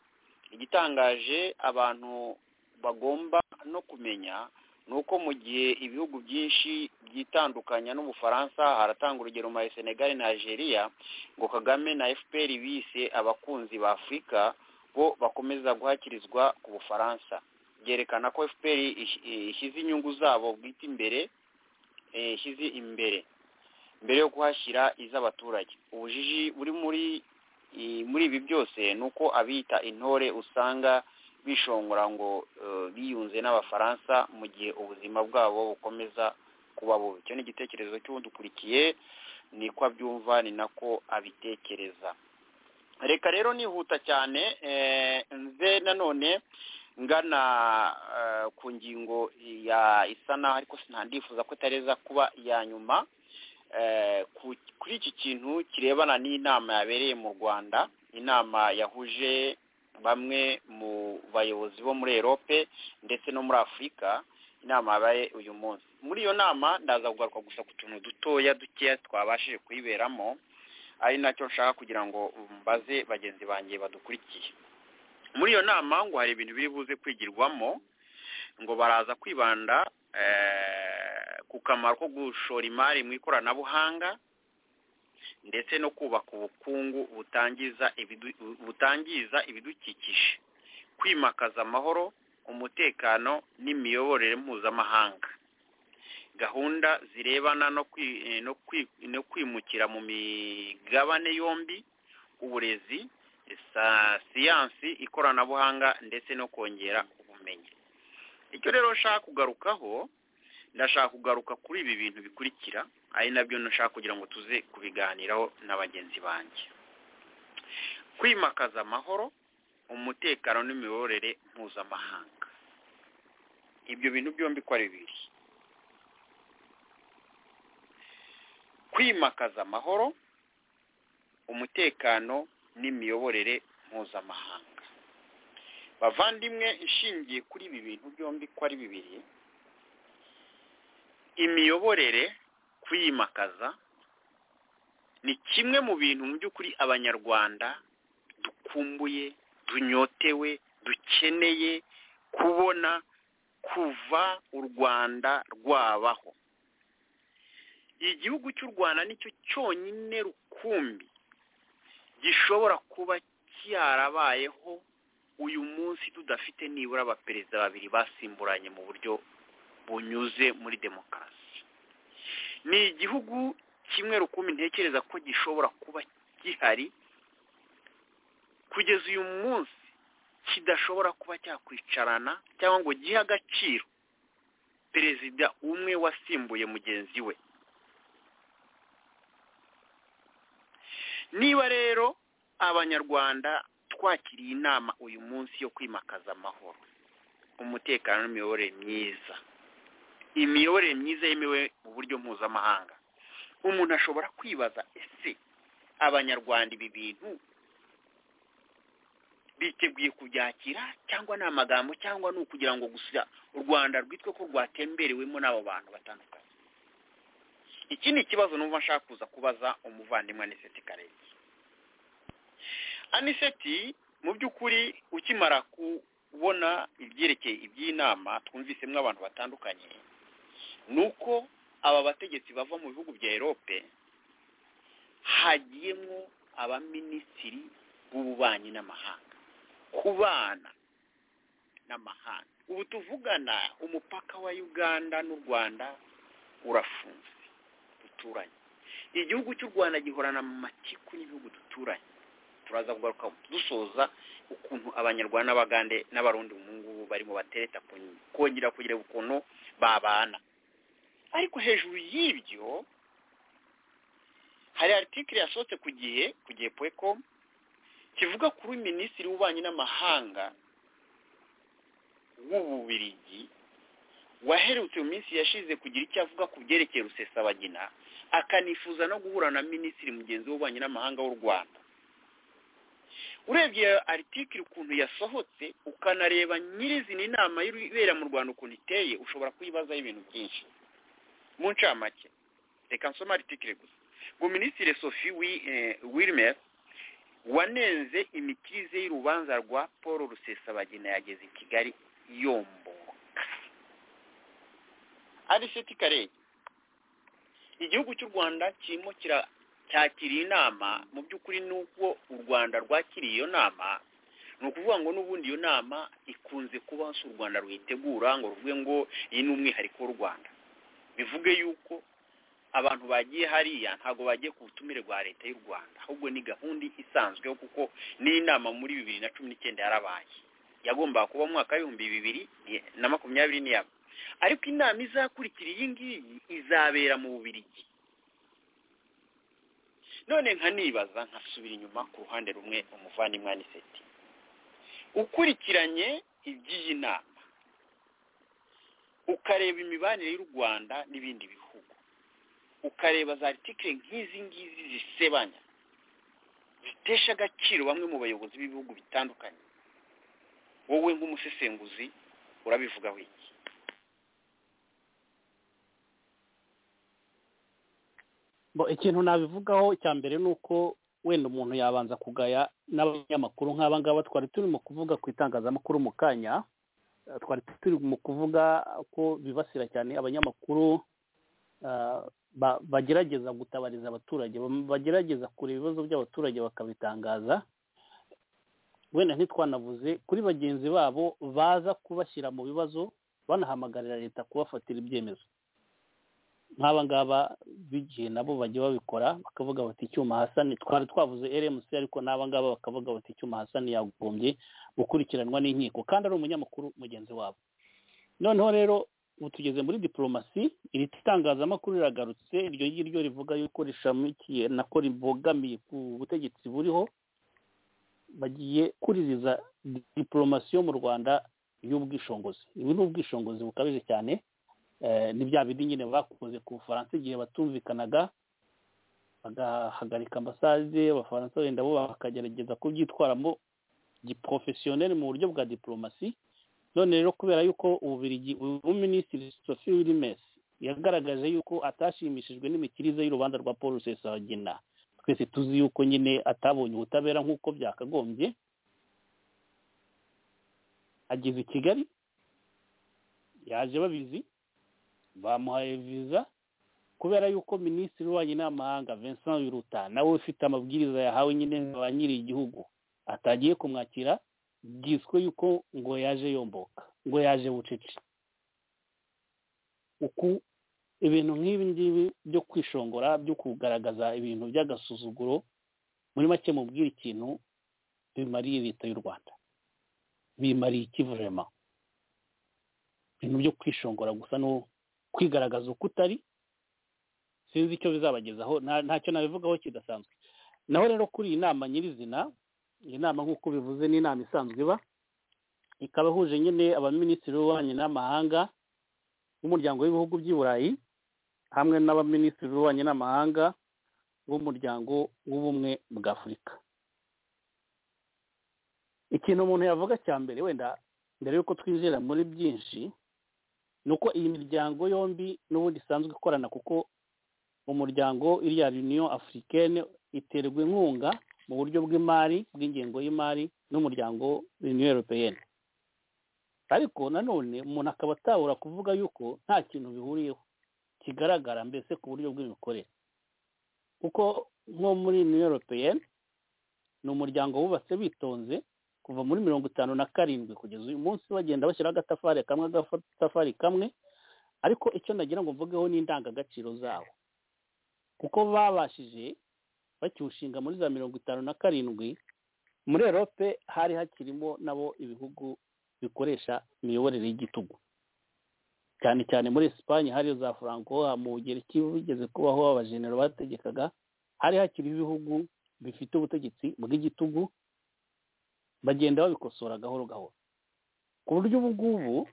igitangaje abantu bagomba no kumenya ni uko mu gihe ibihugu byinshi byitandukanya n'ubufaransa haratanga urugero muri senegali na algeria ngo kagame na fpr bise abakunzi ba afurika bo bakomeza guhakirizwa ku bufaransa byerekana ko fpr ishyize inyungu zabo bwite imbere ishyize imbere mbere yo kuhashyira iz'abaturage ubujiji buri muri muri ibi byose ni uko abita intore usanga bishongora ngo biyunze n'abafaransa mu gihe ubuzima bwabo bukomeza kuba bubi icyo ni igitekerezo cy'udukurikiye niko abyumva ni nako abitekereza reka rero nihuta cyane nze nanone ngana ku ngingo ya isa naho ariko sinandifuza ko itareza kuba iya nyuma kuri iki kintu kirebana n'inama yabereye mu rwanda inama yahuje bamwe mu bayobozi bo muri erope ndetse no muri afurika inama yabaye uyu munsi muri iyo nama ndaza kugaruka gusa ku tuntu dutoya dukeya twabashije kuyiberamo ari nacyo nshaka kugira ngo mbaze bagenzi banjye badukurikiye muri iyo nama ngo hari ibintu biri buze kwigirwamo ngo baraza kwibanda ku kamaro ko gushora imari mu ikoranabuhanga ndetse no kubaka ubukungu butangiza ibidukikije kwimakaza amahoro umutekano n'imiyoborere mpuzamahanga gahunda zirebana no kwimukira mu migabane yombi uburezi siyansi ikoranabuhanga ndetse no kongera ubumenyi icyo rero nshaka kugarukaho ndashaka kugaruka kuri ibi bintu bikurikira ari nabyo nashaka kugira ngo tuze kubiganiraho na bagenzi banjye kwimakaza amahoro umutekano n'imiyoborere mpuzamahanga ibyo bintu byombi ko ari bibiri kwimakaza amahoro umutekano n'imiyoborere mpuzamahanga bavandimwe ishingiye kuri ibi bintu byombi ko ari bibiri imiyoborere kwimakaza ni kimwe mu bintu mu by'ukuri abanyarwanda dukumbuye dunyotewe dukeneye kubona kuva u rwanda rwabaho igihugu cy'u rwanda nicyo cyonyine rukumbi gishobora kuba cyarabayeho uyu munsi tudafite nibura abaperezida babiri basimburanye mu buryo bunyuze muri demokarasi ni igihugu kimwe rukumbi ntekereza ko gishobora kuba gihari kugeza uyu munsi kidashobora kuba cyakwicarana cyangwa ngo gihe agaciro perezida umwe wasimbuye mugenzi we niba rero abanyarwanda twakiriye inama uyu munsi yo kwimakaza amahoro umutekano n'imiyoborere myiza imiyoborere myiza yemewe mu buryo mpuzamahanga umuntu ashobora kwibaza ese abanyarwanda ibi bintu biteguye kubyakira cyangwa ni amagambo cyangwa ni ukugira ngo gusa u rwanda rwitwe ko rwatemberewemo n'abo bantu batandukanye iki ni ikibazo numva nshaka kuza kubaza umuvandimwe aniseti karenzi aniseti mu by'ukuri ukimara kubona ibyerekeye iby'inama twumvisemo abantu batandukanye ni uko aba bategetsi bava mu bihugu bya erope hagiyemo abaminisitiri b'ububanyi n'amahanga kubana n'amahanga ubu tuvugana umupaka wa uganda n'u rwanda urafunze duturanye igihugu cy'u rwanda gihorana mu matiku n'ibihugu duturanye turaza kugaruka dusoza ukuntu abanyarwanda n'abagande n'abarundi ubu ngubu barimo batereta kongera kugira ukuntu babana ariko hejuru y'ibyo hari aritikiri yasohotse ku gihe ku gihe pweko kivuga kuri minisitiri w'ububanyi n'amahanga w'ububirigi waherutse mu minsi yashize kugira icyo avuga ku byerekeye rusesabagina akanifuza no guhura na minisitiri mugenzi w'ububanyi n'amahanga w'u rwanda urebye iyo aritikiri ukuntu yasohotse ukanareba nyirizina inama ibera mu rwanda ukuntu iteye ushobora kuyibazaho ibintu byinshi mu ncamake reka nsoma aritikiri gusa ngo minisitiri sophie wilmer wanenze imikirize y'urubanza rwa paul rusesabagina yageze i kigali yomboka ariseti karere igihugu cy'u rwanda kirimo cyakiriye inama mu by'ukuri n'uko u rwanda rwakiriye iyo nama ni ukuvuga ngo n'ubundi iyo nama ikunze kuba hose u rwanda ruyitegura ngo ruvuge ngo iyi ni umwihariko w'u rwanda bivuge yuko abantu bagiye hariya ntabwo bagiye ku butumire bwa leta y'u rwanda ahubwo ni gahunda isanzweho kuko n'inama muri bibiri na cumi n'icyenda yarabaye yagombaga kuba mu mwaka w'ibihumbi bibiri na makumyabiri n'iyabo ariko inama izakurikira iyi ngiyi izabera mu bubirigi none nkanibaza nkasubira inyuma ku ruhande rumwe umuvandimwe aniseti ukurikiranye iby'iyi nama ukareba imibanire y'u rwanda n'ibindi bihugu ukareba za litike nk'izi ngizi zisebanya zitesha agaciro bamwe mu bayobozi b'ibihugu bitandukanye wowe nk'umusesenguzi urabivuga wiki ikintu nabivugaho icya mbere ni uko wenda umuntu yabanza kugaya n'abanyamakuru nk'aba ngaba twari turimo kuvuga ku itangazamakuru mu kanya twari turi mu kuvuga ko bibasira cyane abanyamakuru bagerageza gutabariza abaturage bagerageza kureba ibibazo by'abaturage bakabitangaza wenda ntitwanavuze kuri bagenzi babo baza kubashyira mu bibazo banahamagarira leta kubafatira ibyemezo nk'aba ngaba b'igihe nabo bajya babikora bakavuga bati icyuma hasani twari twavuze rmc ariko n'aba ngaba bakavuga bati icyuma hasani yagombye gukurikiranwa n'inkiko kandi ari umunyamakuru mugenzi wabo noneho rero ubu tugeze muri diporomasi iri tangazamakuru riragarutse iryo ngiryo rivuga yuko rishamikiye nako ribogamiye ku butegetsi buriho bagiye kuririza diporomasi yo mu rwanda y'ubwishingizi ibi ni ubwishingizi bukabije cyane ni bya bindi nyine bakoze ku bufaransa igihe batumvikanaga bagahagarika ambasade abafaransa wenda bo bakagerageza kubyitwaramo giporofesiyoneri mu buryo bwa diporomasi none rero kubera yuko ububirigi minisitiri sophie wilimesi yagaragaje yuko atashimishijwe n'imikirize y'urubanza rwa paul rusesabagina twese tuzi yuko nyine atabonye ubutabera nk'uko byakagombye ageze i kigali yaje babizi bamuhaye viza kubera yuko minisitiri w'ububanyi n'amahanga vincent wiruta nawe ufite amabwiriza yahawe nyine ba nyiri igihugu atagiye kumwakira bwiswe yuko ngo yaje yomboka ngo yaje bucece uku ibintu nk'ibi ngibi byo kwishongora byo kugaragaza ibintu by'agasuzuguro muri make mubwira ikintu bimariye leta y'u rwanda bimariye ikivurema ibintu byo kwishongora gusa n'ubu kwigaragaza uko utari sinzi icyo bizabagezaho ntacyo nabivugaho kidasanzwe naho rero kuri iyi nama nyirizina iyi nama nk'uko bivuze ni inama isanzwe iba ikaba ihuje nyine abaminisitiri b'ububanyi n'amahanga b'umuryango w'ibihugu by'i burayi hamwe n'abaminisitiri b'ububanyi n'amahanga b'umuryango w'ubumwe bwa afurika ikintu umuntu yavuga cya mbere wenda mbere y'uko twinjira muri byinshi ni uko iyi miryango yombi n'ubundi isanzwe ikorana kuko umuryango iriya union africaine iterwa inkunga mu buryo bw'imari bw'ingengo y'imari n'umuryango union européenne ariko nanone umuntu akaba atabura kuvuga yuko nta kintu bihuriyeho kigaragara mbese ku buryo bw'imikorere kuko nko muri union européenne ni umuryango wubatse bitonze kuva muri mirongo itanu na karindwi kugeza uyu munsi bagenda bashyiraho agatafari kamwe agatafari kamwe ariko icyo nagira ngo mvugeho ni indangagaciro zawo kuko babashije bakiwushinga muri za mirongo itanu na karindwi muri erope hari hakirimo nabo ibihugu bikoresha imiyoborere y'igitugu cyane cyane muri esipanye hari za franco mu bugereki bigeze kubaho abajenero bategekaga hari hakiri ibihugu bifite ubutegetsi bw'igitugu bagenda babikosora gahoro gahoro ku buryo ubu ngubu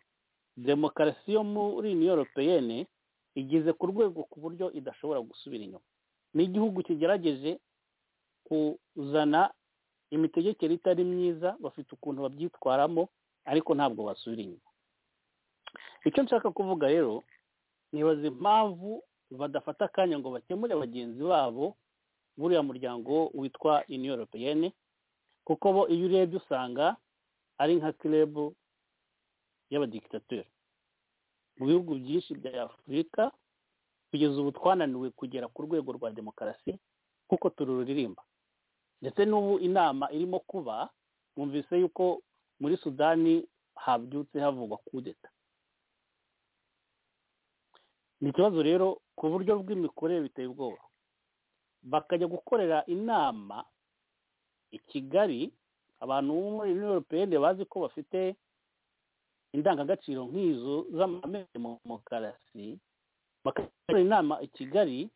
demokarasi yo muri uniyo europeyene igeze ku rwego ku buryo idashobora gusubira inyuma ni igihugu kigerageje kuzana imitegekere itari myiza bafite ukuntu babyitwaramo ariko ntabwo basubira inyuma icyo nshaka kuvuga rero nibaza impamvu badafata akanya ngo bakemure bagenzi babo buriya muryango witwa uniyo europeyene kuko bo iyo urebye usanga ari nka kirebu y'abadikitateri mu bihugu byinshi bya afurika kugeza ubu twananiwe kugera ku rwego rwa demokarasi kuko tururirimba ndetse n'ubu inama irimo kuba mwumvise yuko muri sudani habyutse havugwa kudeta ni ikibazo rero ku buryo bw'imikorere biteye ubwoba bakajya gukorera inama i kigali abantu bo muri europeyende bazi ko bafite indangagaciro nk'izo z'amamere mu demokarasi bakora inama i kigali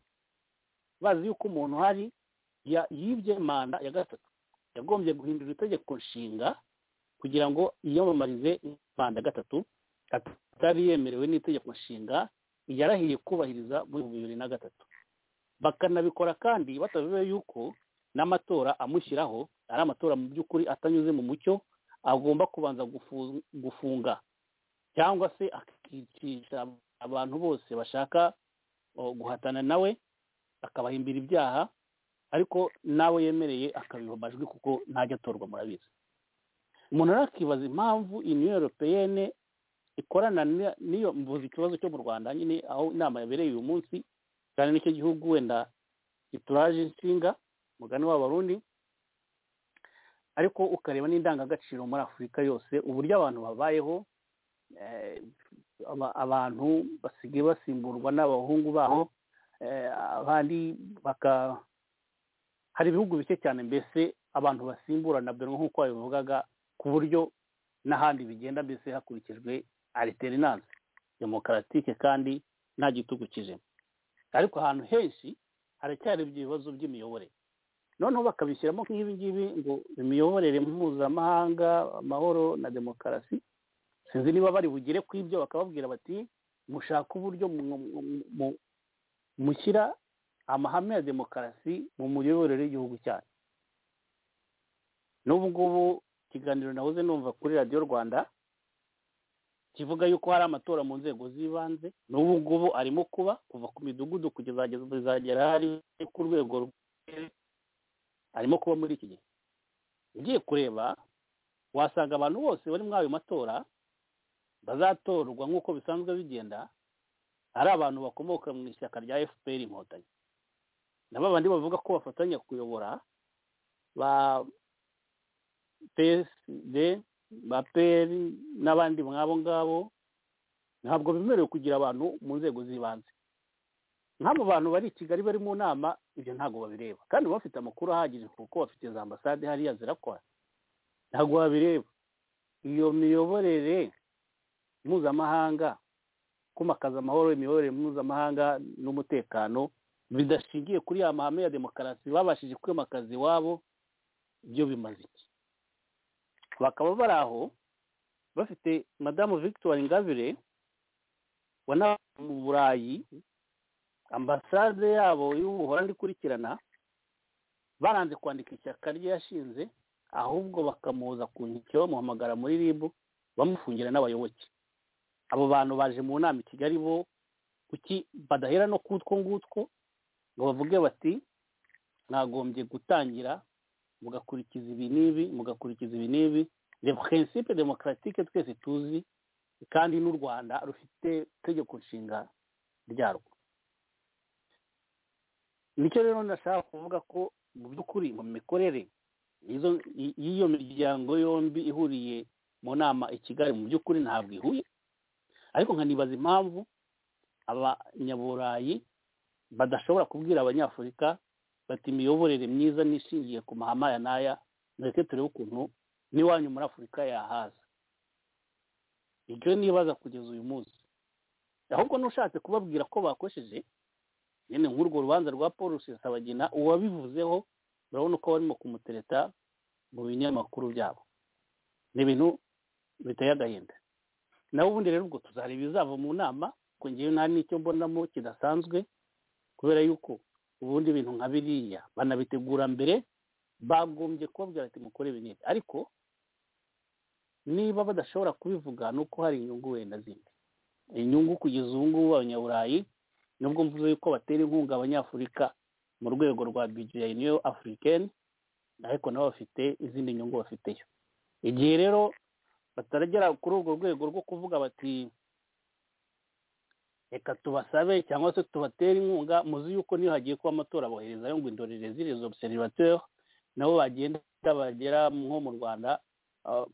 bazi yuko umuntu hari yibye manda ya gatatu yagombye guhindura itegeko nshinga kugira ngo yiyamamarize manda gatatu atari yemerewe n'itegeko nshinga yarahiye kubahiriza muri bibiri na gatatu bakanabikora kandi batavuye yuko n'amatora amushyiraho ari amatora mu by'ukuri atanyuze mu mucyo agomba kubanza gufunga cyangwa se akicisha abantu bose bashaka guhatana nawe akabahimbira ibyaha ariko nawe yemereye akabiha amajwi kuko ntajya atorwa murabizi umuntu arakibaza impamvu uniyo europeyene ikorana n'iyo mvuze ikibazo cyo mu rwanda nyine aho inama yabereye uyu munsi cyane n'icyo gihugu wenda gituraje inshinga umugani w'abarundi ariko ukareba n'indangagaciro muri afurika yose uburyo abantu babayeho abantu basigaye basimburwa n'abahungu babo abandi baka hari ibihugu bike cyane mbese abantu basimburana mbere nk'uko babivugaga ku buryo n'ahandi bigenda mbese hakurikijwe ariterinanse demokaratike kandi nta gitugu kijemo ariko ahantu henshi haracyari ibyo bibazo by'imiyoborere noneho bakabishyiramo nk'ibi ngibi ngo imiyoborere mpuzamahanga amahoro na demokarasi sinzi niba bari bugere ku ibyo bakababwira bati mushaka uburyo mushyira amahame ya demokarasi mu miyoborere y'igihugu cyanyu n'ubu ngubu ikiganiro nahoze numva kuri radiyo rwanda kivuga yuko hari amatora mu nzego z'ibanze n'ubu ngubu arimo kuba kuva ku midugudu kugeza bizagera hari ku rwego arimo kuba muri iki gihe ugiye kureba wasanga abantu bose bari muri ayo matora bazatorwa nk'uko bisanzwe bigenda ari abantu bakomoka mu ishyaka rya fpr inkotanyi na ba bandi bavuga ko bafatanya kuyobora ba psd ba pr n'abandi nk'abo ngabo ntabwo bemerewe kugira abantu mu nzego z'ibanze nk'abo bantu bari i kigali bari mu nama ibyo ntabwo babireba kandi bafite amakuru ahagije kuko bafite za ambasade hariya zirakora ntabwo babireba iyo miyoborere mpuzamahanga kumakaza amahoro imiyoborere mpuzamahanga n'umutekano bidashingiye kuri ya mahame ya demokarasi babashije kwimakaza iwabo byo bimaze iki bakaba bari aho bafite madamu victoire ingabire wanabaye mu burayi ambasade yabo y'ubuhorandi ikurikirana baranze kwandika ishyaka rye yashinze ahubwo bakamuza ku nkeke bamuhamagara muri rib bamufungira n'abayoboke abo bantu baje mu nama i kigali bo kuki badahera no kutwo ngutwo ngo bavuge bati mwagombye gutangira mugakurikiza ibi n'ibi mugakurikiza ibi n'ibi ni prinsipe demokaratike twese tuzi kandi n'u rwanda rufite itegeko nshinga ryarwo nicyo rero nashaka kuvuga ko mu by'ukuri mu mikorere y'izo- y- y'iyo miryango yombi ihuriye mu nama i kigali mu by'ukuri ntabwo ihuye ariko nkanibaza impamvu abanyaburayi badashobora kubwira abanyafurika bati imiyoborere myiza nishingiye ku mahama ya n'aya mureke turebe ukuntu n'iwanyu muri afurika yahaza ibyo nibaza kugeza uyu munsi ahubwo n'ushatse kubabwira ko bakosheje nyine nk'urwo rubanza rwa paul rusesabagina uwabivuzeho urabona ko barimo kumutereta mu binyamakuru byabo ni ibintu biteye agahinda nawe ubundi rero ubwo tuzareba ibizava mu nama ko ngewe nta n'icyo mbonamo kidasanzwe kubera yuko ubundi ibintu nka biriya banabitegura mbere bagombye kubabwira ati mukore ibi n'ibi ariko niba badashobora kubivuga ni uko hari inyungu wenda zindi inyungu kugeza ubu ngubu abanyaburayi nubwo mvuze yuko batera inkunga abanyafurika mu rwego rwa bijya niyo afurikeni ariko nabo bafite izindi nyungu bafiteyo igihe rero bataragera kuri urwo rwego rwo kuvuga bati reka tubasabe cyangwa se tubatere inkunga muzi yuko niyo hagiye kuba amatora boherezayo ngo indorerezi les observateurs nabo bagenda bagera nko mu rwanda ah,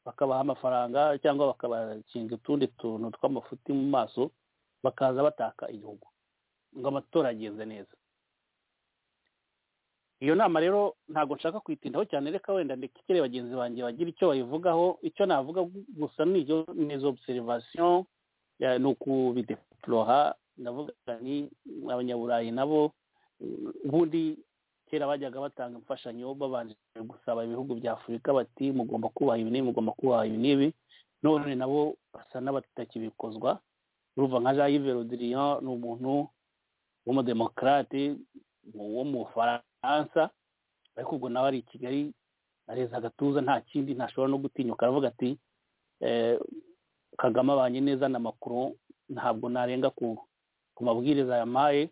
bakabaha amafaranga cyangwa bakabakinga utundi tuntu tw'amafuti mu maso bakaza bataka igihugu ngo amatora agenze neza iyo nama rero ntabwo nshaka kuyitindaho cyane reka wenda ndekere bagenzi banjye bagira icyo bayivugaho icyo navuga gu- gusa ni izo ni izo observation ya- ni ukubideporoha ndavuga ni abanyaburayi nabo mm, ubundi kera bajyaga batanga imfashanyo babanje gusaba ibihugu bya afurika bati mugomba kubaha ibi n'ibi mugomba kubaha ibi n'ibi none nabo basa n'abatakibikozwa urumva nka jean yves rodiriyan ni umuntu w'umudemokarate wo mu bufaransa ariko ubwo nawe ari i kigali areza agatuza nta kindi ntashobora no gutinyuka aravuga ati eh, kagame abanye neza na makuru ntabwo narenga ku ku mabwiriza yampaye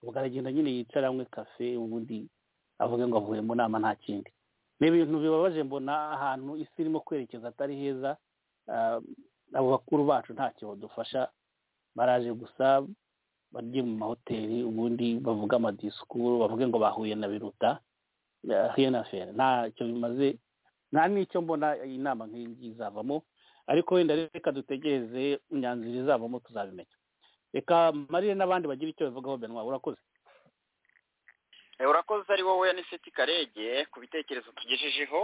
ubwo aragenda nyine yicara anywe kafe ubundi avuge ngo avuye mu nama nta kindi ni ibintu bibabaje mbona ahantu isi irimo kwerekeza atari heza ah, abo bakuru bacu ntacyo badufasha baraje gusa barye mu mahoteli ubundi bavuga amadisikuru bavuge ngo bahuye na biruta hiyanaferi ntacyo bimaze nta n'icyo mbona inama nk'iyi ngiyi izavamo ariko wenda reka dutegereze imyanzuro izavamo tuzabimenya reka marire n'abandi bagira icyo bivugaho benwa urakoze Eh, urakoze ari wowe n'iseti karege ku bitekerezo tugejejeho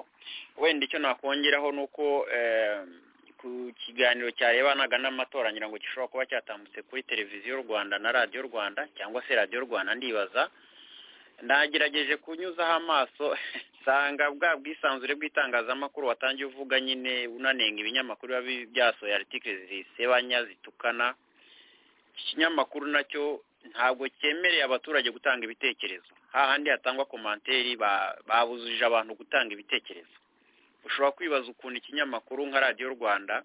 wenda icyo nakongeraho ni uko eh, ku kiganiro cyarebanaga n'amatora ngira ngo gishobora kuba cyatambutse kuri televiziyo rwanda na radiyo rwanda cyangwa se radiyo rwanda ndibaza nagerageje kunyuzaho amaso nsanga bwa bwisanzure bw'itangazamakuru watangiye uvuga nyine unanenga ibinyamakuru biba bi- byasohoye aritikire zisebanya zitukana iki kinyamakuru nacyo ntabwo cyemereye abaturage gutanga ibitekerezo hahandi hatangwa komanteri ba- babujije abantu gutanga ibitekerezo ushobora kwibaza ukuntu ikinyamakuru nka radiyo rwanda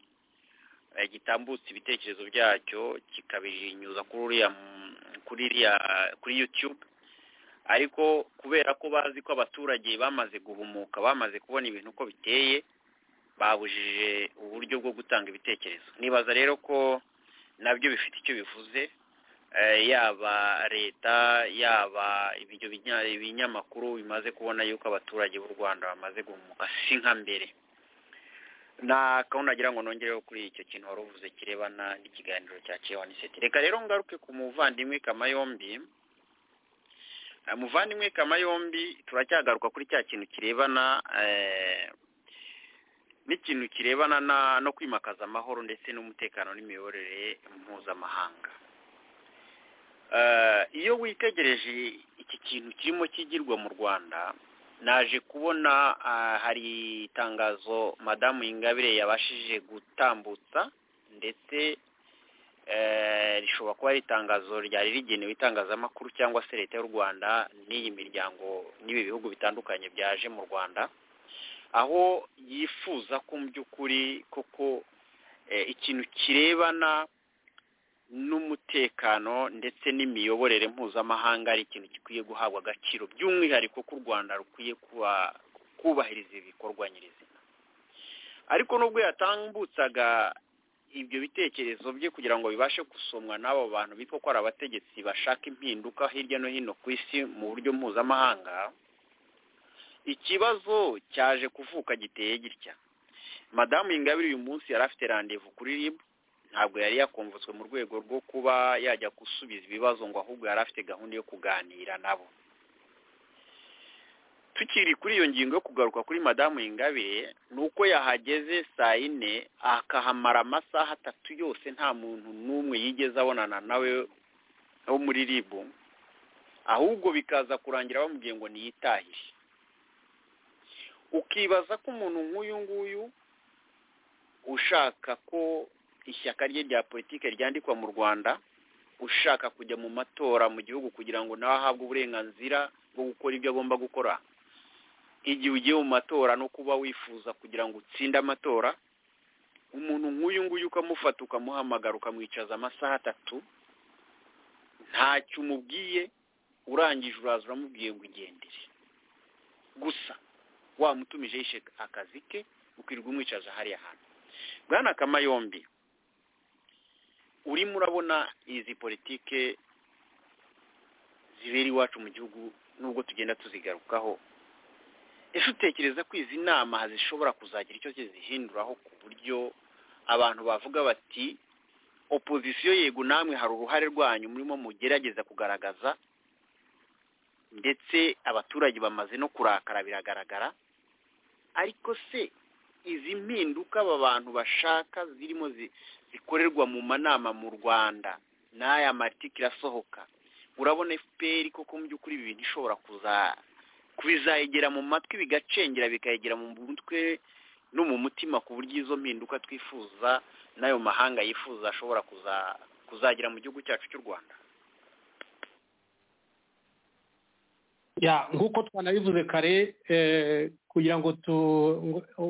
eh, gitambutsa ibitekerezo byacyo kikabinyuza kuri uriya mu- kuri iriya kuri youtube ariko kubera ko bazi ko abaturage bamaze guhumuka bamaze kubona ibintu uko biteye babujije uburyo bwo gutanga ibitekerezo nibaza rero ko nabyo bifite icyo bivuze eh, yaba leta yaba ibyo binya- ibinyamakuru bimaze kubona yuko abaturage b'u rwanda bamaze guhumuka si nka mbere nagira ngo nongereho kuri icyo kintu wari uvuze kirebana n'ikiganiro cya cewa niseti reka rero ngaruke ku muvandimwe kamayombi Eh, muvandimwe kamayombi turacyagaruka kuri cya kintu kirebana eh, n'ikintu kirebana na- no kwimakaza amahoro ndetse n'umutekano n'imiyoborere mpuzamahanga Eh, iyo witegereje iki kintu kirimo kigirwa mu rwanda naje kubona ah, hari itangazo madamu ingabire yabashije gutambutsa ndetse eh, rishobora kuba ari itangazo ryari rigenewe itangazamakuru cyangwa se leta y'u rwanda n'iyi miryango n'ibi bihugu bitandukanye byaje mu rwanda aho yifuza ko mu by'ukuri koko eh, ikintu kirebana n'umutekano ndetse n'imiyoborere mpuzamahanga ari ikintu gikwiye guhabwa agaciro by'umwihariko ko u rwanda rukwiye kuba kubahiriza ibikorwa nyirizina ariko nubwo yatambutsaga ibyo bitekerezo bye kugira ngo bibashe gusomwa n'abo bantu bitwa ko ari abategetsi bashaka impinduka hirya no hino ku isi mu buryo mpuzamahanga ikibazo cyaje kuvuka giteye gitya madamu ingabire uyu munsi yari afite randevu kuri ribu ntabwo yari yakumvutswe mu rwego rwo kuba yajya gusubiza ibibazo ngo ahubwo yari afite gahunda yo kuganira nabo tukiri kuri iyo ngingo yo kugaruka kuri madamu ingabire ni uko yahageze saa yine akahamara amasaha atatu yose nta muntu n'umwe yigeze abonana nawe wo muri ribu ahubwo bikaza kurangira bamubwiye ngo niyitahire ukibaza ko umuntu nk'uyu nguyu ushaka ko ishyaka rye rya politiki ryandikwa mu rwanda ushaka kujya mu matora mu gihugu kugira ngo nawe ahabwe uburenganzira bwo gukora ibyo agomba gukora igihe ugiye mu matora no kuba wifuza kugira ngo utsinde amatora umuntu nk'uyu nguyu ukamufata ukamuhamagara ukamwicaza amasaha atatu ntacyo umubwiye urangije uraza uramubwiye ngo ugendere gusa wamutumije yishe akazi ke ukirirwa umwicaza hariya hantu bwana kamayombi urimo urabona izi politike zibera iwacu mu gihugu nubwo tugenda tuzigarukaho ese utekereza ko izi nama zishobora kuzagira icyo zihinduraho ku buryo abantu bavuga bati opozisiyo yego namwe hari uruhare rwanyu murimo mugerageza kugaragaza ndetse abaturage bamaze no kurakara biragaragara ariko se izi mpinduka aba bantu bashaka zirimo zikorerwa mu manama mu rwanda n'aya matike irasohoka urabona efuperi koko mu by'ukuri ibi bintu ishobora kubizayegera mu matwi bigacengera bikayegera mu mutwe no mu mutima ku buryo izo mpinduka twifuza n'ayo mahanga yifuza ashobora kuzagira mu gihugu cyacu cy'u rwanda ya nk'uko twanabivuze kare kugira ngo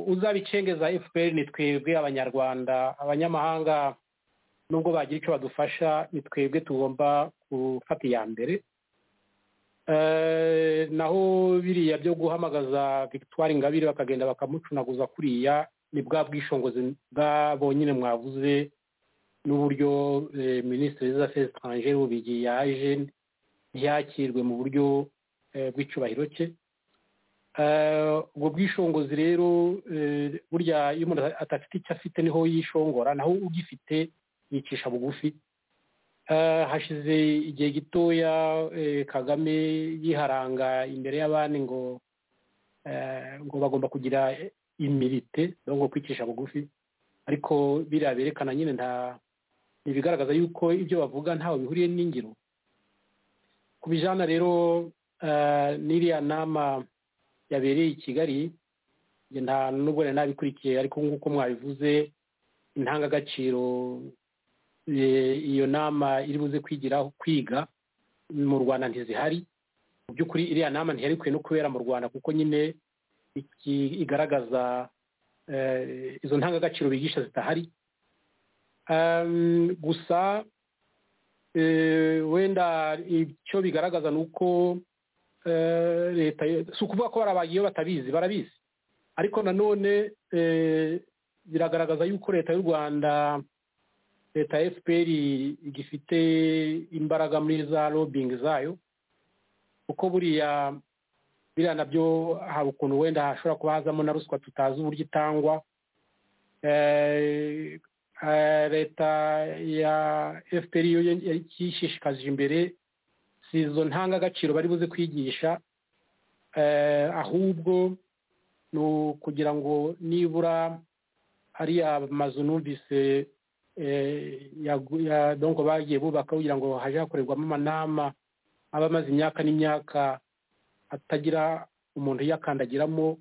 uzabicengeza fpr ni twebwe abanyarwanda abanyamahanga nubwo bagira icyo badufasha ni twebwe tugomba gufata iya mbere naho biriya byo guhamagaza victoire ingabire bakagenda bakamucunaguza kuriya ni bwa bwishingizi bwabonyine mwavuze n'uburyo minisitiri w'afurika etage rubigi yaje ntiyakirwe mu buryo bw'icyubahiro cye ubwo bwishongozi rero burya iyo umuntu adafite icyo afite niho yishongora naho ugifite yicisha bugufi hashize igihe gitoya kagame yiharanga imbere y'abandi ngo ngo bagomba kugira imirite ngo kwicisha bugufi ariko biriya berekana nyine nta ntibigaragaza yuko ibyo bavuga ntawe bihuriye n'ingiro ku bijyana rero n'iriya nama yabereye i kigali nta nubwo nari nabikurikiye ariko nk'uko mwabivuze intangagaciro iyo nama iri buze kwigiraho kwiga mu rwanda ntizihari mu by'ukuri iriya nama ntihari no kubera mu rwanda kuko nyine igaragaza izo ntangagaciro bigisha zitahari gusa wenda icyo bigaragaza ni uko leta si ukuvuga ko barabaye iyo batabizi barabizi ariko nanone biragaragaza yuko leta y'u rwanda leta ya fpr igifite imbaraga muri za robingi zayo kuko buriya biriya nabyo hari ukuntu wenda hashobora kuba hazamo na ruswa tutazi uburyo itangwa leta ya fpr yo yishishikaje imbere si izo ntangagaciro bari buze kwigisha ahubwo ni ukugira ngo nibura hariya mazu numvise donko bagiye bubaka kugira ngo hajye hakorerwamo amanama aba amaze imyaka n'imyaka atagira umuntu uyakandagiramo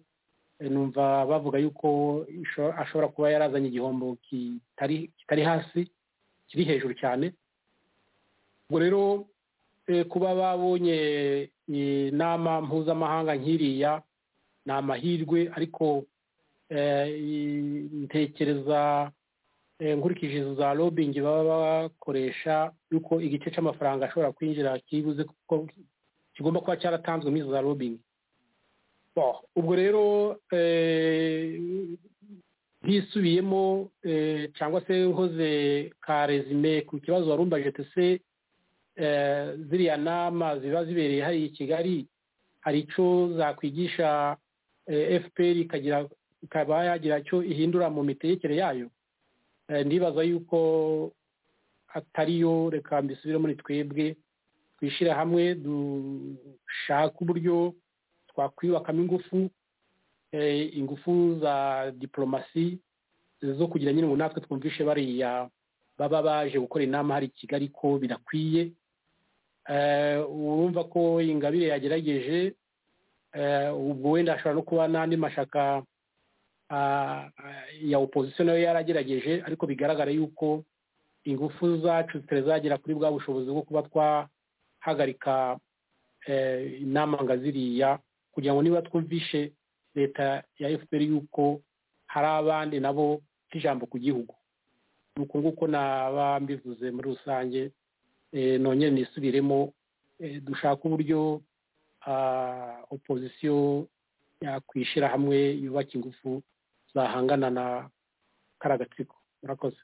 numva bavuga yuko ashobora kuba yarazanye igihombo kitari hasi kiri hejuru cyane ubwo rero kuba babonye inama mpuzamahanga nk'iriya ni amahirwe ariko ntekereza nkurikije izo za robingi baba bakoresha yuko igice cy'amafaranga ashobora kwinjira kibuze kuko kigomba kuba cyaratanzwe muri izo za robingi Bon, ubwo rero bisubiyemo cyangwa se uhoze ka resume ku kibazo warumbaje tese ziriya nama ziba zibereye hariya i kigali hari icyo zakwigisha fpr ikaba yagira icyo ihindura mu mitegekere yayo ndibaza yuko atariyo reka mbisubire muri twebwe twishyira hamwe dushaka uburyo twakwiyubakamo ingufu ingufu za diporomasi zo kugira nyine ngo natwe twumvishe bariya baba baje gukora inama hari i kigali ko birakwiye urumva ko ingabire yagerageje ubwo wenda ashobora no kuba n'andi mashaka ya opozisiyo nayo yaragerageje ariko bigaragara yuko ingufu zacu zitazagera kuri bwa bushobozi bwo kuba twahagarika inama nga ziriya kugira ngo niba twumvishe leta ya fpr yuko hari abandi nabo nk'ijambo ku gihugu ni uko nguko naba mbivuze muri rusange nongere nisubiremo dushaka uburyo opozisiyo yakwishyira hamwe yubaka ingufu zahangana na karagatsiko murakoze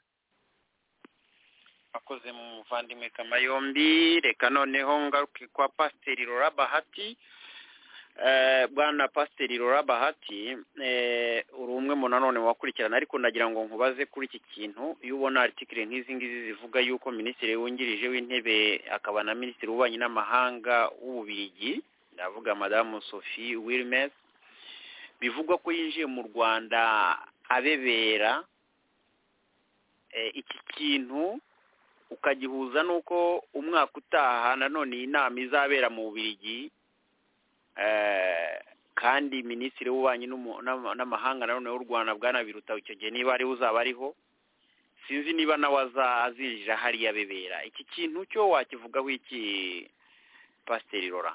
akoze mu muvandimwe kamayombi reka noneho ngaruke kwa pasiteri rora bahati bwana pasiteri rora bahati uri umwe mu nanone wakurikirana ariko nagira ngo nkubaze kuri iki kintu iyo ubona aritikire nk'izi ngizi zivuga yuko minisitiri wungirije w'intebe akaba na minisitiri w'ububanyi n'amahanga w'ububirigi ndavuga madamu sophie wilmes bivugwa ko yinjiye mu rwanda abebera iki kintu ukagihuza n'uko umwaka utaha nanone iyi nama izabera mu bubirigi kandi minisitiri w'ububanyi n'amahanga nanone w'u rwanda bwanabiruta icyo gihe niba ariwe uzaba ariho sinzi niba nawe azinjira hariya abebera iki kintu cyo wakivugaho iki pasiteri rora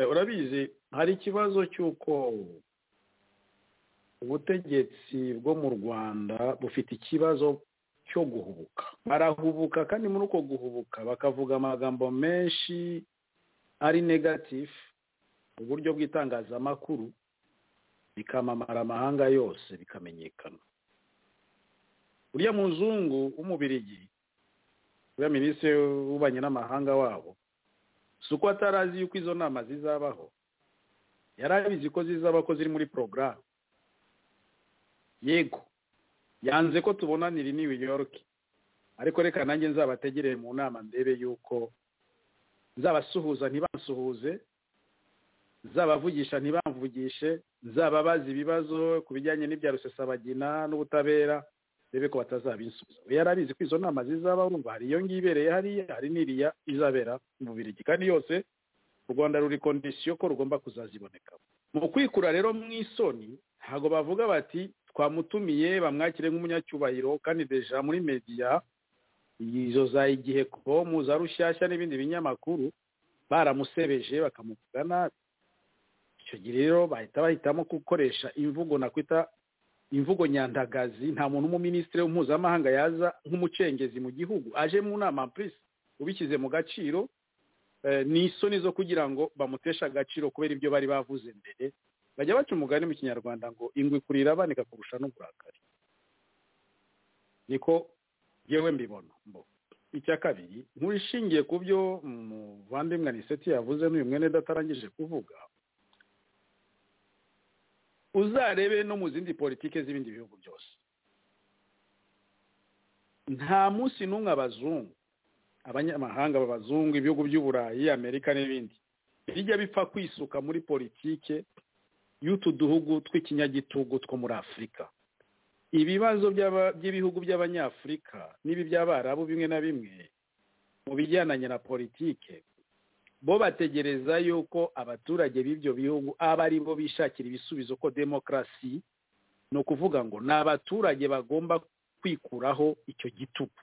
urabizi hari ikibazo cy'uko ubutegetsi bwo mu rwanda bufite ikibazo cyo guhubuka barahubuka kandi muri uko guhubuka bakavuga amagambo menshi ari negatifu mu buryo bw'itangazamakuru bikamamara amahanga yose bikamenyekana uriya muzungu w'umubirigi uriya minisitiri w'ububanyi n'amahanga wabo si uko atarazi yuko izo nama zizabaho yari abizi ko zizaba ko ziri muri porogaramu yego yanze ko tubonanira i new york ariko reka nanjye nzabategereye mu nama ndebe yuko nzabasuhuza ntibasuhuze nzabavugisha ntibamvugishe nzababaza ibibazo ku bijyanye n'ibya rusesabagina n'ubutabera ndebe ko batazabinsubiza yari abizi ko izo nama zizaba urumva hari iyo ngiyo ibereye hariya hari n'iriya izabera mu birigi kandi yose u rwanda ruri kondisiyo ko rugomba kuzazibonekamo mu kwikura rero mu isoni ntabwo bavuga bati twamutumiye bamwakire nk'umunyacyubahiro kandi deja muri mediya izo za igihe komu za rushyashya n'ibindi binyamakuru baramusebeje bakamuvuga nabi icyo gihe rero bahita bahitamo gukoresha imvugo nakwita imvugo nyandagazi nta muntu w'umuminisitiri mpuzamahanga yaza nk'umucengezi mu gihugu aje mu nama purisi ubishyize mu gaciro ni isoni zo kugira ngo bamuteshe agaciro kubera ibyo bari bavuze mbere bajya baca umugani mu kinyarwanda ngo ingwe kurira banika kurusha n'uburakari niko yewe mbibona icya kabiri nk'urishingiye ku byo muvandimwe aniseti yavuze n'uyu mwene datarangije kuvuga uzarebe no mu zindi politiki z'ibindi bihugu byose nta munsi n'umwe abazungu abanyamahanga b'abazungu ibihugu by'uburayi amerika n'ibindi bijya bipfa kwisuka muri politike y'utu duhugu tw'ikinyagitugu two muri afurika ibibazo by'ibihugu by'abanyafurika n'ibi by'abarabu bimwe na bimwe mu bijyananye na politike bo bategereza yuko abaturage b'ibyo bihugu aba ari bo bishakira ibisubizo ko demokarasi ni ukuvuga ngo ni abaturage bagomba kwikuraho icyo gitugu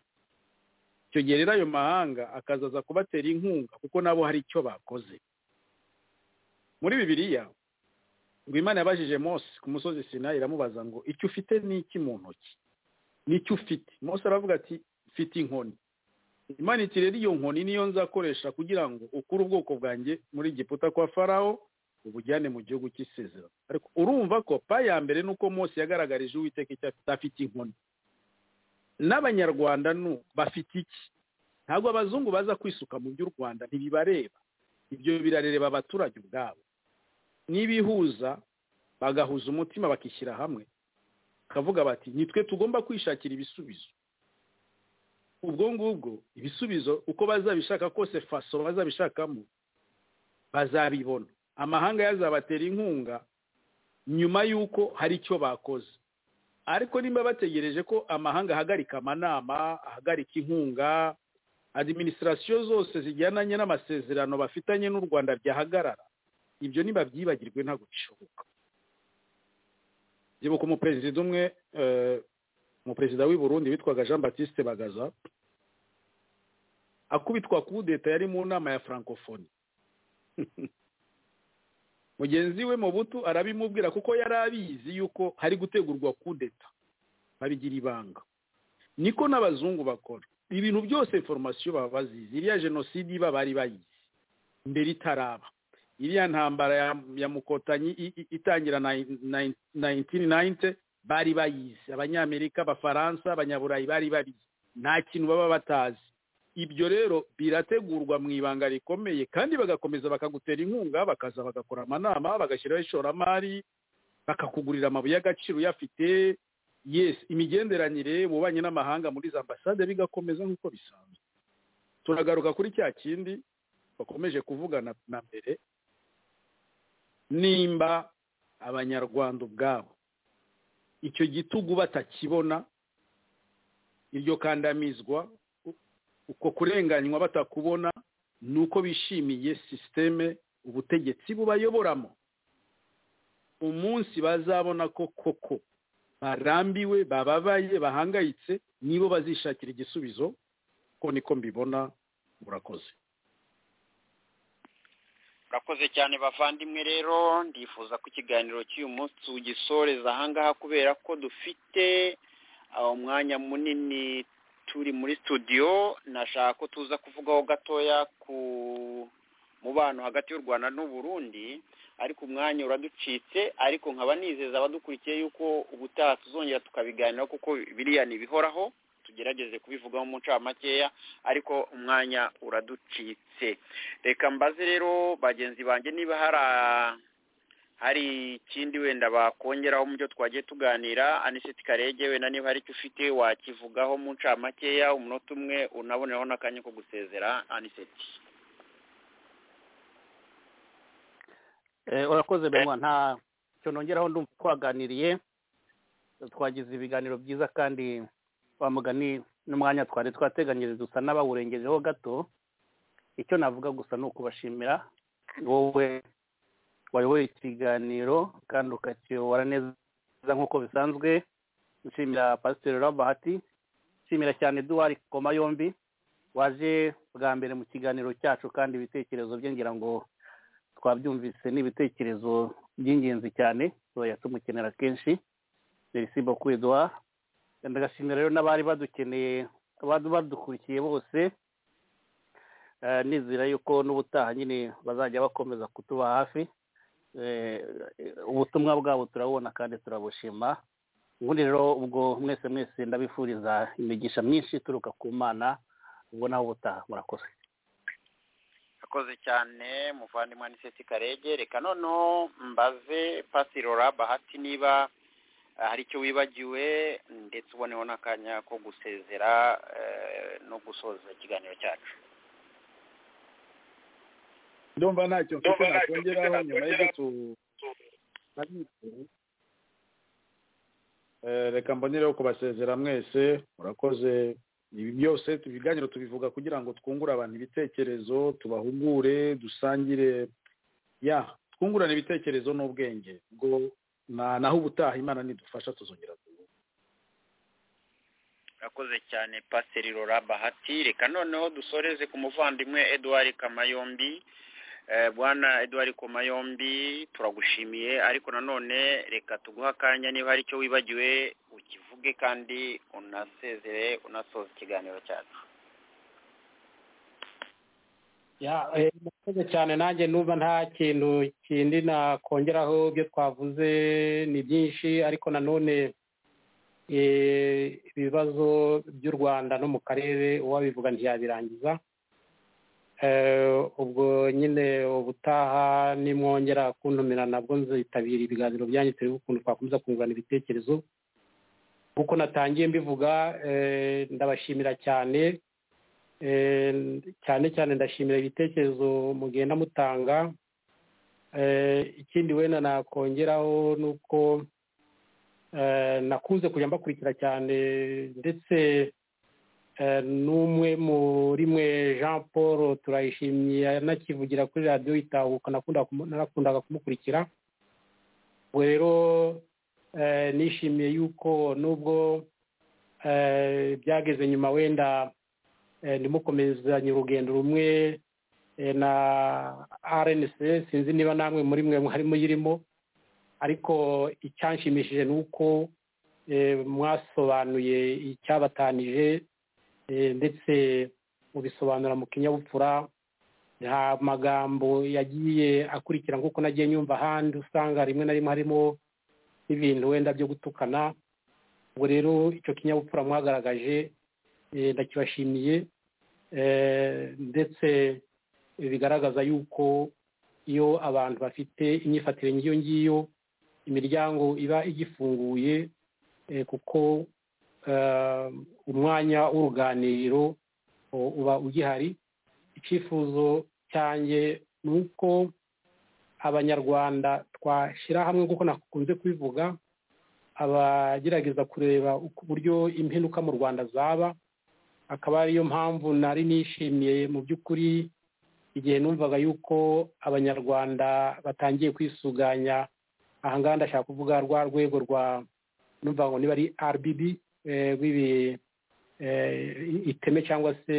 icyo gihe rero ayo mahanga akazaza kubatera inkunga kuko nabo hari icyo bakoze muri bibiriya ngo imana yabajije mose ku musozi sinayi iramubaza ngo icyo ufite ni iki mu ntoki nicyo ufite mose aravuga ati mfite inkoni imana iti rero iyo nkoni niyo nzakoresha kugira ngo ukure ubwoko bwanjye muri giputa kwa farawo ubujyane mu gihugu cy'isezerano ariko urumva ko pa ya mbere ni uko mose yagaragarije uwiteka icyo afite afite inkoni n'abanyarwanda nu bafite iki ntabwo abazungu baza kwisuka mu by'u rwanda ntibibareba ibyo birareba abaturage ubwabo n'ibihuza bagahuza umutima bakishyira hamwe bakavuga bati nitwe tugomba kwishakira ibisubizo ubwo ngubwo ibisubizo uko bazabishaka kose faso bazabishakamo bazabibona amahanga yazabatera inkunga nyuma y'uko hari icyo bakoze ariko nimba bategereje ko amahanga ahagarika amanama ahagarika inkunga adiminisitirasiyo zose zijyananye n'amasezerano bafitanye n'u rwanda byahagarara ibyo ntibabyibagirwe ntabwo bishoboka byibuka umuperezida umwe umuperezida w'i Burundi witwaga jean batiste bagaza akubitwa kudeta yari mu nama ya francophonie mugenzi we mu butu arabimubwira kuko yari abizi yuko hari gutegurwa kudeta babigira ibanga niko n'abazungu bakora ibintu byose inforomasiyo baba bazizi iriya jenoside iba bari bayizi mbere itaraba iriya ntambara ya mukotanyi itangira nayintini nayinte bari bayizi abanyamerika abafaransa abanyaburayi bari babizi nta kintu baba batazi ibyo rero birategurwa mu ibanga rikomeye kandi bagakomeza bakagutera inkunga bakaza bagakora amanama bagashyiraho ishoramari bakakugurira amabuye y'agaciro uyafite yesi imigenderanire bubanyi n'amahanga muri za ambasade bigakomeza nk'uko bisanzwe turagaruka kuri cya kindi bakomeje kuvugana na mbere nimba abanyarwanda ubwabo icyo gitugu batakibona iryo kandamizwa uko kurenganywa batakubona ni uko bishimiye sisiteme ubutegetsi bubayoboramo umunsi bazabona ko koko barambiwe bababaye bahangayitse nibo bazishakira igisubizo ko niko mbibona murakoze murakoze cyane bavandimwe rero ndifuza ko ikiganiro cy'uyu munsi tugisoreza ahangaha kubera ko dufite umwanya munini turi muri studio nashaka ko tuza kuvugaho gatoya ku mubano hagati y'u rwanda n'uburundi ariko umwanya uraducitse ariko nkaba nizeza abadukurikiye yuko ubutaha tuzongera tukabiganiraho kuko biriya ntibihoraho tugerageze kubivugaho mu ncamakeya ariko umwanya uraducitse reka mbaze rero bagenzi banjye niba hari hari ikindi wenda bakongeraho mu byo twagiye tuganira anisiti karege wenda niba hari icyo ufite wakivugaho mu ncamakeya umunota umwe unaboneraho n'akanya ko gusezera anisiti urakoze benwa nta cyo nongeraho ndumva twaganiriye twagize ibiganiro byiza kandi wa mugani n'umwanya twari twateganyiriza usa n'abawurengejeho gato icyo navuga gusa ni ukubashimira wowe wayoboye ikiganiro kandi ukakiyobora neza nk'uko bisanzwe nshimira pasiteri rabahati nshimira cyane duwari koma yombi waje bwa mbere mu kiganiro cyacu kandi ibitekerezo bye ngira ngo twabyumvise n'ibitekerezo by'ingenzi cyane tuba tumukenera kenshi merisi bokuwe duwa ndagashimira rero n'abari badukeneye badukurikiye bose nizera yuko n'ubutaha nyine bazajya bakomeza kutuba hafi ubutumwa bwabo turabubona kandi turabushima ubundi rero ubwo mwese mwese ndabifuriza imigisha myinshi ituruka ku mana ubwo naho ubutaha murakoze murakoze cyane muvandimwe aniseti karege reka noneho mbaze pasirora bahati niba hari icyo wibagiwe ndetse uboneho n'akanya ko gusezera no gusoza ikiganiro cyacu ndumva ntacyo mfite nakongeraho nyuma y'ibyo reka mbonereho kubasezera mwese murakoze ibi byose ibiganiro tubivuga kugira ngo twungure abantu ibitekerezo tubahugure dusangire ya twungurane ibitekerezo n'ubwenge bwo naho ubutaha imana nidufasha tuzongera guhura urakoze cyane pasiteri rora bahati reka noneho dusoreze ku muvandimwe eduard kamayombi Eh, bwana edward koma yombi turagushimiye ariko nanone reka tuguhe akanya niba hari icyo wibagiwe ukivuge kandi unasezere unasoza ikiganiro cyacu Ya, eh, murakoze cyane nanjye numva nta kintu kindi nakongeraho ibyo twavuze ni byinshi ariko nanone eh, ibibazo by'u rwanda no mu karere uwabivuga ntiyabirangiza Eh, ubwo nyine ubutaha nimwongera kuntumira nabwo nzitabira ibiganiro byanyu turebe ukuntu twakomeza kungurana ibitekerezo nk'uko natangiye mbivuga eh, ndabashimira cyane Eh, cyane cyane ndashimira ibitekerezo mugenda mutanga Eh, ikindi wenda nakongeraho ni uko eh, nakunze kujya mbakurikira cyane ndetse eh, n'umwe muri mwe jean paul turayishimiye anakivugira kuri radiyo itahuka nakunda kumu- narakundaga kumukurikira ubwo rero eh, nishimiye yuko nubwo eh, byageze nyuma wenda eh, nimukomezanye urugendo rumwe eh, na rnc sinzi niba namwe muri mwe harimo irimo ariko icyanshimishije ni uko eh, mwasobanuye icyabatanije eh, ndetse mubisobanura mu kinyabupfura nta magambo yagiye akurikira nk'uko nagiye nyumva ahandi usanga rimwe na rimwe harimo n'ibintu wenda byo gutukana ubwo rero icyo kinyabupfura mwagaragaje eh, ndakibashimiye eh, ndetse bigaragaza yuko iyo abantu bafite imyifatire nk'iyo ngiyo imiryango iba igifunguye eh, kuko eh, umwanya w'uruganiriro u- uba ugihari icyifuzo cyanjye ni uko abanyarwanda twashyira hamwe nk'uko nakunze kubivuga abagerageza kureba uko uburyo imperuka mu rwanda zaba akaba ariyo mpamvu nari nishimiye mu by'ukuri igihe numvaga yuko abanyarwanda batangiye kwisuganya aha ngaha ndashaka kuvuga rwa rwego rwa numva ngo niba ari rbb eh, rw'ibi eh, iteme cyangwa se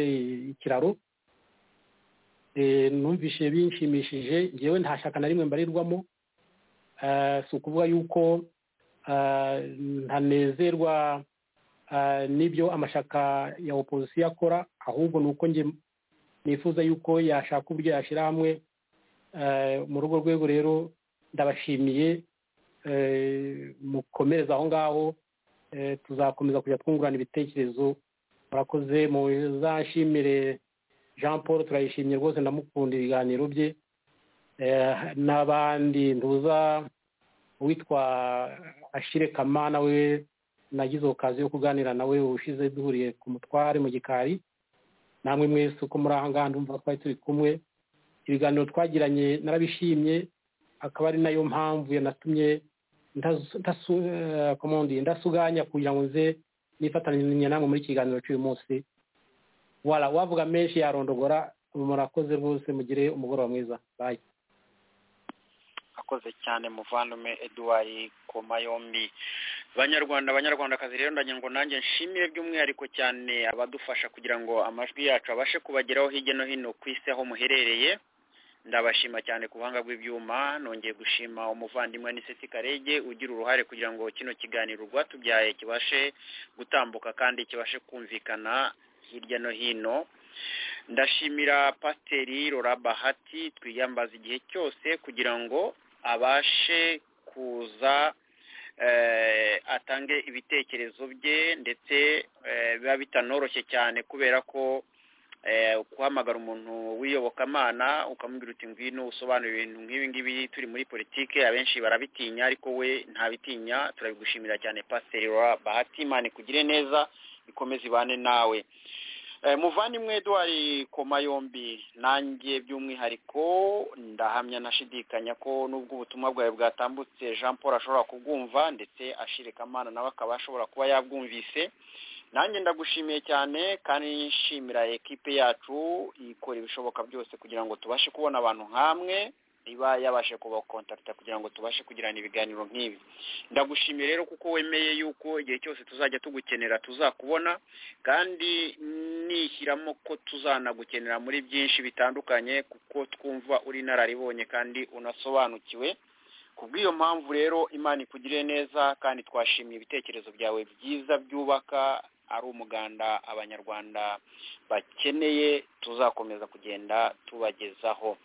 ikiraro Eh, numvise binshimishije ngewe nta shyaka na rimwe mbarirwamo Eh, si ukuvuga yuko eh, ntanezerwa eh, n'ibyo amashaka ya opozisiyo akora ahubwo ni uko njye nifuza yuko yashaka uburyo yashyira hamwe Eh, muri urwo rwego rero ndabashimiye eh, mukomereze aho ngaho Eh, tuzakomeza kujya twungurana ibitekerezo murakoze muzashimire jean paul turayishimye rwose ndamukunda ibiganiro bye Eh, n'abandi ntuza uwitwa ashire kamana we nagize okaziyo yo kuganira nawe ubushize duhuriye ku mutware mu gikari namwe mwese uko muri aha ngaha ndumva twari turi kumwe ibiganiro twagiranye narabishimye akaba ari nayo mpamvu yanatumye ndasu- ndasu- eh, comment dire, ndasuganya kugira ngo nze nifatanya namwe muri iki kiganiro cy'uyu munsi wala wavuga menshi yarondogora murakoze rwose mugire umugoroba mwiza bayi akoze cyane muvandimwe edouard koma yombi banyarwanda abanyarwandakazi rero ndanye ngo nanjye nshimire by'umwihariko cyane abadufasha kugira ngo amajwi yacu abashe kubageraho hirya no hino ku isi aho muherereye ndabashima cyane ku buhanga bw'ibyuma nongeye gushima umuvandimwe aniseti karege ugira uruhare kugira ngo kino kiganiro rwatubyaye kibashe gutambuka kandi kibashe kumvikana hirya no hino ndashimira pasiteri rora bahati twiyambaza igihe cyose kugira ngo abashe kuza eh, atange ibitekerezo bye ndetse eh, biba bitanoroshye cyane kubera ko eh, guhamagara umuntu w'iyobokamana ukamubwira uti ngwino usobanura ibintu nk'ibi ngibi turi muri politike abenshi barabitinya ariko we ntabitinya turabigushimira cyane pasiteri rora bahati imana ikugire neza ikomeze ibane nawe Eh, muvandimwe edouard koma yombi nanjye by'umwihariko ndahamya nashidikanya ko nubwo ubutumwa bwawe bwatambutse jean paul ashobora kubwumva ndetse ashirika amana nawe akaba ashobora kuba yabwumvise nanjye ndagushimiye cyane kandi nshimira ekipe yacu ikora ibishoboka byose kugira ngo tubashe kubona abantu nk'amwe iba yabasha kubakontakita kugira ngo tubashe kugirana ibiganiro nk'ibi ndagushimiye rero kuko wemeye yuko igihe cyose tuzajya tugukenera tuzakubona kandi nishyiramo ko tuzanagukenera muri byinshi bitandukanye kuko twumva uri inararibonye kandi unasobanukiwe ku bw'iyo mpamvu rero imana ikugiriye neza kandi twashimiye ibitekerezo byawe byiza byubaka ari umuganda abanyarwanda bakeneye tuzakomeza kugenda tubagezaho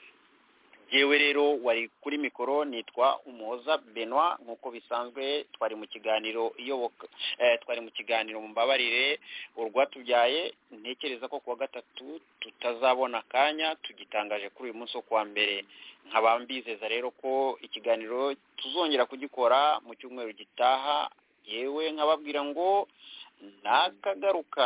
yewe rero wari kuri mikoro nitwa umuhoza benoit nk'uko bisanzwe twari mu kiganiro iyoboka twari mu kiganiro mumbabarire urwatubyaye ntekereza ko kuwa gatatu tutazabona akanya tugitangaje kuri uyu munsi wo kuwa mbere nkaba mbizeza rero ko ikiganiro tuzongera kugikora mu cyumweru gitaha yewe nkababwira ngo ntakagaruka